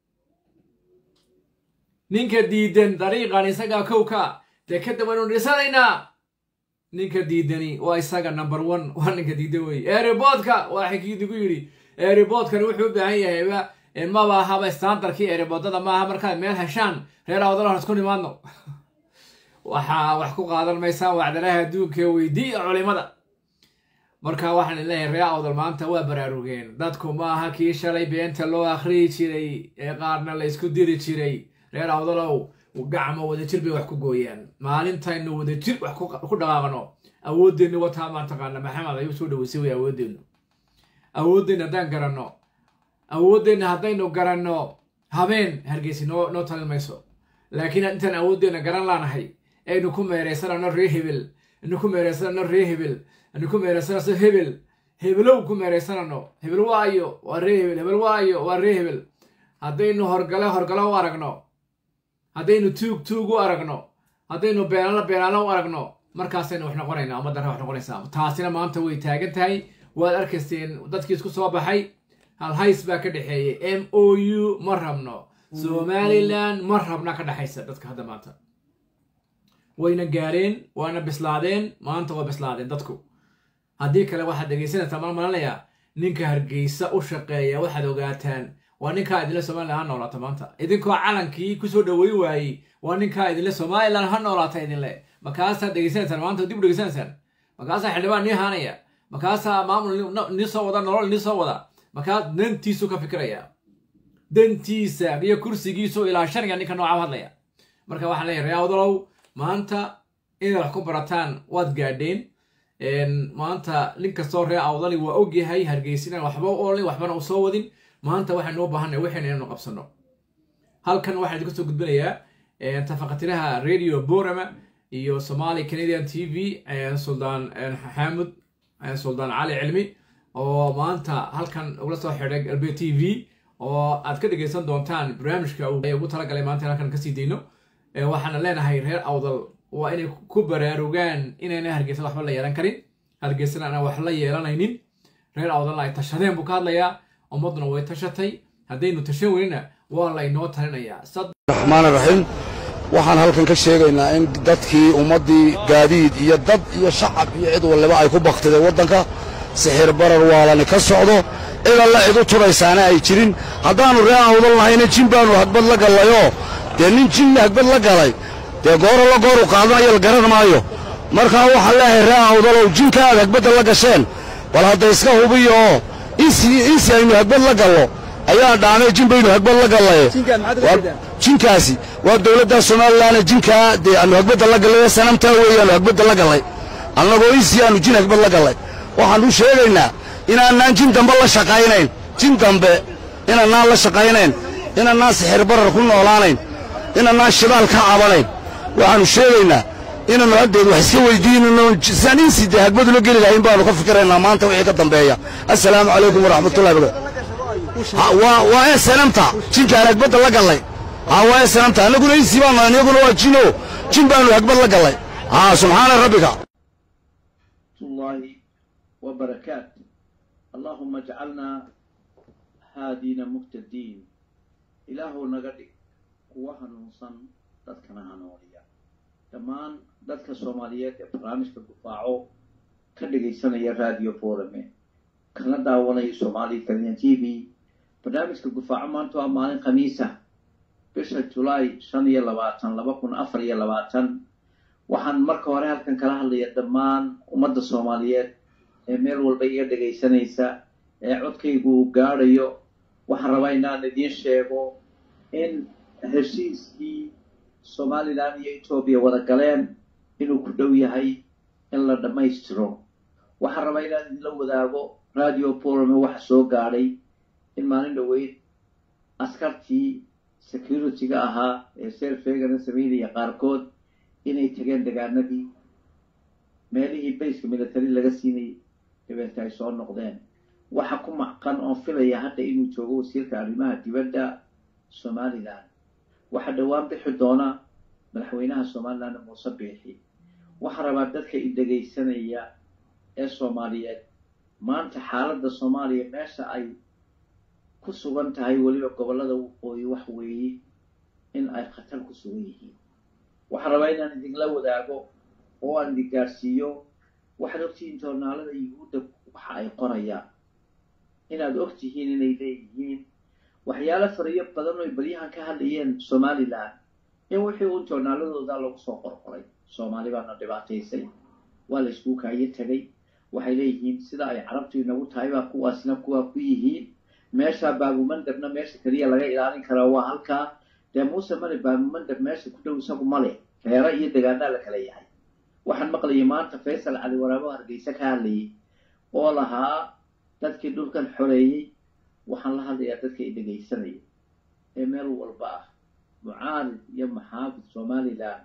ninka diidan dariiqan isagaa kowka dee kadib waynu dhisanaynaa ninka diidani waa isaga number one waa ninka diidan wey eeriboodka waa xikiidigu yidhi eeriboodkani wuxuu u baahan yahayba maba ahaba standarkii eeriboodada maaha markaad meel heshaan reer awdalahan isku nimaadno waxaa wax ku qaadan maysaan wacdalaha adduunka weydiiya culimada marka waxaan leeyahay ree awdal maanta waa baraarugeen dadku maaha kii shalay beenta loo akhriyi jiray ee qaarna la isku diri jiray reer awdalow gacmo wadajir bay wax ku gooyaan maalintaynu wadajir wax ku dhaqaaqno awoodeenni wataa maa taqaana maxamed ayuu soo dhaweysay way awoodeennu awoodeenna haddaan garanno awoodeenna haddaynu garanno habeen hargeysi noo noo talin mayso laakiin intaan awoodeenna garan laanahay aynu ku meeraysanano ree hebel aynu ku meeraysanano ree hebel aynu ku meeraysanano hebel hebelow ku meeraysanano hebel waayo waa ree hebel hebel waayo waa ree hebel haddaynu horgale horgale u aragno haddaynu tuug tuug u aragno haddaynu beenaalo beenaalo u aragno markaasaynu wax noqonaynaa ummaddan wax noqonaysaa taasina maanta way taagan tahay waad arkayseen dadkii isku soo baxay halhays baa ka dhexeeyey m o u ma rabno somalilan ma rabna ka dhexaysa dadka hadda maanta wayna gaareen waana bislaadeen maanta waa bislaadeen dadku haddii kale waxaad dhegaysanaysaa mal malanayaa ninka hargeysa u shaqeeya waxaad ogaataan waa ninkaa idinle somalilan ha noolaata maanta idinkoo calankii kusoo dhaweyn waayey waa ninkaa idinle somalilan ha noolaata idinle markaasaad dhegaysanaysaan maanta dib u dhegaysanaysaan markaasaa xildhibaan nii haanaya markaasaa maamul nii soo wada nolol nii soo wada markaa dantiisu ka fikiraya dantiisa iyo kursigiisu ilaashanaya ninka nooca u hadlaya marka waxaan leeyahay reawdalow maanta inaad wax ku barataan waad gaadheen maanta nin kastoo ree awdali waa ogyahay hargeysinan waxba u olin waxbana u soo wadin maanta waxaynu u baahanay waxayna inaynu qabsano halkan waxaan idinku soo gudbinayaa tafaqatiraha radio borama iyo somali canadian t v suldaan xaamud suldaan cali cilmi oo maanta halkan ugula soo xidhay galbe t v oo aad ka dhegaysan doontaan barnaamijka ugu talagalay maanta in halkan kasii dayno waxaana leenahay reer awdal waa inay ku baraarugaan inayna hargeysa waxba la yeelan karin hargeysana aanan wax la yeelanaynin reer awdalna ay tashadeen buu ka hadlayaa ummadduna way tashatay haddaynu tashan weynina waa laynoo talinayaa
raxmaan raxiim waxaan halkan ka sheegaynaa in dadkii ummaddii gaadiid iyo dad iyo shacab iyo cid waliba ay ku baktideen waddanka sixir barar waalani ka socdo cid alla cid u turaysaana ay jirin haddaannu ree awdal nahayna jin baannu hagbad la gallayoo dee nin jinna hagbad la galay dee gooro la gooru qaadanayo la garan maayo markaa waxaan leeyahay ree awdalow jinka aad hagbadda la gasheen bal hadda iska hubiyo oo insi insi aynu hagbad la gallo ayaa dhaamay jin baynu hagbad la gallaye jinkaasi waa dowladda somalilanna jinkaa dee aanu hagbadda la gallay sanamtaa weeyaanu hagbadda la gallay annagoo insi aanu jin hagbad la gallay waxaanu sheegaynaa inaanaan jin dambe la shaqaynayn jin dambe inaanaan la shaqaynayn inaanaan sixir barar ku noolaanayn inaanaan shidaal ka cabanayn waxaannu sheegaynaa inaannu haddeed wax iska weydiinano saan insi dee hagbadula geli lahayn baanu ka fikiraynaa maanta wixii ka dambeeya assalaamu calaykum waraxmatullahi wabarakatu waa ee sanamta jinkaan hagbadda la gallay haa waa ee sanamta annaguna insi baanu nahay iyaguna waa jino jin baanu hagbad la gallay haa subxaana rabbika
الله وبركاته اللهم اجعلنا هادين مهتدين إله نغدي قوة نوصن dadkana hanuuniya dhammaan dadka soomaaliyeed ee barnaamijka gufaaco ka dhagaysanaya radio forame kana daawanaya soomaali kaliya t v barnaamijka gufaaco maanta waa maalin khamiisa bisha julaay shan iyo labaatan laba kun afar iyo labaatan waxaan marka hore halkan kala hadlaya dhammaan ummadda soomaaliyeed ee meel walba iga dhagaysanaysa ee codkaygu uu gaadhayo waxaan rabaa inaan idiin sheego in heshiiskii somalilan iyo etoobiya wada galeen inuu ku dhow yahay in la dhammaystiro waxaan rabaa inaan idinla wadaago radio polome waxa soo gaadhay in maalin dhoweyd askartii security-ga ahaa ee serfegana samaynaya qaarkood inay tageen degaanadii meelihii bayska military laga siinayay dabeeta ay soo noqdeen waxa ku macqan oon filaya hadda inuu joogo wasiirka arrimaha dibadda somalilan waxaa dhowaan bixi doona madaxweynaha somalilan muuse biixi waxaa rabaa dadka i dhegaysanaya ee soomaaliyeed maanta xaaladda soomaaliya meesha ay ku sugan tahay weliba gobollada waqooyi wax weeye in ay khatar ku sugan yihiin waxaan rabaa inaan idinla wadaago oo aan idin gaadhsiiyo waxaad ogtihiin joornaalada yuhuudda waxa ay qorayaan inaad og tihiin inay leeyihiin waxyaalo fariyo badan oo balyahan ka hadlayeen somalilan in wixii uun joornaaladooda lagu soo qorqoray soomaali baana dhibaataysay waa la iskuu kaayo tegay waxay leeyihiin sida ay carabtu inagu tahay baa kuwaasna kuwaa ku yihiin meesha baabumandabna meesha keliya laga ilaalin karaa waa halkaa dee muuse male baabumandab meesha ku dhow isagu male reero iyo degaanaa la kala yahay waxaan maqlayay maanta faysal cali waraabo hargeysa ka hadlayay oo lahaa dadkii dhulkan xoreeyey waxaan la hadlayaa dadka i dhegaysanaya ee meel walba ah mucaarid iyo maxaafid somalilan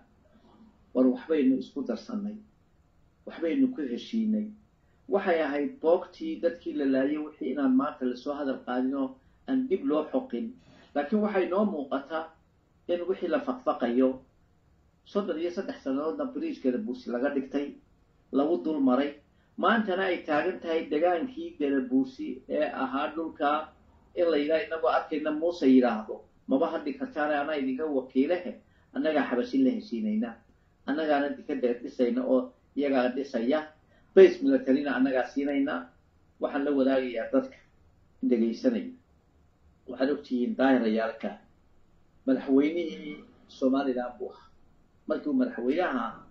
war waxbaynu isku darsannay waxbaynu ku heshiinay waxay ahayd boogtii dadkii la laayay wixii inaan maanta lasoo hadal qaadin oo aan dib loo xoqin laakiin waxay noo muuqataa in wixii la faqfaqayo soddon iyo saddex sannadoodna bariijkeeda buusi laga dhigtay lagu dul maray maantana ay taagan tahay degaankii galabuusi ee ahaa dhulkaa in la yidhaha inagoo arkayna muuse yidhaahdo maba hadhi kartaane anaa idinka wakiilehe annagaa xabashin la heshiinayna annagaana dika dheer dhisayna oo iyagaa dhisaya base militarina annagaa siinayna waxaan la wadaagayaa dadka dhegaysanaya waxaad ogtihiin daahirayaalka madaxweynihii somalilan buu ahaa markii uu madaxweynaha ahaa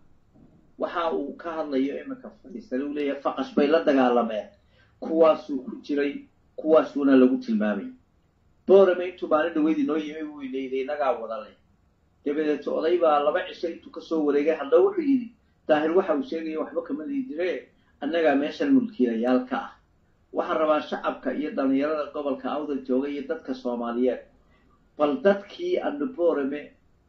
waxa uu ka hadlayo iminka fadhiisane uu leeyahay faqash bay la dagaalameen kuwaasuu ku jiray kuwaasuuna lagu tilmaamay boorame intuu maalin dhaweyd inoo yimi buu ilayday inagaa wadale dabadeeto oday baa laba cisho intuu kasoo wareegay haddaba wuxuu yidhi daahir waxa uu sheegaya waxba kama liidire annagaa meeshan mulkiilayaal ka ah waxaan rabaa shacabka iyo dhallinyarada gobolka awda jooga iyo dadka soomaaliyeed bal dadkii anu boorame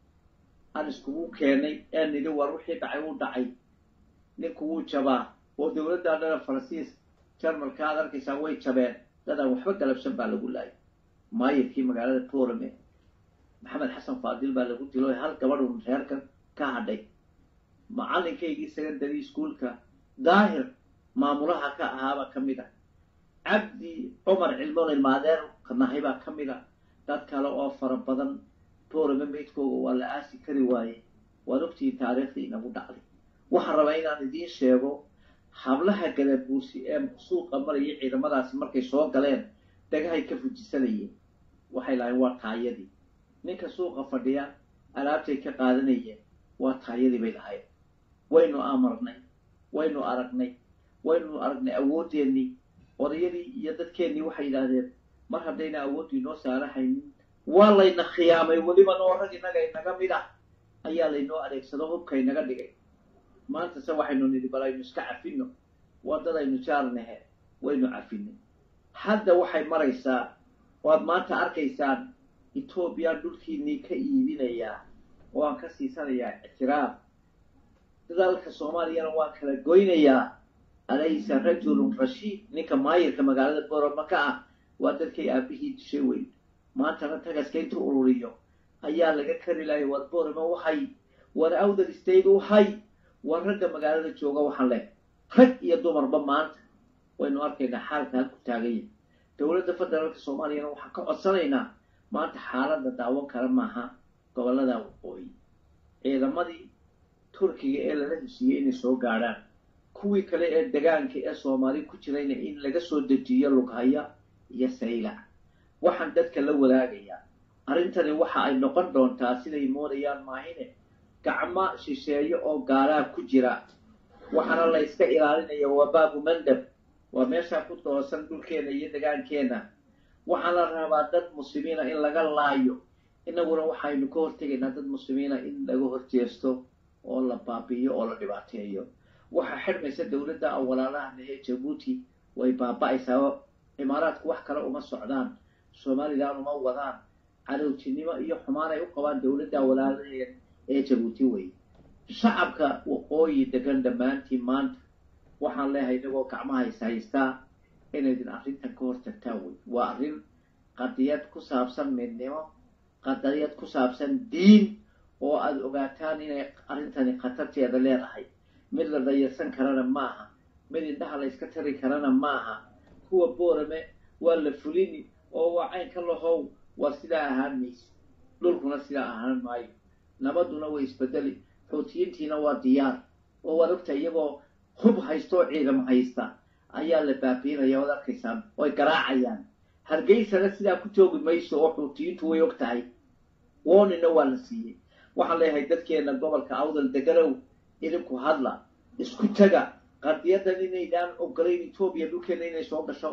aan iskugu keenay ee nidhi war wixii dhacay wuu dhacay ninku wuu jabaa oo dowladda dhana faransiis jarmalka aad arkaysaa way jabeen dadaan waxba galabsan baa lagu laayay maayirkii magaalada borame maxamed xasan faadil baa lagu dilo hal gabadhun reerkan ka hadhay macalinkaygii secondary schoolka daahir maamulaha ka ahaabaa ka mid ah cabdi cumar cilmoon ilmaadeer kanahay baa ka mid a dad kale oo fara badan boorama meydkooga waa la aasi kari waaye waad ogtihiin taariikhdii inagu dhacday waxaan rabaa inaan idiin sheego hablaha gadabuursi ee suuqa maraya ciidamadaasi markay soo galeen dhagahay ka fujisanayeen waxay lahayn waa taayadii ninka suuqa fadhiya alaabtay ka qaadanayeen waa taayadii bay lahayn waynu amarnay waynu aragnay waynu aragnay awoodeennii odayadii iyo dadkeennii waxay yidhaahdeen mar haddayna awooddu inoo saarahaynin waa layna khiyaamay weliba noo rag innaga inaga mid ah ayaa laynoo adeegsado hubka inaga dhigay maanta se waxaynu nidhi bal aynu iska cafino waddadaynu jaarnahe waynu cafinay hadda waxay maraysaa waad maanta arkaysaan etoobiya dhulkiinnii ka iibinayaa oo aan ka siisanayaa ictiraaf dalka soomaaliyana waan kala goynayaa alaysa rajulun rashiid ninka maayirka magaalada boroma ka ah waa dadkay aabihii dishay weyn maantana tagaska intuu ururiyo ayaa laga kari lahay war boroma waxay war awdal state waxay war ragga magaalada jooga waxaan leh rag iyo dumarba maanta waynu arkaynaa xaalka halku taaganya dowladda federaalka soomaaliyana waxaan ka codsanaynaa maanta xaaladda daawan kara maaha gobollada waqooyi ciidamadii turkiga ee lala heshiiyey inay soo gaadhaan kuwii kale ee degaanka ee soomaali ku jirayna in laga soo dejiyo lughaya iyo saylac waxaan dadka la wadaagayaa arrintani waxa ay noqon doontaa siday moodayaan maahine gacmo shisheeyo oo gaalaa ku jira waxaana la yska ilaalinaya waa baabu mandab waa meeshaa ku doosan dhulkeena iyo degaankeenna waxaa la rabaa dad muslimiina in laga laayo inaguna waxaynu ka hortegaynaa dad muslimiina in laga horjeesto oo la baabi'iyo oo la dhibaateeyo waxaa xidhmaysa dowladda awalaalahan ee jabuuti way baaba'aysaa imaaraadku wax kale uma socdaan somalilan uma wadaan cadowtinimo iyo xumaan ay u qabaan dowladda awalaalaha ee jabuuti wey shacabka waqooyi degan dhammaantiin maanta waxaan leehay inagoo gacmaha is haystaa inaydin arrintan ka hortagtaan wey waa arrin qadiyad ku saabsan midnimo qadiyad ku saabsan diin oo aada ogaataan inay arrintani khatarteeda leedahay mid la dayarsan karana maaha mid indhaha la yska tari karana maaha kuwa boorame waa la fulini oo waa caynka lahow waa sidaa ahaan mayse dhulkuna sidaa ahaan maayo nabaduna way isbedeli xoutiyiintiina waa diyaar oo waad ogta iyagoo hub haysta oo ciidamo haysta ayaa la baabiinaya waad arkaysaan oy garaacayaan hargeysana sidaa ku joogi mayso oo xuutiyiintu way og tahay woonina waa la siiyey waxaan leeyahay dadkeena gobolka awdal deganow idinku hadla isku taga qadiyadan inaydaan ogolayn etoobiya dhulkeena inay soo gasho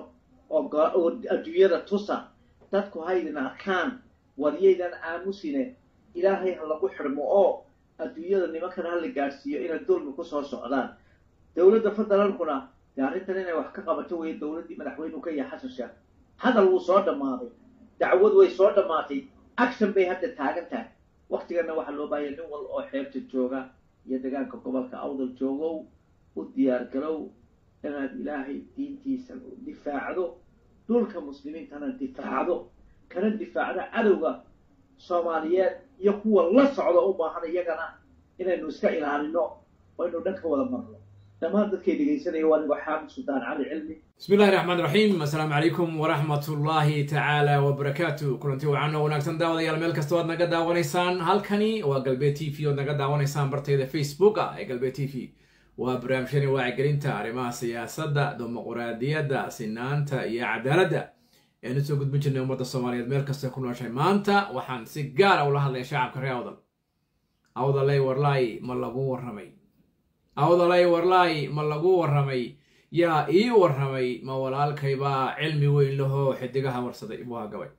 oo adduunyada tusa dadku haydin arkaan waryaydan aamusine ilaahay ha lagu xidhmo oo adduunyada nimankan ha la gaadhsiiyo inay dulmi ku soo socdaan dowladda federaalkuna dee arrintan inay wax ka qabato weeye dowladdii madaxweynuhu ka yahay xasan sheekh hadal wuu soo dhammaaday dacwad way soo dhammaatay action bay hadda taagan tahay waktigana waxaa loo baahaya nin wal oo xeebta jooga iyo degaanka gobolka awdal joogow u diyaar garow inaad ilaahay diintiisa difaacdo dhulka muslimiintana difaacdo kana difaacdo cadowga soomaaliyeed iyo kuwa la socda u baahan iyagana inaynu iska ilaalino oo aynu dhan ka wada marno dhammaan dadkay dhegaysanaya waa nigoo xaamid suldaan cali cilmi
bismi illahi raxmaan raxiim assalaamu calaykum waraxmat ullaahi tacaala wabarakaatu kulanti wacan oo wanaagsan daawadayaal meel kasta oad naga daawanaysaan halkani waa galbeed t v oad naga daawanaysaan bartayda facebooka ee galbeed t v waa barnaamijyani wacyigelinta arrimaha siyaasadda dimuquraadiyadda sinaanta iyo cadaaladda eanu soo gudbin jirnay ummadda soomaaliyeed meel kasta ku nooshay maanta waxaan si gaara ula hadlaya shacabka reer awdal awdalay warlaay ma lagu warramay awdalay warlaay ma lagu warramay yaa ii warramay ma walaalkaybaa cilmi weyn lahoo xidigaha warsaday buu hagabay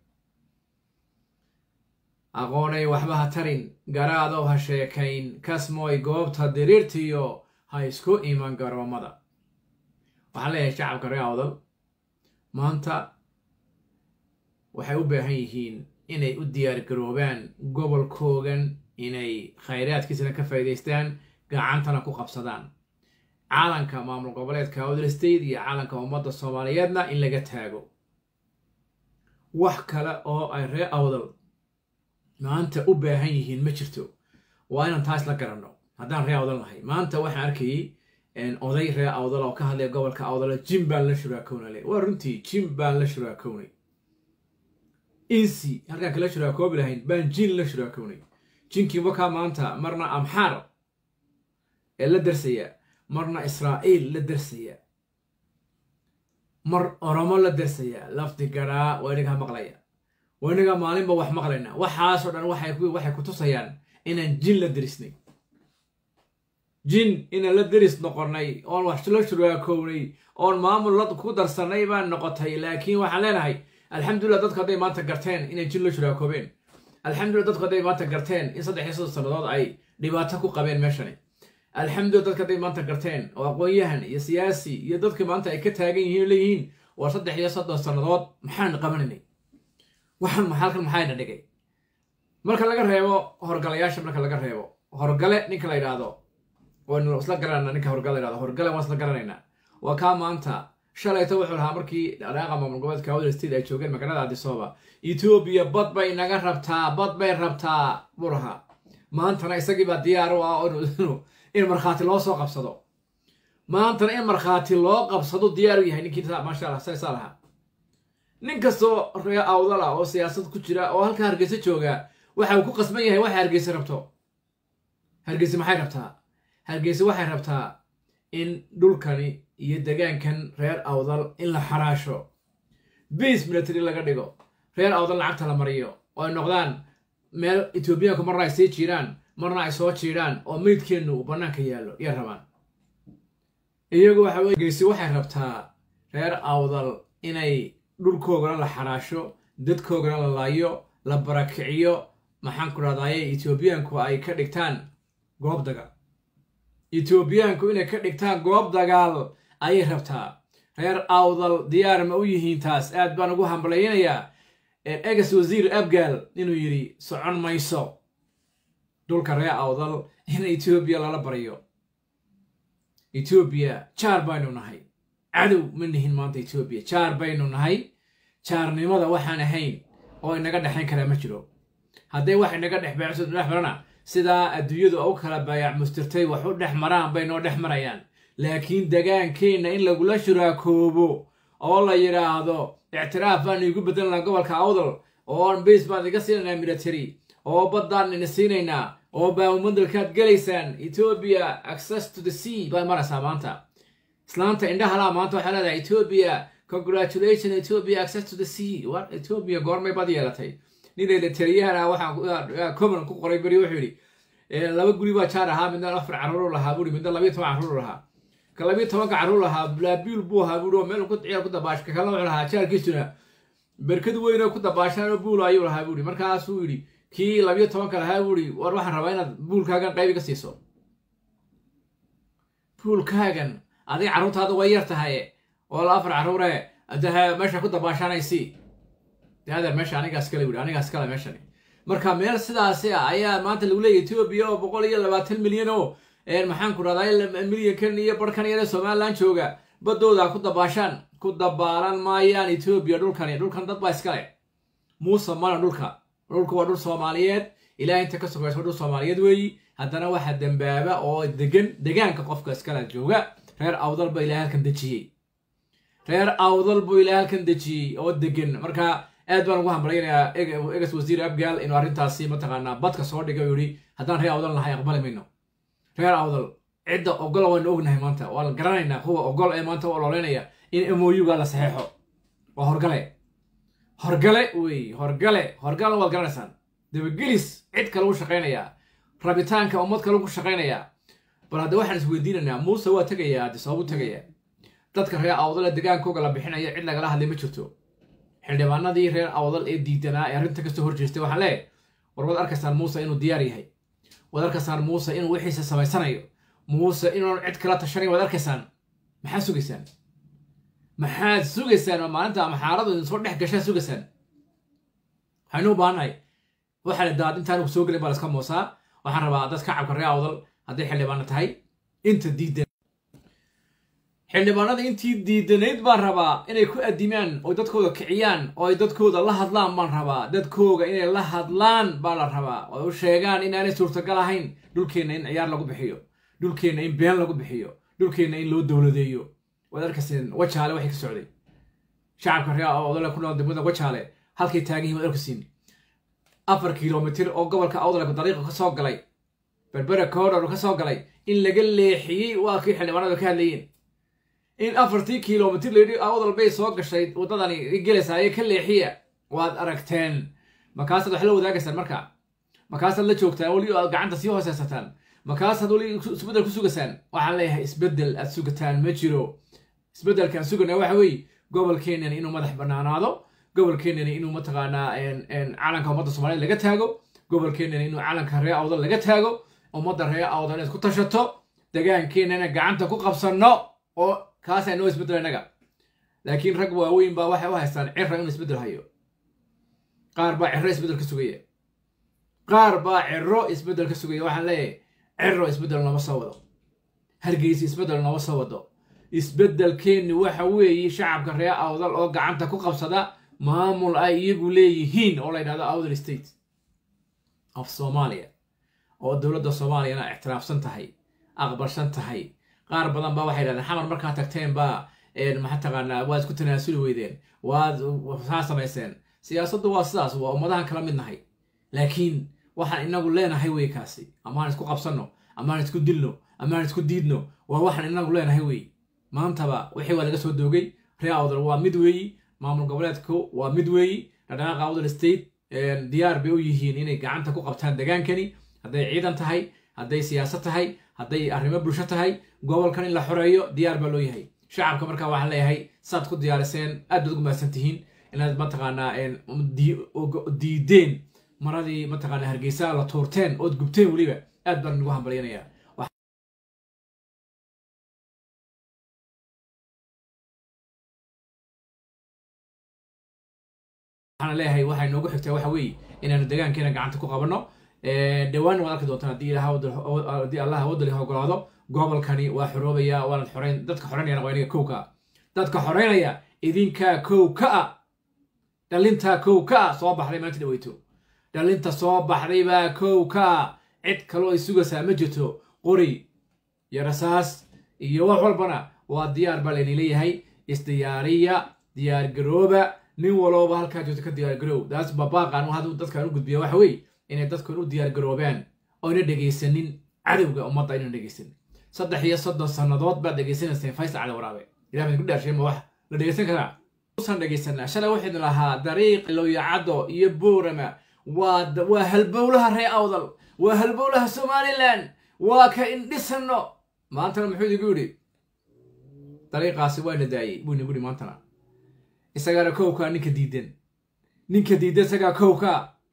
aqoonay waxba ha tarin garaadow ha sheekayn kasmooy goobta diriirtiyo ha isku iman garoomada waxaan leeyahay shacabka reer awdal maanta waxay u baahan yihiin inay u diyaar garoobaan gobolkoogan inay khayraadkiisana ka faa'iidaystaan gacantana ku qabsadaan caalanka maamul goboleedka awdal state iyo caalanka ummadda soomaaliyeedna in laga taago wax kale oo ay reer awdal maanta u baahan yihiin ma jirto waa inaan taas la garanno haddaan ree awdal nahay maanta waxaan arkayey oday ree awdal oo ka hadlaya gobolka awdala jim baan la shuraakownale waa runtii jim baan la shuraakownay insi halkaan kala shuraakoobi lahayn baan jin la shuraakownay jinkii wakaa maanta marna amxaar ee la darsaya marna israa'iil la darsaya mar oromo la darsaya lafdi garaa waa inagaa maqlaya waa inagaa maalinba wax maqlayna waxaasoo dhan waxay ku tusayaan inaan jin la derisnay jin inaan la deris noqonnay oon wax la shuraakownay oon maamul la ku darsanay baan noqotay laakiin waxaan leenahay alxamdulillah dadku hadday maanta garteen inay jin la shuraakoobeen alxamdulillah dadku hadday maanta garteen in saddex iyo soddon sannadood ay dhibaato ku qabeen meeshani alxamdulillah dadka hadday maanta garteen oo aqoon-yahan iyo siyaasi iyo dadka maanta ay ka taagan yihiin oo leeyihiin waa saddex iyo soddon sannadood maxaan qabanaynay waxaan halkan maxayna dhigay marka laga reebo horgalayaasha marka laga reebo horgale ninka la yidhaahdo waynu isla garanayna ninka horgale la yidhahdo horgale waan isla garanaynaa waa kaa maanta shalayto wuxuu lahaa markii dhaqaaqa maamul goboleedka awdal state ay joogeen magaalada adisooba etoobiya bad bay naga rabtaa bad bay rabtaa buu lahaa maantana isagiibaa diyaar u ah in markhaati loo soo qabsado maantana in markhaati loo qabsado diyaar u yahay ninkii maasha allah saysaa lahaa nin kastoo ree awdal ah oo siyaasad ku jira oo halka hargeysa jooga waxa uu ku qasban yahay waxay hargeysa rabto hargeysa maxay rabtaa hargeysa waxay rabtaa in dhulkani iyo degaankan reer awdal in la xaraasho base military laga dhigo reer awdal lacagta la mariyo oo ay noqdaan meel etoobiyaanku marna ay sii jiiraan marna ay soo jiidhaan oo meydkeennu uu bannaanka yaallo iyo rabaan iyagu waxa weye hargeysa waxay rabtaa reer awdal inay dhulkoogana la xaraasho dadkoogana la laayo la barakiciyo maxaan ku dhahdaye etoobiyaanku ay ka dhigtaan goob dagaal etoobiyaanku inay ka dhigtaan goob dagaal ayay rabtaa reer awdal diyaar ma u yihiin taas aad baan ugu hambalaynayaa egas wasiir abgaal inuu yidhi socon mayso dhulka reer awdal in etoobiya lala baryo etoobiya jaar baynu nahay cadow ma nihin maanta etoobiya jaar baynu nahay jaarnimada waxaan ahayn oo inaga dhexayn karaa ma jiro hadday wax inaga dhex beecso dhex marana sidaa adduunyadu u kala baayac mustirtay wax u dhex maraan bay noo dhex marayaan laakiin degaankeenna in lagula shuraakoobo oo la yidhaahdo ictiraaf baan iigu bedelanaa gobolka awdal oo base baan iga siinaynaa military oo baddaan ina siinaynaa oo baamumadalkaad gelaysaan etoobiya access to the sea baad maraysaa maanta islaanta indhahalaa maanta waxaa leedahay etoobiya congratulation etoobiya access to the sea war etoobiya goormay bad yeelatay ninayla taliyahana waxaa common ku qoray beri wuxuu yidhi laba guri baa jaar ahaa midna afar carruur lahaa buuri midna labiyo toban carruur lahaa ka labiyo tobanka carruur lahaa laabiil buu ahaa buuri oo meel ku ciyaar ku dabaash ka kalena wuxuu lahaa jaarkiisuna berkad weyn oo ku dabaashaan oo buul ayuu lahaa buuri markaasuu yidhi kii labiyo tobanka lahaa buuri war waxaan rabaa inaad buulkaagan qayb iga siiso buulkaagan adiga carruurtaada way yar tahay oo la afar carruure adaha meesha ku dabaashanaysi adeer meesha anigaas kale wuri anigaas kale meeshani marka meel sidaasi ah ayaa maanta lagu leeyahy etoobiya oo boqol iyo labaatan milyan oo maxaan ku rahdaa milyankan iyo barhkan yare somalilan jooga baddooda ku dabaashaan ku dabaalan maayaan etoobiya dhulkani dhulkan dad baa iskale muuse mana dhulka dhulku waa dhul soomaaliyeed ilaah inta ka sokaysa waa dhul soomaaliyeed weeyi haddana waxaa dembaaba oo degan degaanka qofka iskale jooga reer awdal ba ilaah halkan dejiyey reer awdal buu ilaah halkan dejiyey oo degan marka aad baan ugu hambalaynayaa egas wasiir abgaal inuu arrintaasi mataqaanaa badka soo dhigay u yihi haddaan reer awdal nahay aqbali mayno reer awdal cidda ogol waynu ognahay maanta waa la garanaynaa kuwa ogol ee maanta u ololeynaya in moyuga la saxeexo waa horgale horgale wey horgale horgale waad garanaysaan dabagelis cid kale u shaqaynayaa rabitaanka ummad kale ku shaqaynayaa bal hadda waxaan isweydiinaynaa muuse waa tegayaa haddi sabab u tegayaa dadka reer awdale degaankooga la bixinaya cid lagala hadlay ma jirto xildhibaanadii reer awdal ee diidanaa ee arrinta kasoo horjeestay waxaan leeyahay war waad arkaysaan muuse inuu diyaar yahay waad arkaysaan muuse inuu wixiisa samaysanayo muuse inuun cid kala tashanayn waad arkaysaan maxaad sugaysaan maxaad sugaysaan oo maalinta maxaaradu idin soo dhex gashaa sugaysaan waxaynu u baahannahay waxaa la daad intaan soo gelin baa laska moosaa waxaan rabaa dad kacabka reer awdal hadday xildhibaano tahay inta diidan xildhibaanada intii diidanayd baan rabaa inay ku adimaan oo dadkooda kiciyaan oo ay dadkooda la hadlaan baan rabaa dadkooga inay la hadlaan baa la rabaa oo u sheegaan inaanay suurtagal ahayn dhulkeenna in ciyaar lagu bixiyo dhulkeenna in been lagu bixiyo dhulkeenna in loo dowladeeyo waad arkayseen wajaale waxay ka socday shacabka reer odole ku nool degmada wajaale halkay taagan yihin waad arkaysiin afar kilomitir oo gobolka awdalku dariiqa ka soo galay berbera corridor ka soo galay in laga leexiyey waa kii xildhibaanadu ka hadlayeen in afartii kilomitir layidhi awdal bay soo gashay waddadani gelaysaayee ka leexiya waad aragteen markaasaad wax la wadaagaysaan marka markaasaad la joogtaan weli aad gacanta sii hooseysataan markaasaad weli isbeddel ku sugasaan waxaan leeyahay isbeddel aad sugataan ma jiro isbeddelkaan sugana waxa weeye gobolkeenani inuu madax banaanaado gobolkeenani inuu mataqaanaa calanka ummadda soomaaliyed laga taago gobolkeenani inuu calanka ree awdal laga taago ummadda ree awdal inaad ku tashato degaankeenana gacanta ku qabsanno oo kaasaa noo isbeddel innaga laakiin rag waaweyn baa waxay u haystaan cira inuu isbeddel hayo qaar baa ciro isbeddel ka sugaya qaar baa ciro isbeddel ka sugaya waxaan leeyahay ciro isbeddel nooma soo wado hargeysa isbeddel nooma soo wado isbeddelkeenni waxa weeye shacabka ree awdal oo gacanta ku qabsada maamul ay iyagu leeyihiin oo la yidhahdo awdal state of soomaaliya oo dowladda soomaaliyana ictiraafsan tahay aqbalsan tahay qaar badan baa waxay yidhahdeen xamar markaa tagteen baa maxaa taqaanaa waad isku tanaasuli weydeen waad saa samayseen siyaasaddu waa sidaas waa ummadahan kala mid nahay laakiin waxaan inagu leenahay wey kaasi amaan isku qabsanno amaan isku dilno amaan isku diidno waa waxaan inagu leenahay wey maantaba wixii waa laga soo doogay ree awdal waa mid weeyi maamul goboleedku waa mid weeyi dhaqdhaqaaqa awdal state diyaar bay u yihiin inay gacanta ku qabtaan degaankani hadday ciidan tahay hadday siyaasad tahay hadday arrimo bulsho tahay gobolkan in la xoreeyo diyaar baa loo yahay shacabka markaa waxaan leeyahay saad ku diyaariseen aad baad ugu mahadsan tihiin inaad mataqaanaa diideen maradii mataqaanaa hargeysa la tuurteen ood gubteen weliba aad baan ugu hambalyanayaa waxaan leeyahay waxay noogu xigtaa waxa weeye inaanu degaankeena gacanta ku qabanno dhowaan waad arki doontaan haddii haddii allah wadali ogolaado gobolkani waa xoroobaya waanad xoreyn dadka xoreynayana waa inaga kow ka ah dadka xoreynaya idinkaa kow ka ah dhalintaa kow ka ah soo baxday maanta dhaweyto dhalinta soo baxday baa kow ka ah cid kaloo ay sugaysaa ma jirto qori iyo rasaas iyo wax walbana waa diyaar baa layni leeyahay isdiyaariya diyaar garooba nin walooba halkaa joogto ka diyaar garoow daas babaaqan haduu dadkan u gudbiya waxa weeye inay dadkan u diyaar garoobaan oyna dhegaysanin cadowga ummadda aynan dhegaysanin saddex iyo soddon sannadood baad dhegaysanayseen faysal cali waraabe ilah baan ku dhaarshay ma wax la dhegaysan karaa usan dhegaysanaa shalay waxaynu lahaa dariiq lowyacaddo iyo boorama waa waa halbowlaha ree awdal waa halbowlaha somalilan waa ka indhisanno maantana muxuu idigu yidhi dariiqaasi waana daayey buu inagu yidhi maantana isagaana kowkaa ninka diidan ninka diidan isagaa kowka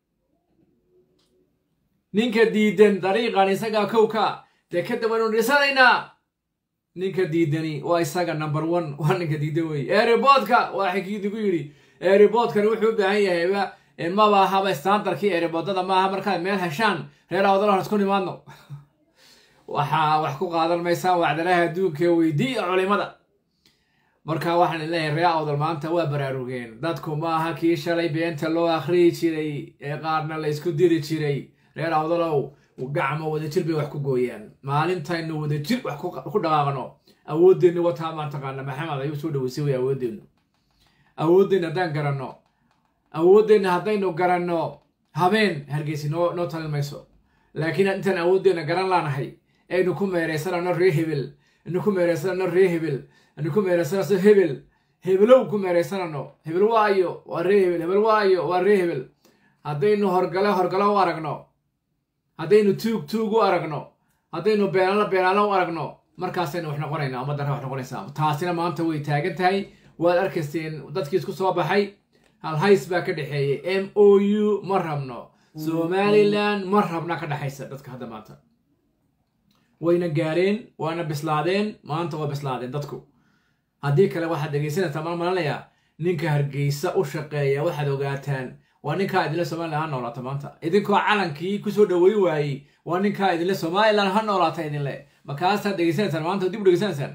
ninka diidan dariiqan isagaa kowka dee kadib waynu dhisanaynaa ninka diidani waa isaga number one waa ninka diidan weye eeriboodka waa xikiidigu yidhi eeriboodkani wuxuu u baahan yahayba maba ahaba standarkii eeriboodada maaha markaad meel heshaan reer awdalahan isku nimaadno waxaa wax ku qaadan maysaan wacdalaha adduunka weydiiya culimada marka waxaan leeyahay ree awdal maanta waa baraarugeen dadku maaha kii shalay beenta loo akhriyi jiray ee qaarna la isku diri jiray reer awdalow gacmo wadajir bay wax ku gooyaan maalintaynu wadajir wax ku dhaqaaqno awoodeenna wataa maan taqaana maxamed ayuu soo dhaweysay way awoodeennu awoodeenna haddaan garanno awoodeenna haddaynu garanno habeen hargeysi noo noo talin mayso laakiin intaan awoodeenna garan laanahay aynu ku meeraysanano ree hebel aynu ku meeraysanano ree hebel aynu ku meeraysanano hebel hebelow ku meeraysanano hebel waayo waa ree hebel hebel waayo waa ree hebel haddaynu horgale horgale u aragno haddaynu tuug tuug u aragno haddaynu beenaalo beenaalo u aragno markaasaynu wax noqonaynaa ummaddan wax noqonaysaa taasina maanta way taagan tahay waad arkayseen dadkii isku soo baxay halhays baa ka dhexeeyay m o u ma rabno somalilan ma rabna ka dhexaysa dadka hadda maanta wayna gaareen waana bislaadeen maanta waa bislaadeen dadku haddii kale waxaad dhegaysanaysaa maan malanayaa ninka hargeysa u shaqeeya waxaad ogaataan waa ninkaa idinle somalilan ha noolaata maanta idinkoo calankii kusoo dhaweyn waayey waa ninkaa idinle somalilan ha noolaata idinle markaasaad dhegaysanaysaan maanta dib u dhegaysanaysaan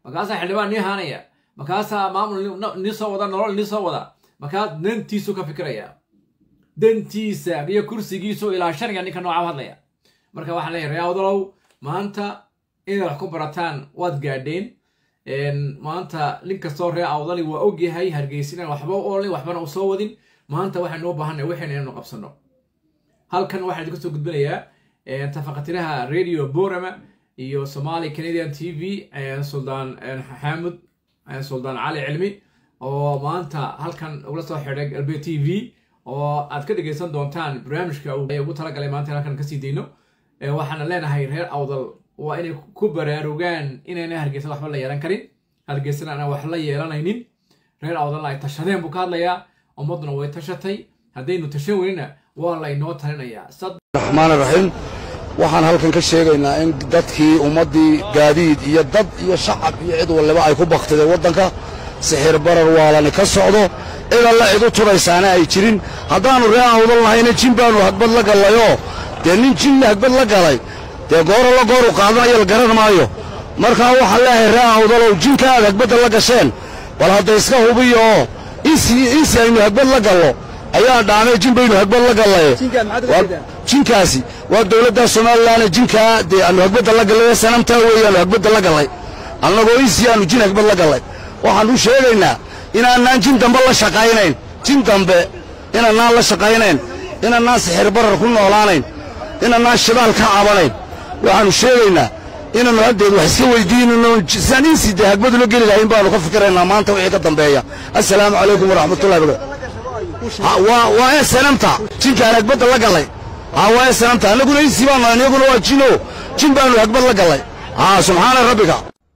markaasaa xildhibaan nii haanaya markaasaa maamul nii soo wada nolol nii soo wada markaa dantiisu ka fikiraya dantiisa iyo kursigiisu ilaa shaniga ninka nooca hadlaya marka waxaan leeyahay ree awdalow maanta inaad wax ku barataan waad gaadheen maanta nin kastoo ree awdali waa ogyahay hargeysina waxba olin waxbana u soo wadin maanta waxaynu u baahanay waxayna inaynu qabsano halkan waxaan idinka soo gudbinayaa tafaqatiraha radio borama iyo somali canadian t v suldaan xaamud suldaan cali cilmi oo maanta halkan ugula soo xidhay galbe t v oo aad ka dhegaysan doontaan barnaamijka ugu talagalay maanta halkan kasii dayno waxaana leenahay reer awdal waa inay ku baraarugaan inayna hargeysa waxba la yeelan karin hargeysana aanan wax la yeelanaynin reer awdalna ay tashadeen buu ka hadlayaa ummadduna way tashatay haddaynu tashan weynina waa laynoo talinayaa
raxmaan raxiim waxaan halkan ka sheegaynaa in dadkii ummaddii gaadiid iyo dad iyo shacab iyo cid waliba ay ku baktideen waddanka sixir barar waalani ka socdo cid alla cid u turaysaana ay jirin haddaannu ree awdal nahayna jin baannu hagbad la gallayoo dee nin jinna hagbad la galay dee gooro la gooru qaadanayo la garan maayo markaa waxaan leeyahay ree awdalow jinka aad hagbadda la gasheen bal hadda iska hubiyo oo insi aynu hagbad la gallo ayaa dhaamay jin baynu hagbad la gallaye jinkaasi waa dowladda somalilanna jinkaa dee aanu hagbadda la gallay sanamtaa weeyaanu hagbadda la gallay annagoo insi aanu jin hagbad la gallay waxaan u sheegaynaa inaanaan jin dambe la shaqaynayn jin dambe inaanaan la shaqaynayn inaanaan sixir barar ku noolaanayn inaanaan shidaal ka cabanayn waxaannu sheegaynaa inaannu haddeed wax iska weydiinayno sidaan insi dee hagbadula geli lahayn baannu ka fikiraynaa maanta wixii ka dambeeya assalaamu calaykum waraxmatullahi wabarakatu waa ee sanamta jinkaan hagbadda la gallay haa waa ee sanamta annaguna insi baanu annaguna waa jino jin baannu hagbad la gallay haa subxaana rabbika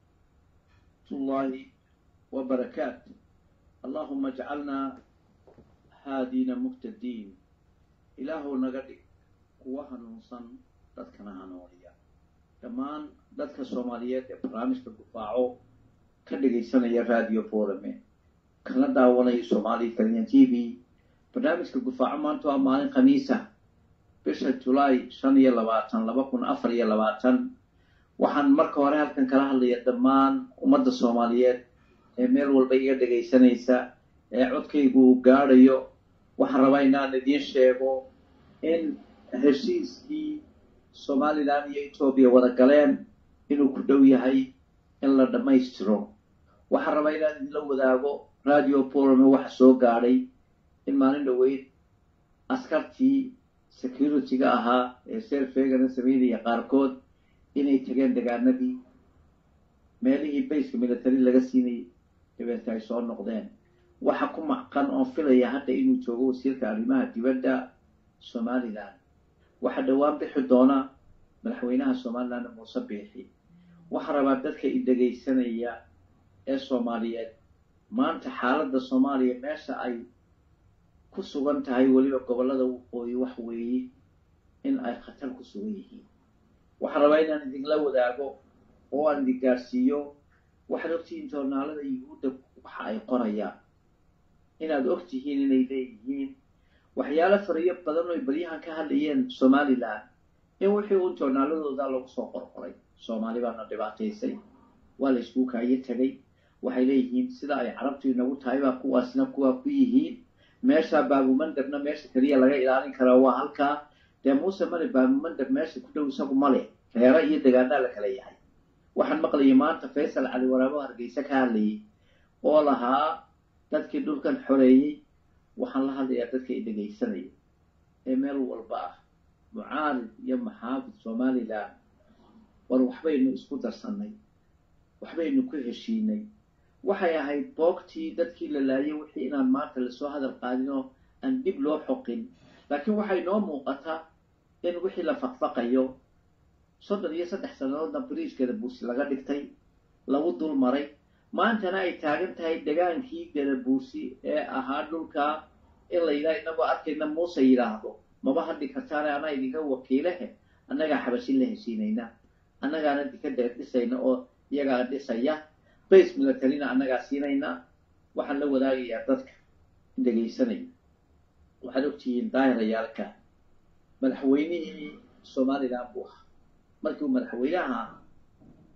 الله وبركاته اللهم اجعلنا هادين مهتدين إله نغدي kuwa hanuunsan dadkana hanuuniya dhammaan dadka soomaaliyeed ee barnaamijka gufaaco ka dhagaysanaya radio forame kana daawanaya somali kaliyan t v barnaamijka gufaaco maanta waa maalin khamiisa bisha julaay shan iyo labaatan laba kun afar iyo labaatan waxaan marka hore halkan kala hadlaya dhammaan ummadda soomaaliyeed ee meel walba iga dhagaysanaysa ee codkaygu uu gaadhayo waxaan rabaa inaan idiin sheego in heshiiskii somalilan iyo etoobiya wada galeen inuu ku dhow yahay in la dhammaystiro waxaan rabaa inaan idinla wadaago radio polome waxa soo gaadhay in maalin dhoweyd askartii security-ga ahaa ee seerfeegana sameynaya qaarkood inay tageen degaanadii meelihii bayska military laga siinayay dabeeta ay soo noqdeen waxa ku macqan oon filaya hadda inuu joogo wasiirka arrimaha dibadda somalilan waxaa dhowaan bixi doona madaxweynaha somalilan muuse biixi waxaa rabaa dadka i dhegaysanaya ee soomaaliyeed maanta xaaladda soomaaliya meesha ay ku sugan tahay weliba gobollada waqooyi wax weeye in ay khatar ku sugan yihiin waxaan rabaa inaan idinla wadaago oo aan idin gaarsiiyo waxaad ogtihiin joornaalada yuhuudda waxa ay qorayaan inaad og tihiin inay leeyihiin waxyaalo fariyo badan oo baryahan ka hadlayeen somalilan in wixii uun joornaaladooda lagu soo qorqoray soomaali baana dhibaataysay waa la iskuu kaayo tegay waxay leeyihiin sida ay carabtu inagu tahay baa kuwaasna kuwaa ku yihiin meesha baabumandabna meesha keliya laga ilaalin karaa waa halkaa dee muuse male baabumandab meesha ku dhow isagu male reero iyo degaanaa la kala yahay waxaan maqlayay maanta faysal cali waraabo hargeysa ka hadlayay oo lahaa dadkii dhulkan xoreeyey waxaan la hadlayaa dadka i dhegaysanaya ee meel walba ah mucaarid iyo maxaafid somalilan war waxbaynu isku darsannay waxbaynu ku heshiinay waxay ahayd boogtii dadkii la laayay wixii inaan maanta lasoo hadal qaadin oo aan dib loo xoqin laakiin waxay noo muuqataa in wixii la faqfaqayo soddon iyo saddex sannadoodna bariishkeeda buusi laga dhigtay lagu dul maray maantana ay taagan tahay degaankii gadabuusi ee ahaa dhulkaa in la yidhaha inagoo arkayna muuse yidhaahdo maba hadhi kartaane anaa idinka wakiilehe annagaa xabashin la heshiinayna annagaana dikada dhisayna oo iyagaa dhisaya base militarina annagaa siinayna waxaan la wadaagayaa dadka dhegaysanaya waxaad ogtihiin daahirayaalka madaxweynihii somalilan buu ahaa markii uu madaxweynaha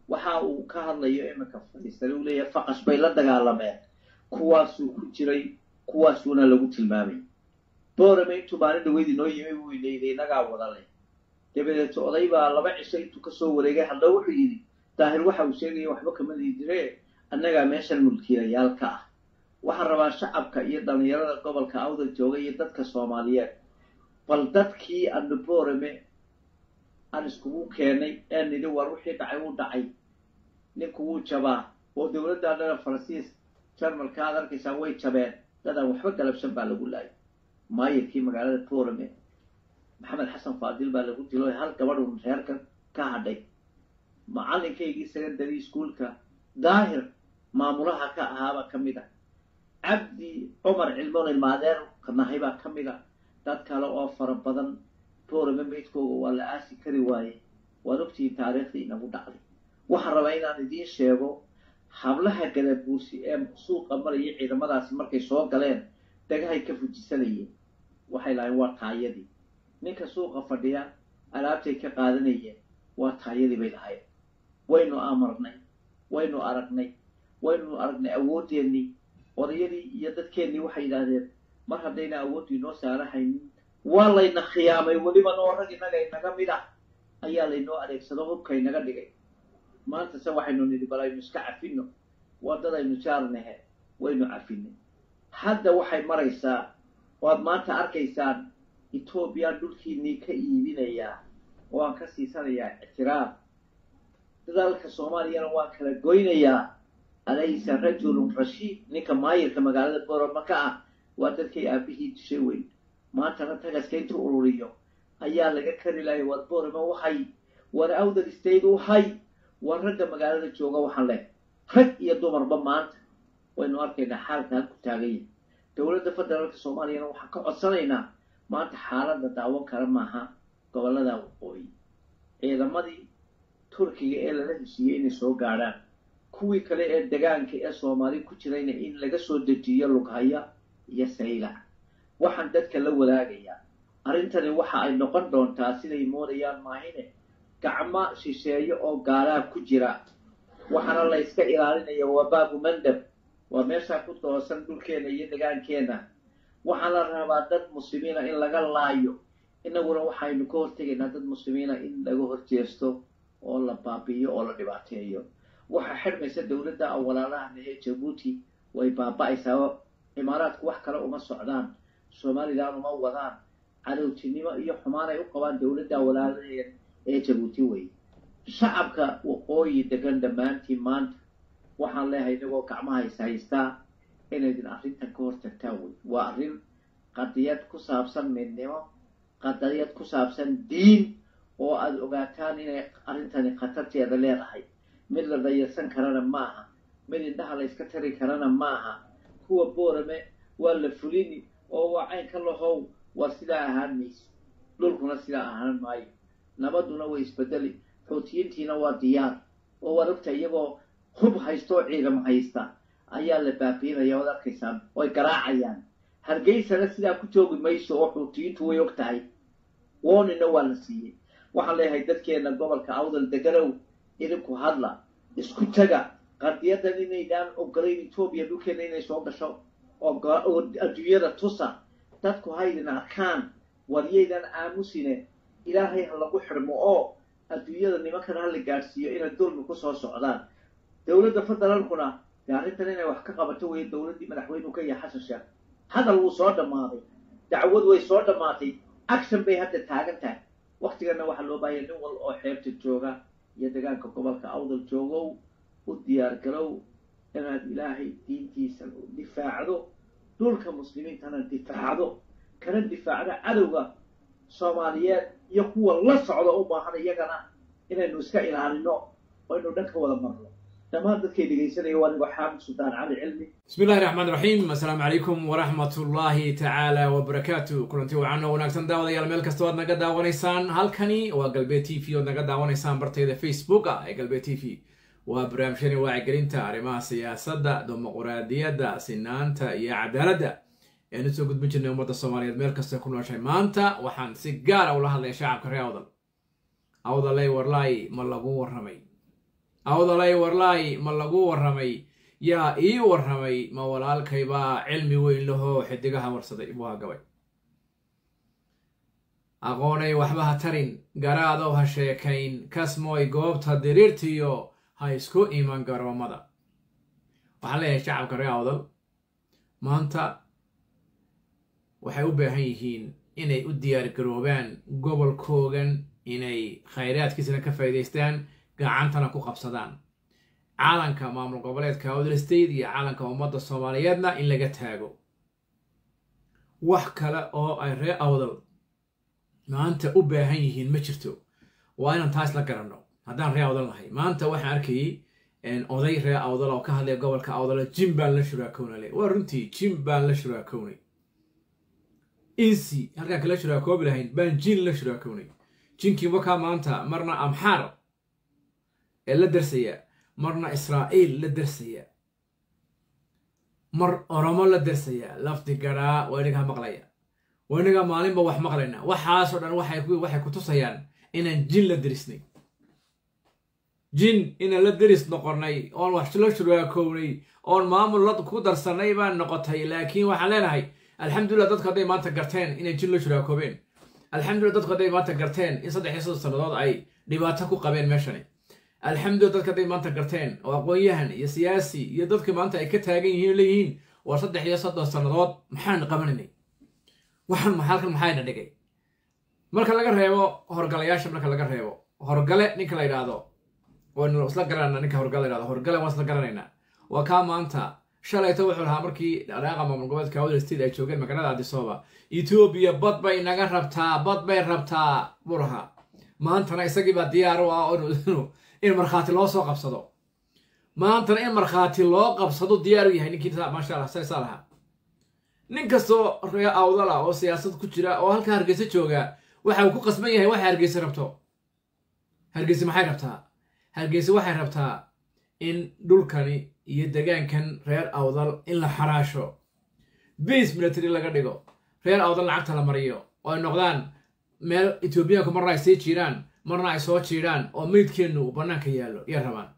waxa uu ka hadlayo iminka fadhiistay uu leeyahay faqash bay la dagaalameen kuwaasuu ku jiray kuwaasuuna lagu tilmaamay boorame intuu maalin dhaweyd inoo yimi buu ilayday inagaa wada leh dabadeed oday baa laba cisho intuu kasoo wareegay hadda wuxuu yidhi daahir waxa uu sheegaya waxba kama diidire annagaa meeshan mulkiilayaal ka ah waxaan rabaa shacabka iyo dhallinyarada gobolka awdal jooga iyo dadka soomaaliyeed bal dadkii anu boorame aan iskugu keenay ee nidhi war wixii dhacay wuu dhacay ninku wuu jabaa oo dowladda dhana faransiis jarmalka aad arkaysaa way jabeen dadaan waxba galabsan baa lagu laayay maayirkii magaalada boorame maxamed xasan faadil baa lagu dilo hal gabadhun reerka ka hadhay macalinkaygii secondary schoolka daahir maamulaha ka ahaabaa ka mid a cabdi cumar cilmoon ilmaadeer nahay baa ka mid a dad kale oo fara badan boorame maydkooga waa la aasi kari waaye waad ogtihiin taariikhdii inagu dhacday waxaan rabaa inaan idiin sheego hablaha gadabuusi ee suuqa maraya ciidamadaasi markay soo galeen dhagahay ka fujisanayeen waxay lahayn waa taayadii ninka suuqa fadhiya alaabtay ka qaadanayeen waa taayadii bay lahayd waynu amarnay waynu aragnay waynu aragnay awoodeennii odayadii iyo dadkeennii waxay yidhaahdeen mar haddayna awooddu inoo saarahaynin waa layna khiyaamay weliba noo rag innaga inaga mid ah ayaa laynoo adeegsado hubka inaga dhigay maanta se waxaynu nidhi bal aynu iska cafino waddadaynu jaarnahe waynu cafinay hadda waxay maraysaa waad maanta arkaysaan etoobiya dhulkiinnii ka iibinayaa oo aan ka siisanayaa ictiraaf dadaalka soomaaliyana waan kala goynayaa alaysa rajulun rashiid ninka maayirka magaalada boroma ka ah waa dadkay aabihii dishay weyn maantana tagaska intuu ururiyo ayaa laga kari lahay war boroma wahay war awdal state wahay war ragga magaalada jooga waxaan leh rag iyo dumarba maanta waynu arkaynaa xaalka halku taaganya dowladda federaalka soomaaliyana waxaan ka codsanaynaa maanta xaaladda daawan kara maaha gobollada waqooyi ciidamadii turkiga ee lala heshiiyey inay soo gaadhaan kuwii kale ee degaanka ee soomaali ku jirayna in laga soo dejiyo lughaya iyo saylac waxaan dadka la wadaagayaa arrintani waxa ay noqon doontaa siday moodayaan maahine gacmo shisheeyo oo gaalaa ku jira waxaana la yska ilaalinaya waa baabu mandab waa meeshaa ku doosan dhulkeena iyo degaankeenna waxaa la rabaa dad muslimiina in laga laayo inaguna waxaynu ka hortegaynaa dad muslimiina in laga horjeesto oo la baabi'iyo oo la dhibaateeyo waxaa xidhmaysa dowladda awalaalahan ee jabuuti way baaba'aysaa imaaraadku wax kale uma socdaan somalilan uma wadaan cadowtinimo iyo xumaan ay u qabaan dowladda awalaalaheed ee jabuuti wey shacabka waqooyi degan dhammaantiin maanta waxaan leehay inagoo gacmaha is haystaa inaydin arrintan ka hortagtaan wey waa arrin qadiyad ku saabsan midnimo qadiyad ku saabsan diin oo aada ogaataan inay arrintani khatarteeda leedahay mid la dayarsan karana maaha mid indhaha la yska tari karana maaha kuwa boorame waa la fulini oo waa caynka lahow waa sidaa ahaan mayso dhulkuna sidaa ahaan maayo nabadduna way isbedeli xoutiyiintiina waa diyaar oo waad ogta iyagoo hub haysta oo ciidamo haysta ayaa la baabiinaya waad arkaysaan oy garaacayaan hargeysana sidaa ku joogi mayso oo xuutiyiintu way og tahay woonina waa la siiyey waxaan leeyahay dadkeena gobolka awdal deganow idinku hadla isku taga qadiyadan inaydaan ogolayn etoobiya dhulkeena inay soo gasho oo adduunyada tusa dadku haydin arkaan waryaydan aamusine ilaahay ha lagu xidhmo oo adduunyada nimankan ha la gaadhsiiyo inay dulmi kusoo socdaan dowladda federaalkuna dee arrintan inay wax ka qabato weeye dowladdii madaxweynuhu ka yahay xasan sheekh hadal wuu soo dhammaaday dacwad way soo dhammaatay action bay hadda taagan tahay waktigana waxaa loo baahaya nin wal oo xeebta jooga iyo degaanka gobolka awdal joogow u diyaar garow inaad ilaahay diintiisa difaacdo dhulka muslimiintana difaacdo kana difaacdo cadowga soomaaliyeed iyo kuwa la socda u baahan iyagana inaynu iska ilaalino oo aynu dhanka wada marno dhammaan dadkay dhegaysanaya waa anigoo xaamid suldaan cali cilmi
bismi illahi raxmaan raxiim assalaamu calaykum waraxmat ullaahi tacaala wabarakaatu kulanti wacan oo wanaagsan daawadayaal meel kasta oad naga daawanaysaan halkani waa galbeed t v oad naga daawanaysaan bartayda facebooka ee galbeed t v waa barnaamijyani wacyigelinta arrimaha siyaasadda dimuquraadiyadda sinaanta iyo cadaaladda eanu soo gudbin jirnay ummadda soomaaliyeed meel kasta ku nooshay maanta waxaan si gaara ula hadlaya shacabka reer awdal awdaley warlaay ma lagu warramay awdalay warlaay ma lagu warramay yaa ii warramay ma walaalkaybaa cilmi weyn lahoo xidigaha warsaday buu hagabay aqoonay waxba ha tarin garaadow ha sheekayn kasmooy goobta diriirtiyo ha isku iman garoomada waxaan leeyahay shacabka reer awdal maanta waxay u baahan yihiin inay u diyaar garoobaan gobolkoogan inay khayraadkiisana ka faa'iidaystaan gacantana ku qabsadaan caalanka maamul goboleedka awdal state iyo caalanka ummadda soomaaliyeedna in laga taago wax kale oo ay reer awdal maanta u baahan yihiin ma jirto waa inaan taas la garanno haddaan ree awdal nahay maanta waxaan arkayay oday ree awdal oo ka hadlaya gobolka awdala jim baan la shuraakownale waa runtii jim baan la shuraakownay insi halkaan kala shuraakoobi lahayn baan jin la shuraakownay jinkii wakaa maanta marna amxaar ee la darsaya marna israa'iil la darsaya mar oromo la darsaya lafdi garaa waa inagaa maqlaya waa inagaa maalinba wax maqlayna waxaasoo dhan waxay ku tusayaan inaan jin la derisnay jin inaan la deris noqonnay oon wax la shuraakownay oon maamul la ku darsannay baan noqotay laakiin waxaan leenahay alxamdulillah dadku hadday maanta garteen inay jin la shuraakoobeen alxamdulillah dadku hadday maanta garteen in saddex iyo soddon sannadood ay dhibaato ku qabeen meeshani alxamdulillah dadka hadday maanta garteen oo aqoon-yahan iyo siyaasi iyo dadka maanta ay ka taagan yihiin leeyihiin waa saddex iyo soddon sannadood maxaan qabanaynay waxaan halkan maxayna dhigay marka laga reebo horgalayaasha marka laga reebo horgale ninka la yidhaahdo waynu isla garanayna ninka horgale la yidhahdo horgale waan isla garanaynaa waa kaa maanta shalayto wuxuu lahaa markii dhaqaaqa maamul goboleedka awdal state ay joogeen magaalada adisooba etoobiya bad bay naga rabtaa bad bay rabtaa buu lahaa maantana isagiibaa diyaar u ah in markhaati loo soo qabsado maantana in markhaati loo qabsado diyaar u yahay ninkii maasha allah saa lahaa nin kastoo ree awdal ah oo siyaasad ku jira oo halkaa hargeysa jooga waxa uu ku qasban yahay waxay hargeysa rabto hargeysa maxay rabtaa hargeysa waxay rabtaa in dhulkani iyo degaankan reer awdal in la xaraasho base military laga dhigo reer awdal lacagta la mariyo oo ay noqdaan meel etoobiyaanku marna ay sii jiiraan marna ay soo jiidhaan oo meydkeennu uu bannaanka yaallo iyo rabaan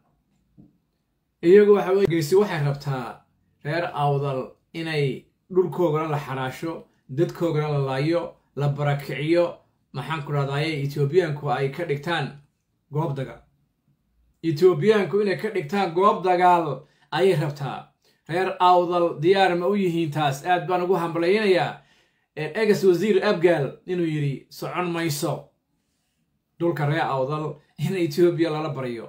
iyagu waxa weye hargeysa waxay rabtaa reer awdal inay dhulkoogana la xaraasho dadkoogana la laayo la barakiciyo maxaan ku dhahdaye etoobiyaanku ay ka dhigtaan goob dagaal etoobiyaanku inay ka dhigtaan goob dagaal ayay rabtaa reer awdal diyaar ma u yihiin taas aad baan ugu hambalaynayaa egas wasiir abgaal inuu yidhi socon mayso dhulka reer awdal in etoobiya lala baryo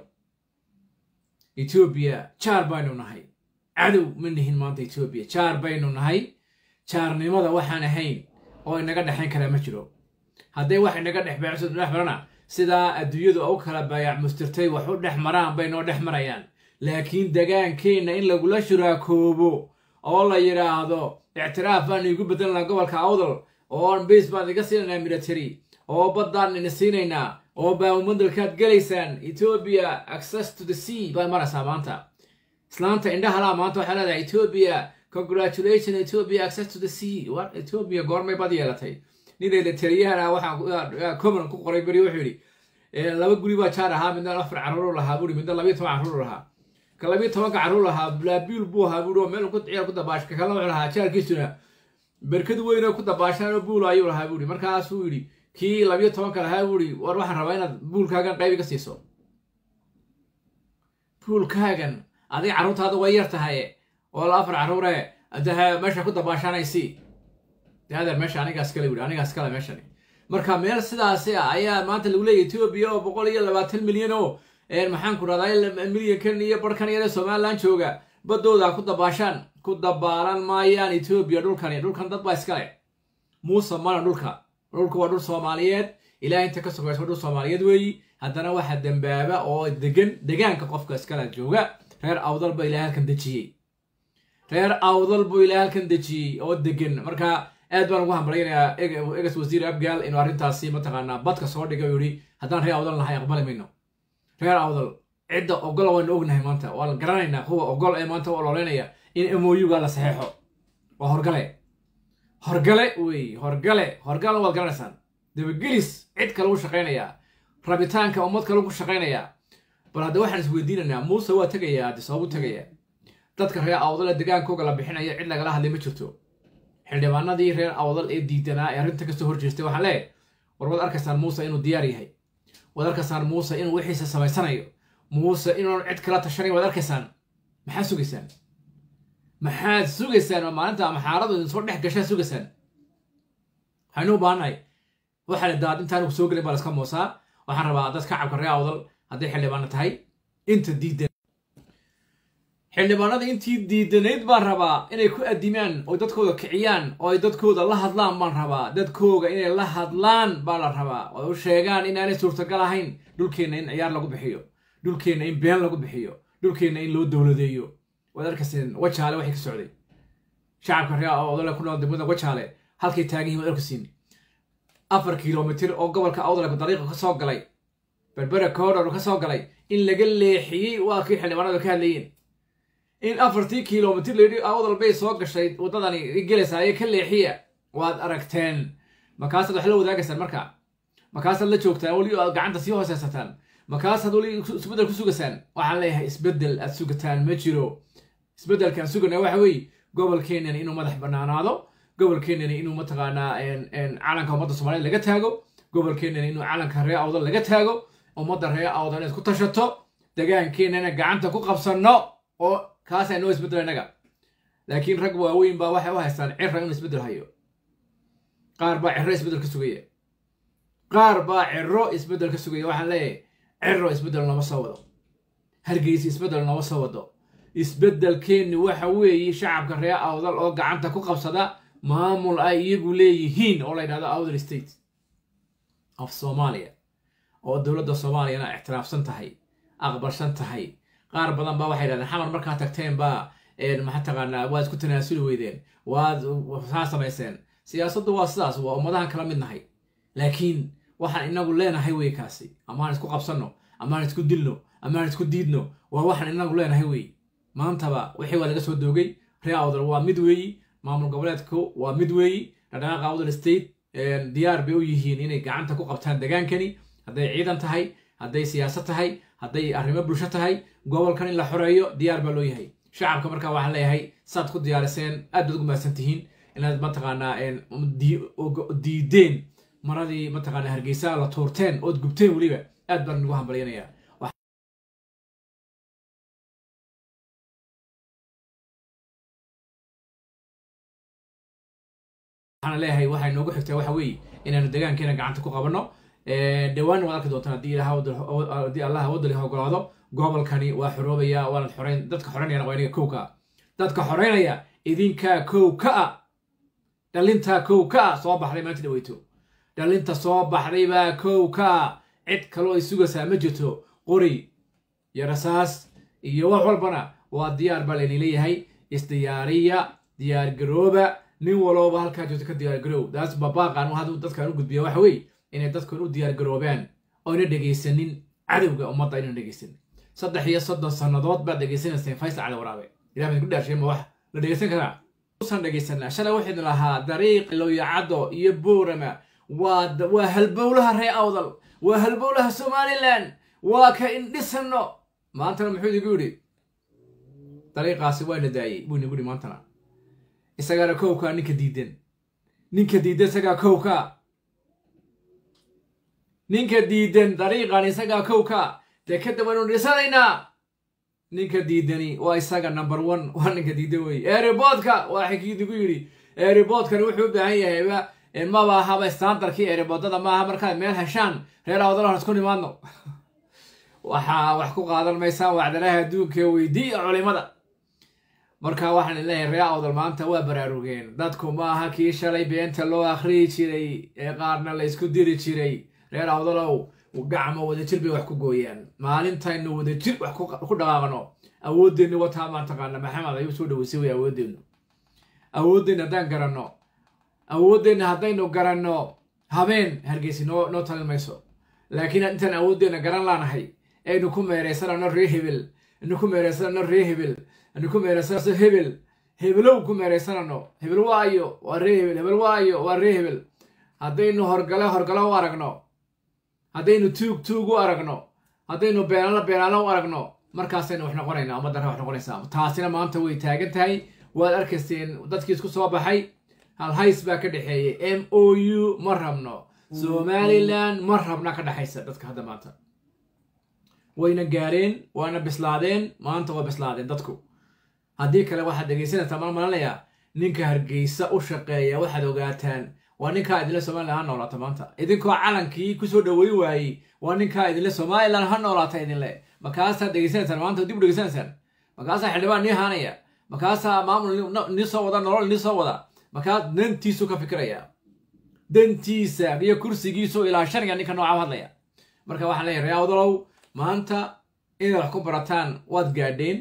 etoobiya jaar baynu nahay cadow ma nihin maanta etoobiya jaar baynu nahay jaarnimada waxaan ahayn oo inaga dhexayn karaa ma jiro hadday wax inaga dhex beecso dhex marana sidaa adduunyadu u kala baayac mustirtay wax u dhex maraan bay noo dhex marayaan laakiin degaankeenna in lagula shuraakoobo oo la yidhaahdo ictiraaf baan iigu bedelanaa gobolka awdal oo base baan iga siinaynaa military oo baddaan ina siinaynaa oo baamumadalkaad gelaysaan etoobiya access to the sea baad maraysaa maanta islaanta indhahalaa maanta waxaa leedahay etoobiya congratulation etoobiya access to the sea war etoobiya goormay bad yeelatay ninayla taliyahana waxaa common ku qoray beri wuxuu yidhi laba guri baa jaar ahaa midna afar carruur lahaa buuri midna labiyo toban carruur lahaa ka labiyo tobanka carruur lahaa blaabiul buu ahaa buuri oo meel ku ciyaar ku dabaash ka kalena wuxuu lahaa jaarkiisuna berkad weyn oo ku dabaashaan oo buul ayuu lahaa buuri markaasuu yidhi kii labiyo tobanka lahaa buuri war waxaan rabaa inaad buulkaagan qayb iga siiso buulkaagan adiga carruurtaada way yar tahay oo la afar carruure daha meesha ku dabaashanaysi adeer meesha anigaas kale wuri anigaas kale meeshani marka meel sidaasi ah ayaa maanta lagu leeyahy etoobiya oo boqol iyo labaatan milyan oo maxaan ku rahdaa milyankan iyo barhkan yare somalilan jooga baddooda ku dabaashaan ku dabaalan maayaan etoobiya dhulkani dhulkan dad baa iskale muuse mana dhulka dhulku waa dhul soomaaliyeed ilaah inta ka sogaysa waa dhul soomaaliyeed weeyi haddana waxaa dembaaba oo degan degaanka qofka iskale jooga reer awdal ba ilaah halkan dejiyey reer awdal buu ilaah halkan dejiyey oo degan marka aad baan ugu hambalaynayaa egas wasiir abgaal inuu arrintaasi mataqaanaa badka soo dhigay u yihi haddaan reer awdal nahay aqbali mayno reer awdal cidda ogol waynu ognahay maanta waa la garanaynaa kuwa ogol ee maanta u ololeynaya in moyuga la saxeexo waa horgale horgale wey horgale horgale waad garanaysaan dabagelis cid kale ugu shaqaynayaa rabitaanka ummad kale ugu shaqaynayaa bal hadda waxaan isweydiinaynaa muuse waa tegayaa addi sabab u tegayaa dadka reer awdale degaankooga la bixinaya cid lagala hadlay ma jirto xildhibaanadii reer awdal ee diidanaa ee arrinta kasoo horjeestay waxaan leeyahay war waad arkaysaan muuse inuu diyaar yahay waad arkaysaan muuse inuu wixiisa samaysanayo muuse inuun cid kala tashanayn waad arkaysaan maxaad sugaysaan maxaad sugaysaan oo maalinta ama xaaladu idin soo dhex gashaa sugaysaan waxaynu u baahannahay waxaa daad intaan soo gelin baa laska moosaa waxaan rabaa dad kacabka reer awdal hadday xildhibaano tahay inta diidan xildhibaanada intii diidanayd baan rabaa inay ku adimaan oo dadkooda kiciyaan oo ay dadkooda la hadlaan baan rabaa dadkooga inay la hadlaan baa la rabaa oo u sheegaan inaanay suurtagal ahayn dhulkeenna in ciyaar lagu bixiyo dhulkeenna in been lagu bixiyo dhulkeenna in loo dowladeeyo waad arkayseen wajaale waxay ka socday shacabka reer awdale ku nool degmada wajaale halkay taagan yihin waad arkaysiin afar kilomitir oo gobolka awdale dariiqa ka soo galay berbera koodhor ka soo galay in laga leexiyey waa kii xildhibaanadu ka hadlayeen in afartii kilomitir layidhi awdal bay soo gashay waddadani gelaysaayee ka leexiya waad aragteen markaasaad wax la wadaagaysaan marka markaasaad la joogtaan weli aad gacanta sii hooseysataan markaasaad weli isbeddel ku sugaysaan waxaan leeyahay isbeddel aad sugataan ma jiro isbeddelkaan sugana waxa weeye gobolkeenani inuu madax bannaanaado gobolkeenani inuu mataqaanaa calanka ummadda soomaaliyed laga taago gobolkeenani inuu calanka reer awdal laga taago ummadda reer awdal inaad ku tashato degaankeenana gacanta ku qabsanno oo kaasaa noo isbeddel innaga laakiin rag waaweyn baa waxay u haystaan cira inuu isbeddel hayo qaar baa ciro isbeddel ka sugaya qaar baa ciro isbeddel ka sugaya waxaan leeyahay ciro isbeddel nooma soo wado hargeysa isbeddel nooma soo wado isbeddelkeenni waxa weeye shacabka reer awdal oo gacanta ku qabsada maamul ay iyagu leeyihiin oo la yidhahdo awdal state of soomaaliya oo dowladda soomaaliyana ictiraafsan tahay aqbalsan tahay qaar badan baa waxay yidhahdeen xamar markaa tagteen baa maxaa taqaanaa waad isku tanaasuli weydeen waad saa samayseen siyaasaddu waa sidaas waa ummadahan kala mid nahay laakiin waxaan inagu leenahay wey kaasi amaan isku qabsanno amaan isku dilno amaan isku diidno waa waxaan inagu leenahay wey maantaba wixii waa laga soo doogay reer awdal waa mid weeyi maamul goboleedku waa mid weeyi dhaqdhaqaaqa awdal state diyaar bay u yihiin inay gacanta ku qabtaan degaankani hadday ciidan tahay hadday siyaasad tahay hadday arrimo bulsho tahay gobolkan in la xoreeyo diyaar baa loo yahay shacabka markaa waxaan leeyahay saad ku diyaariseen aad baad ugu mahadsan tihiin inaad mataqaanaa diideen maradii mataqaanaa hargeysa la tuurteen ood gubteen weliba aad baan ugu hambalyanayaa waxaan leeyahay waxay noogu xigtaa waxa weeye inaanu degaankeena gacanta ku qabanno dhawaan waad arki doontaan haddii haddii allah wadali ogolaado gobolkani waa xoroobaya waanad xoreyn dadka xoreynayana waa inaga kow ka ah dadka xoreynaya idinkaa kow ka ah dhalintaa kow ka ah soo baxday maanta dhaweyto dhalinta soo baxday baa kow ka ah cid kaloo ay sugaysaa ma jirto qori iyo rasaas iyo wax walbana waa diyaar baa layni leeyahay isdiyaariya diyaargarooba nin walooba halkaa joogto ka diyaargaroow daas babaaqan haduu dadkan u gudbiya waxa weeye inay dadkan u diyaargaroobaan oyna dhegaysanin cadowga ummadda aynan dhegaysanin saddex iyo soddon sannadood baad dhegaysanayseen faysal cali waraabe ilah baan ku dhaarshay ma wax la dhegaysan karaa usan dhegaysanaa shalay waxaynu lahaa dariiq lowyacaddo iyo boorama waa waa halbowlaha ree awdal waa halbowlaha somalilan waa ka indhisanno maantana muxuu idigu yidhi dariiqaasi waana daayey buu inagu yidhi maantana isagaana kowkaa ninka diidan ninka diidan isagaa kowka ninka diidan dariiqan isagaa kowka dee kadib waynu dhisanaynaa ninka diidani waa isaga number one waa ninka diidan weye eeriboodka waa xikiidigu yidhi eeriboodkani wuxuu u baahan yahayba maba ahaba standarkii eeriboodada maaha markaad meel heshaan reer awdalahan isku nimaadno waxaa wax ku qaadan maysaan wacdalaha adduunka weydiiya culimada marka waxaan leeyahay ree awdal maanta waa baraarugeen dadku maaha kii shalay beenta loo akhriyi jiray ee qaarna la ysku diri jiray reer awdalow gacmo wadajir bay wax ku gooyaan maalintaynu wadajir wax ku dhaqaaqno awoodeennu wataa maan taqaana maxamed ayuu soo dhaweysay way awoodeennu awoodeenna haddaan garanno awoodeenna haddaynu garanno habeen hargeysi noo noo talin mayso laakiin intaan awoodeenna garan laanahay aynu ku meeraysanano ree hebel aynu ku meeraysanano ree hebel aynu ku meeraysanano hebel hebelow ku meeraysanano hebel waayo waa ree hebel hebel waayo waa ree hebel haddaynu horgale horgale u aragno haddaynu tuug tuug u aragno haddaynu beenaalo beenaalo u aragno markaasaynu wax noqonaynaa ummaddan wax noqonaysaa taasina maanta way taagan tahay waad arkayseen dadkii isku soo baxay halhays baa ka dhexeeyey m o u ma rabno somalilan ma rabna ka dhexaysa dadka hadda maanta wayna gaareen waana bislaadeen maanta waa bislaadeen dadku haddii kale waxaad dhegaysanaysaa mal malanayaa ninka hargeysa u shaqeeya waxaad ogaataan waa ninkaa idinle somalilan ha noolaata maanta idinkoo calankii kusoo dhaweyn waayey waa ninkaa idinle somalilan ha noolaata idinle markaasaad dhegaysanaysaan maanta dib u dhegaysanaysaan markaasaa xildhibaan nii haanaya markaasaa maamul nii soo wada nolol nii soo wada markaas dantiisu ka fikiraya dantiisa iyo kursigiisu ilaa shaniga ninka nooca u hadlaya marka waxaan leeyahay ree awdalow maanta inaad wax ku barataan waad gaadheen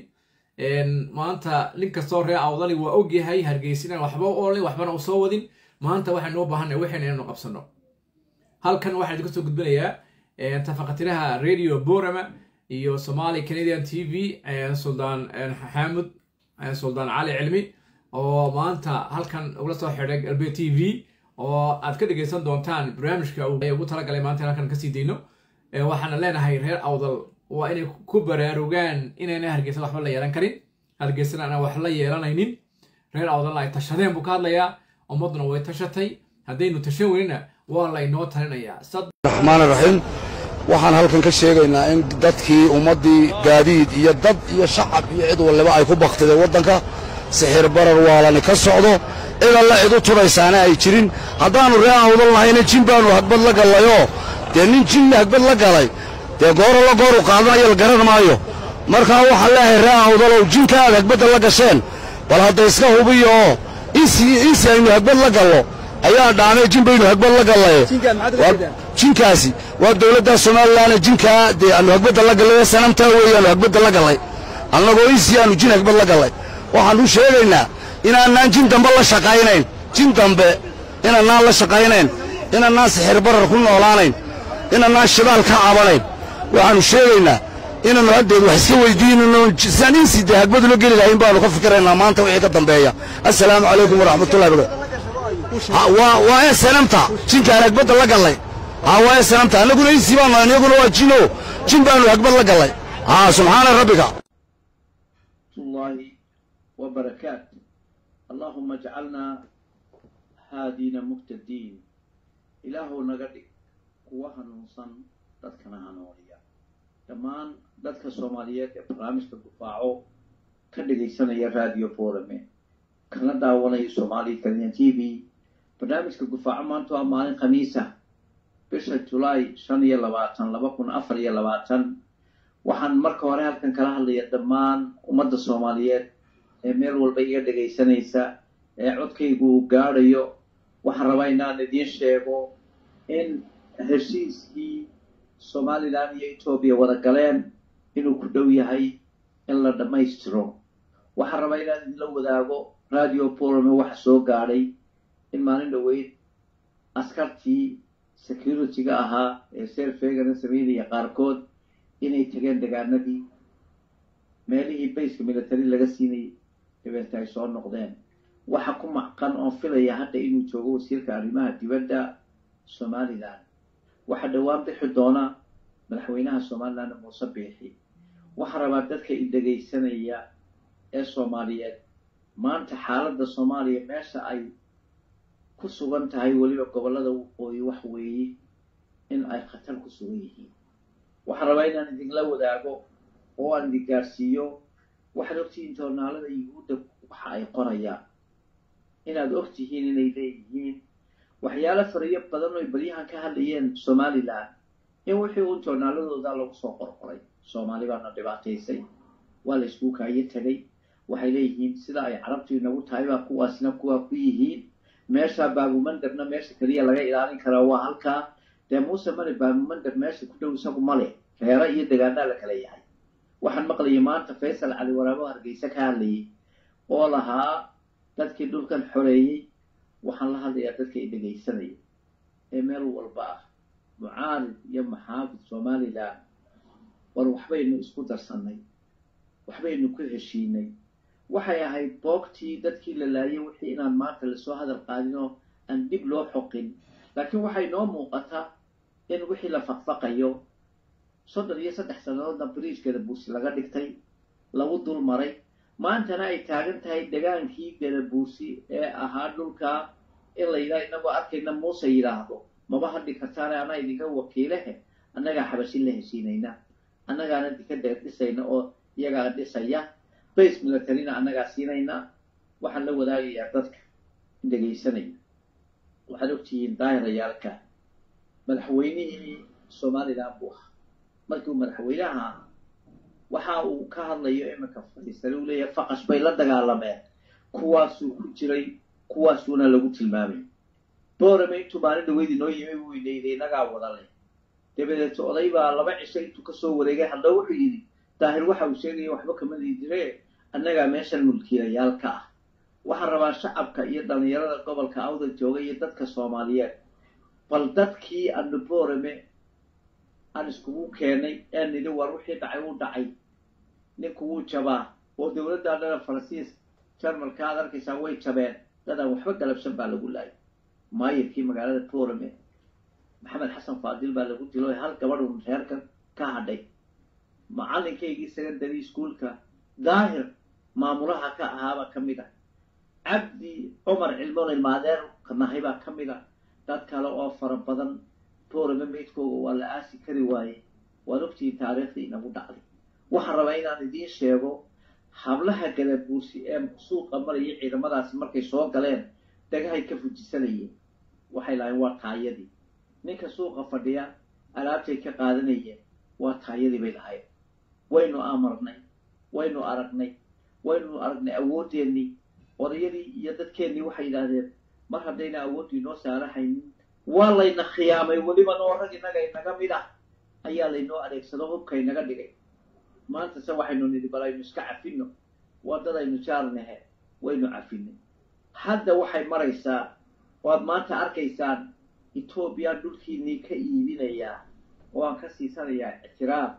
maanta nin kastoo ree awdali waa ogyahay hargeysinaan waxba u olin waxbana u soo wadin maanta waxaynu u baahanay waxayna inaynu qabsano halkan waxaan idinka soo gudbinayaa tafaqatiraha radio borama iyo somali canadian t v suldaan xaamud suldaan cali cilmi oo maanta halkan ugula soo xidhay galbe t v oo aad ka dhegaysan doontaan barnaamijka ugu talagalay maanta halkan kasii dayno waxaana leenahay reer awdal waa inay ku baraarugaan inayna hargeysa waxba la yeelan karin hargeysana aanan wax la yeelanaynin reer awdalna ay tashadeen buu ka hadlayaa ummadduna way tashatay haddaynu tashan weynina waa laynoo talinayaa
raxmaan raxiim waxaan halkan ka sheegaynaa in dadkii ummaddii gaadiid iyo dad iyo shacab iyo cid waliba ay ku baktideen waddanka sixir barar waalani ka socdo cid alla cid u tudhaysaana ay jirin haddaannu ree awdal nahayna jin baannu hagbad la gallayoo dee nin jinna hagbad la galay dee gooro la gooru qaadanayo la garan maayo markaa waxaan leeyahay ree awdalow jinka aad hagbadda la gasheen bal hadda iska hubiyo oo insi aynu hagbad la gallo ayaa dhaamay jin baynu hagbad la gallaye jinkaasi waa dowladda somalilan jinkaa dee aanu hagbadda la gallay sanamtaa weeyaanu hagbadda la gallay annagoo insi aanu jin hagbad la gallay waxaannu sheegaynaa inaanaan jin dambe la shaqaynayn jin dambe inaanaan la shaqaynayn inaanaan sixir barar ku noolaanayn inaanaan shidaal ka cabanayn waxaannu sheegaynaa inaannu haddeed wax iska weydiinano sidaan insi dee hagbadu la geli lahayn baannu ka fikiraynaa maanta wixii ka dambeeya assalaamu calaykum waraxmatullahi barakatu waa ee sanamta jinkaan hagbadda la gallay haa waa ee sanamta annaguna insi baanu nahay iyaguna waa jino jin baannu hagbad la gallay haa subxaana rabbika
الله وبركاته اللهم اجعلنا هادين مهتدين إله نغدي قوة ننصن dadkana hanuuniya dhammaan dadka soomaaliyeed ee barnaamijka dufaaco ka dhegaysanaya radio forame kana daawanaya soomaaliya kaliyan t v barnaamijka dufaaco maanta waa maalin khamiisa bisha julaay shan iyo labaatan laba kun afar iyo labaatan waxaan marka hore halkan kala hadlaya dhammaan ummadda soomaaliyeed ee meel walba iga dhegaysanaysa ee codkaygu uu gaadhayo waxaan rabaa inaan idiin sheego in heshiiskii somalilan iyo etoobiya wada galeen inuu ku dhow yahay in la dhammaystiro waxaan rabaa inaan idinla wadaago radio borome waxa soo gaadhay in maalin dhoweyd askartii security-ga ahaa ee serfegana sameynaya qaarkood inay tageen degaanadii meelihii bayska military laga siinayay dabeeta ay soo noqdeen waxa ku macqan oon filaya hadda inuu joogo wasiirka arrimaha dibadda somalilan waxaa dhowaan bixi doona madaxweynaha somalilan muuse biixi waxaa rabaa dadka i dhegaysanaya ee soomaaliyeed maanta xaaladda soomaaliya meesha ay ku sugan tahay weliba gobollada waqooyi wax weeye in ay khatar ku sugan yihiin waxaan rabaa inaan idinla wadaago oo aan idin gaarsiiyo waxaad ogtihiin joornaalada yuhuudda waxa ay qorayaan inaad ogtihiin inay leeyihiin waxyaalo fariyo badan oy balyahan ka hadlayeen somalilan in wixii uun joornaaladooda lagu soo qorqoray soomaali baana dhibaataysay waa la isku kaayo tegay waxay leeyihiin sida ay carabtu inagu tahay baa kuwaasina kuwaa ku yihiin meesha baabumandarna meesha keliya laga ilaalin karaa waa halkaa dee muuse male baabumandar meesha ku dhow isagu male reero iyo degaanaa la kala yahay waxaan maqlayay maanta faysal cali waraabo hargeysa ka hadlayay oo lahaa dadkii dhulkan xoreeyey waxaan la hadlayaa dadka i dhegaysanaya ee meel walba ah mucaarid iyo maxaafid somalilan war waxbaynu isku darsannay waxbaynu ku heshiinay waxay ahayd boogtii dadkii la laayay wixii inaan maanta lasoo hadal qaadinoo aan dib loo xoqin laakiin waxay noo muuqataa in wixii la faqfaqayo soddon iyo saddex sannadoodna bridge gadabuursi laga dhigtay lagu dul maray maantana ay taagan tahay degaankii gadabuursi ee ahaa dhulkaa in la yidhaha inagoo arkayna muuse yidhaahdo maba hadhi kartaane anaa idinka wakiilehe annagaa xabashin la heshiinayna annagaana dika deer dhisayna oo iyagaa dhisaya base militarina annagaa siinayna waxaan la wadaagayaa dadka dhegaysanaya waxaad ogtihiin daahirayaalka madaxweynihii somalilan buu ahaa markii uu madaxweynaha ahaa waxa uu ka hadlayo iminka fadhiisane uu leeyahay faqash bay la dagaalameen kuwaasuu ku jiray kuwaasuuna lagu tilmaamay boorame intuu maalin dhaweyd inoo yimi buu inayday inagaa wada leh dabadeed oday baa laba cisho intuu kasoo wareegay hadda wuxuu yidhi daahir waxa uu sheegaya waxba kama diidire annagaa meeshan mulkiilayaal ka ah waxaan rabaa shacabka iyo dhallinyarada gobolka awda jooga iyo dadka soomaaliyeed bal dadkii anu boorame aan iskugu keenay ee nidhi war wixii dhacay uu dhacay ninku wuu jabaa oo dowladda dhana faransiis jarmalka aad arkaysaa way jabeen dadaan waxba galabsan baa lagu laayay maayirkii magaalada boorame maxamed xasan faadil baa lagu dilo hal gabadhun reerka ka hadhay macalinkaygii secondary schoolka daahir maamulaha ka ahaaba ka mid ah cabdi cumar cilmoon ilmaadeer nahay baa ka mid ah dad kale oo fara badan boorame meydkooga waa la aasi kari waaye waad ogtihiin taariikhdii inagu dhacday waxaan rabaa inaan idiin sheego hablaha gadabuursi ee suuqa maraya ciidamadaasi markay soo galeen dhagahay ka fujisanayeen waxay lahayn waa taayadii ninka suuqa fadhiya alaabtay ka qaadanayeen waa taayadii bay lahayn waynu amarnay waynu aragnay waynu aragnay awoodeennii odayadii iyo dadkeennii waxay yidhaahdeen mar haddayna awooddu inoo saarahaynin waa layna khiyaamay weliba noo rag innaga inaga mid ah ayaa laynoo adeegsado hubka inaga dhigay maanta se waxaynu nidhi bal aynu iska cafino waddadaynu jaarnahe waynu cafinay hadda waxay maraysaa waad maanta arkaysaan etoobiya dhulkiinnii ka iibinayaa oo aan ka siisanayaa ictiraaf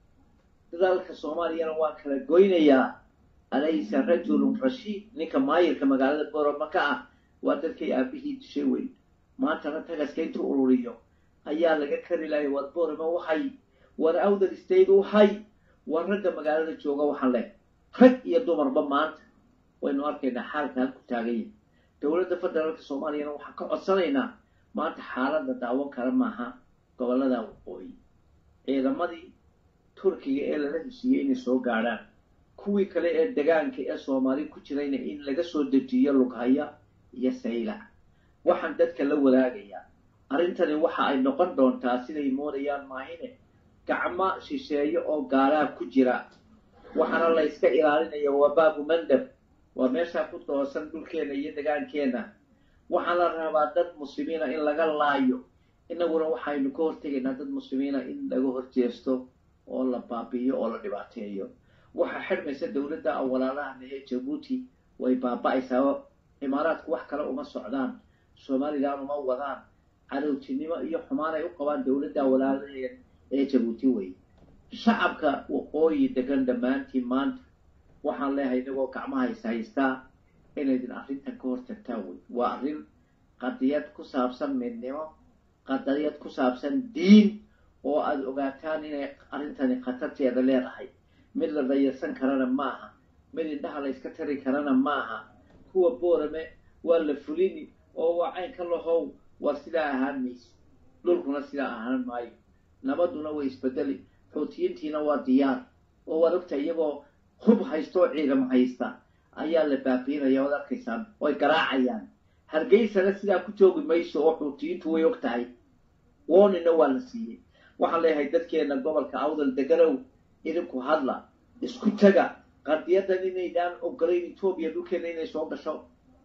dadaalka soomaaliyana waan kala goynayaa alaysa rajulun rashiid ninka maayirka magaalada boroma ka ah waa dadkay aabihii dishay weyn maantana tagaska intuu ururiyo ayaa laga kari lahay war boroma waxay war awdal state waxay war ragga magaalada jooga waxaan leh rag iyo dumarba maanta waynu arkaynaa xaalka halku taaganya dowladda federaalka soomaaliyana waxaan ka codsanaynaa maanta xaaladda daawan kara maaha gobollada waqooyi ciidamadii turkiga ee lala heshiiyey inay soo gaadhaan kuwii kale ee degaanka ee soomaali ku jirayna in laga soo dejiyo lughaya iyo saylac waxaan dadka la wadaagayaa arrintani waxa ay noqon doontaa siday moodayaan maahine gacmo shisheeye oo gaalaa ku jira waxaana la yska ilaalinaya waa baabu mandab waa meeshaa ku doosan dhulkeenna iyo degaankeenna waxaa la rabaa dad muslimiina in laga laayo inaguna waxaynu ka hortegaynaa dad muslimiina in laga horjeesto oo la baabi'iyo oo la dhibaateeyo waxaa xidhmaysa dowladda awalaalahan ee jabuuti way baaba'aysaa imaaraadku wax kale uma socdaan somalilan uma wadaan cadowtinimo iyo xumaan ay u qabaan dowladda awalaalaheed ee jabuuti wey shacabka waqooyi degan dhammaantiin maanta waxaan leehay inagoo gacmaha is haystaa inaydin arrintan ka hortagtaan wey waa arrin qadiyad ku saabsan midnimo qadiyad ku saabsan diin oo aada ogaataan inay arrintani khatarteeda leedahay mid la dayarsan karana maaha mid indhaha la yska tari karana maaha kuwa boorame waa la fulini oo waa caynka lahow waa sidaa ahaan mayso dhulkuna sidaa ahaan maayo nabaduna way isbedeli xuutiyiintiina waa diyaar oo waad ogtahay iyagoo hub haysta oo ciidamo haysta ayaa la baabiinaya oad arkaysaan oy garaacayaan hargeysana sidaa ku joogi mayso oo xuutiyiintu way og tahay woonina waa la siiyey waxaan leeyahay dadkeena gobolka awdal deganow idinku hadla isku taga qadiyadan inaydaan ogolayn etoobiya dhulkeena inay soo gasho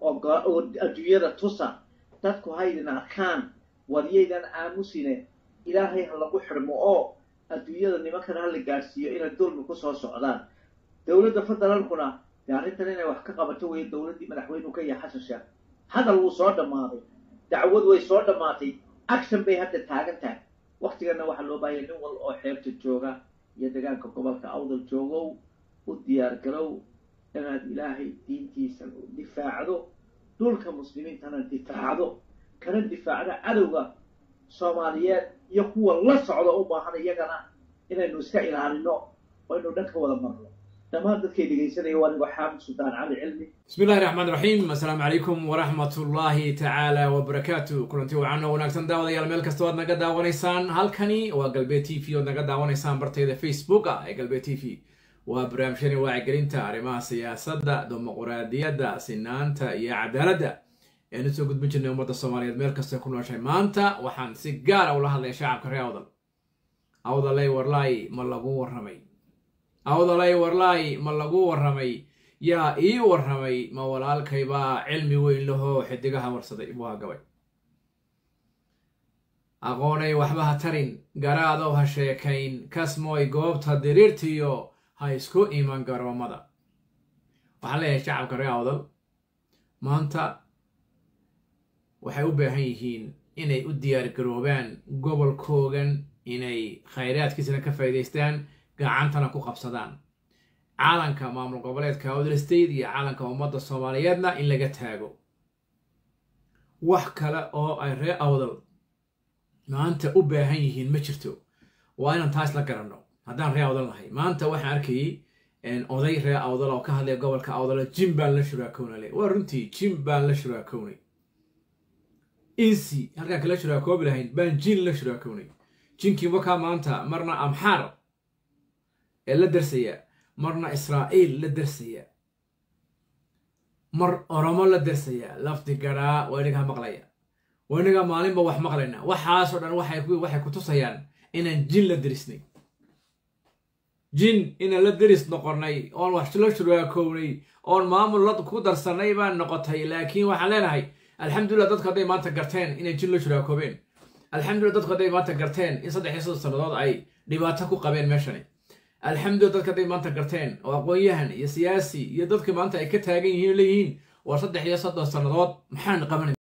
oo adduunyada tusa dadku haydin arkaan waryaydan aamusine ilaahay ha lagu xidhmo oo adduunyada nimankana ha la gaadhsiiyo inay dulmi kusoo socdaan dowladda federaalkuna dee arrintan inay wax ka qabato weeye dowladdii madaxweynuhu ka yahay xasan sheekh hadal wuu soo dhammaaday dacwad way soo dhammaatay action bay hadda taagan tahay waktigana waxaa loo baahaya nin wal oo xeebta jooga iyo degaanka gobolka awdal joogow u diyaar garow inaad ilaahay diintiisa difaacdo dhulka muslimiintana difaacdo kana difaacdo cadowga soomaaliyeed iyo kuwa la socda u baahan iyagana inaynu iska ilaalino oo aynu dhan ka wada marno dhammaan dadkay dhegaysanaya waa anigoo xaamid suldaan cali cilmi
bismi illahi raxmaan raxiim assalaamu calaykum waraxmat ullaahi tacaala wabarakaatu kulanti wacan oo wanaagsan daawadayaal meel kasta oad naga daawanaysaan halkani waa galbeed t v oad naga daawanaysaan bartayda facebooka ee galbeed t v waa barnaamijyani wacyigelinta arrimaha siyaasadda dimuquraadiyadda sinaanta iyo cadaaladda ean usoo gudbin jirnay ummadda soomaaliyeed meel kastoo ku nooshay maanta waxaan si gaara ula hadlaya shacabka reer awdal awdalay warlaay ma lagu warramay awdalay warlaay ma lagu warramay yaa ii warramay ma walaalkaybaa cilmi weyn lahoo xidigaha warsaday buu hagabay aqoonay waxba ha tarin garaadow ha sheekayn kasmooy goobta diriirtiyo ha isku iman garoomada waxaan leeyahay shacabka reer awdal maanta waxay u baahan yihiin inay u diyaar garoobaan gobolkoogan inay khayraadkiisana ka faa'iidaystaan gacantana ku qabsadaan caalanka maamul goboleedka awdal state iyo caalanka ummadda soomaaliyeedna in laga taago wax kale oo ay reer awdal maanta u baahan yihiin ma jirto waa inaan taas la garanno haddaan reer awdal nahay maanta waxaan arkayay oday reer awdal oo ka hadlaya gobolka awdal jim baan la shuraakownale waa runtii jim baan la shuraakownay insi halkaan kala shuraakoobi lahayn baan jin la shuraakownay jinkii wakaa maanta marna amxaar ee la darsaya marna israa'iil la darsaya mar oromo la darsaya lafdi garaa waa inagaa maqlaya waa inagaa maalinba wax maqlayna waxaasoo dhan waxay ku tusayaan inaan jin la derisnay jin inaan la deris noqonnay oon wax la shuraakownay oon maamul la ku darsannay baan noqotay laakiin waxaan leenahay alxamdulillah dadku hadday maanta garteen inay jin la shuraakoobeen alxamdulillah dadku hadday maanta garteen in saddex iyo soddon sannadood ay dhibaato ku qabeen meeshani alxamdulillah dadku hadday maanta garteen oo aqoon-yahan iyo siyaasi iyo dadka maanta ay ka taagan yihiin leeyihiin war saddex iyo soddon sannadood maxaan qabanay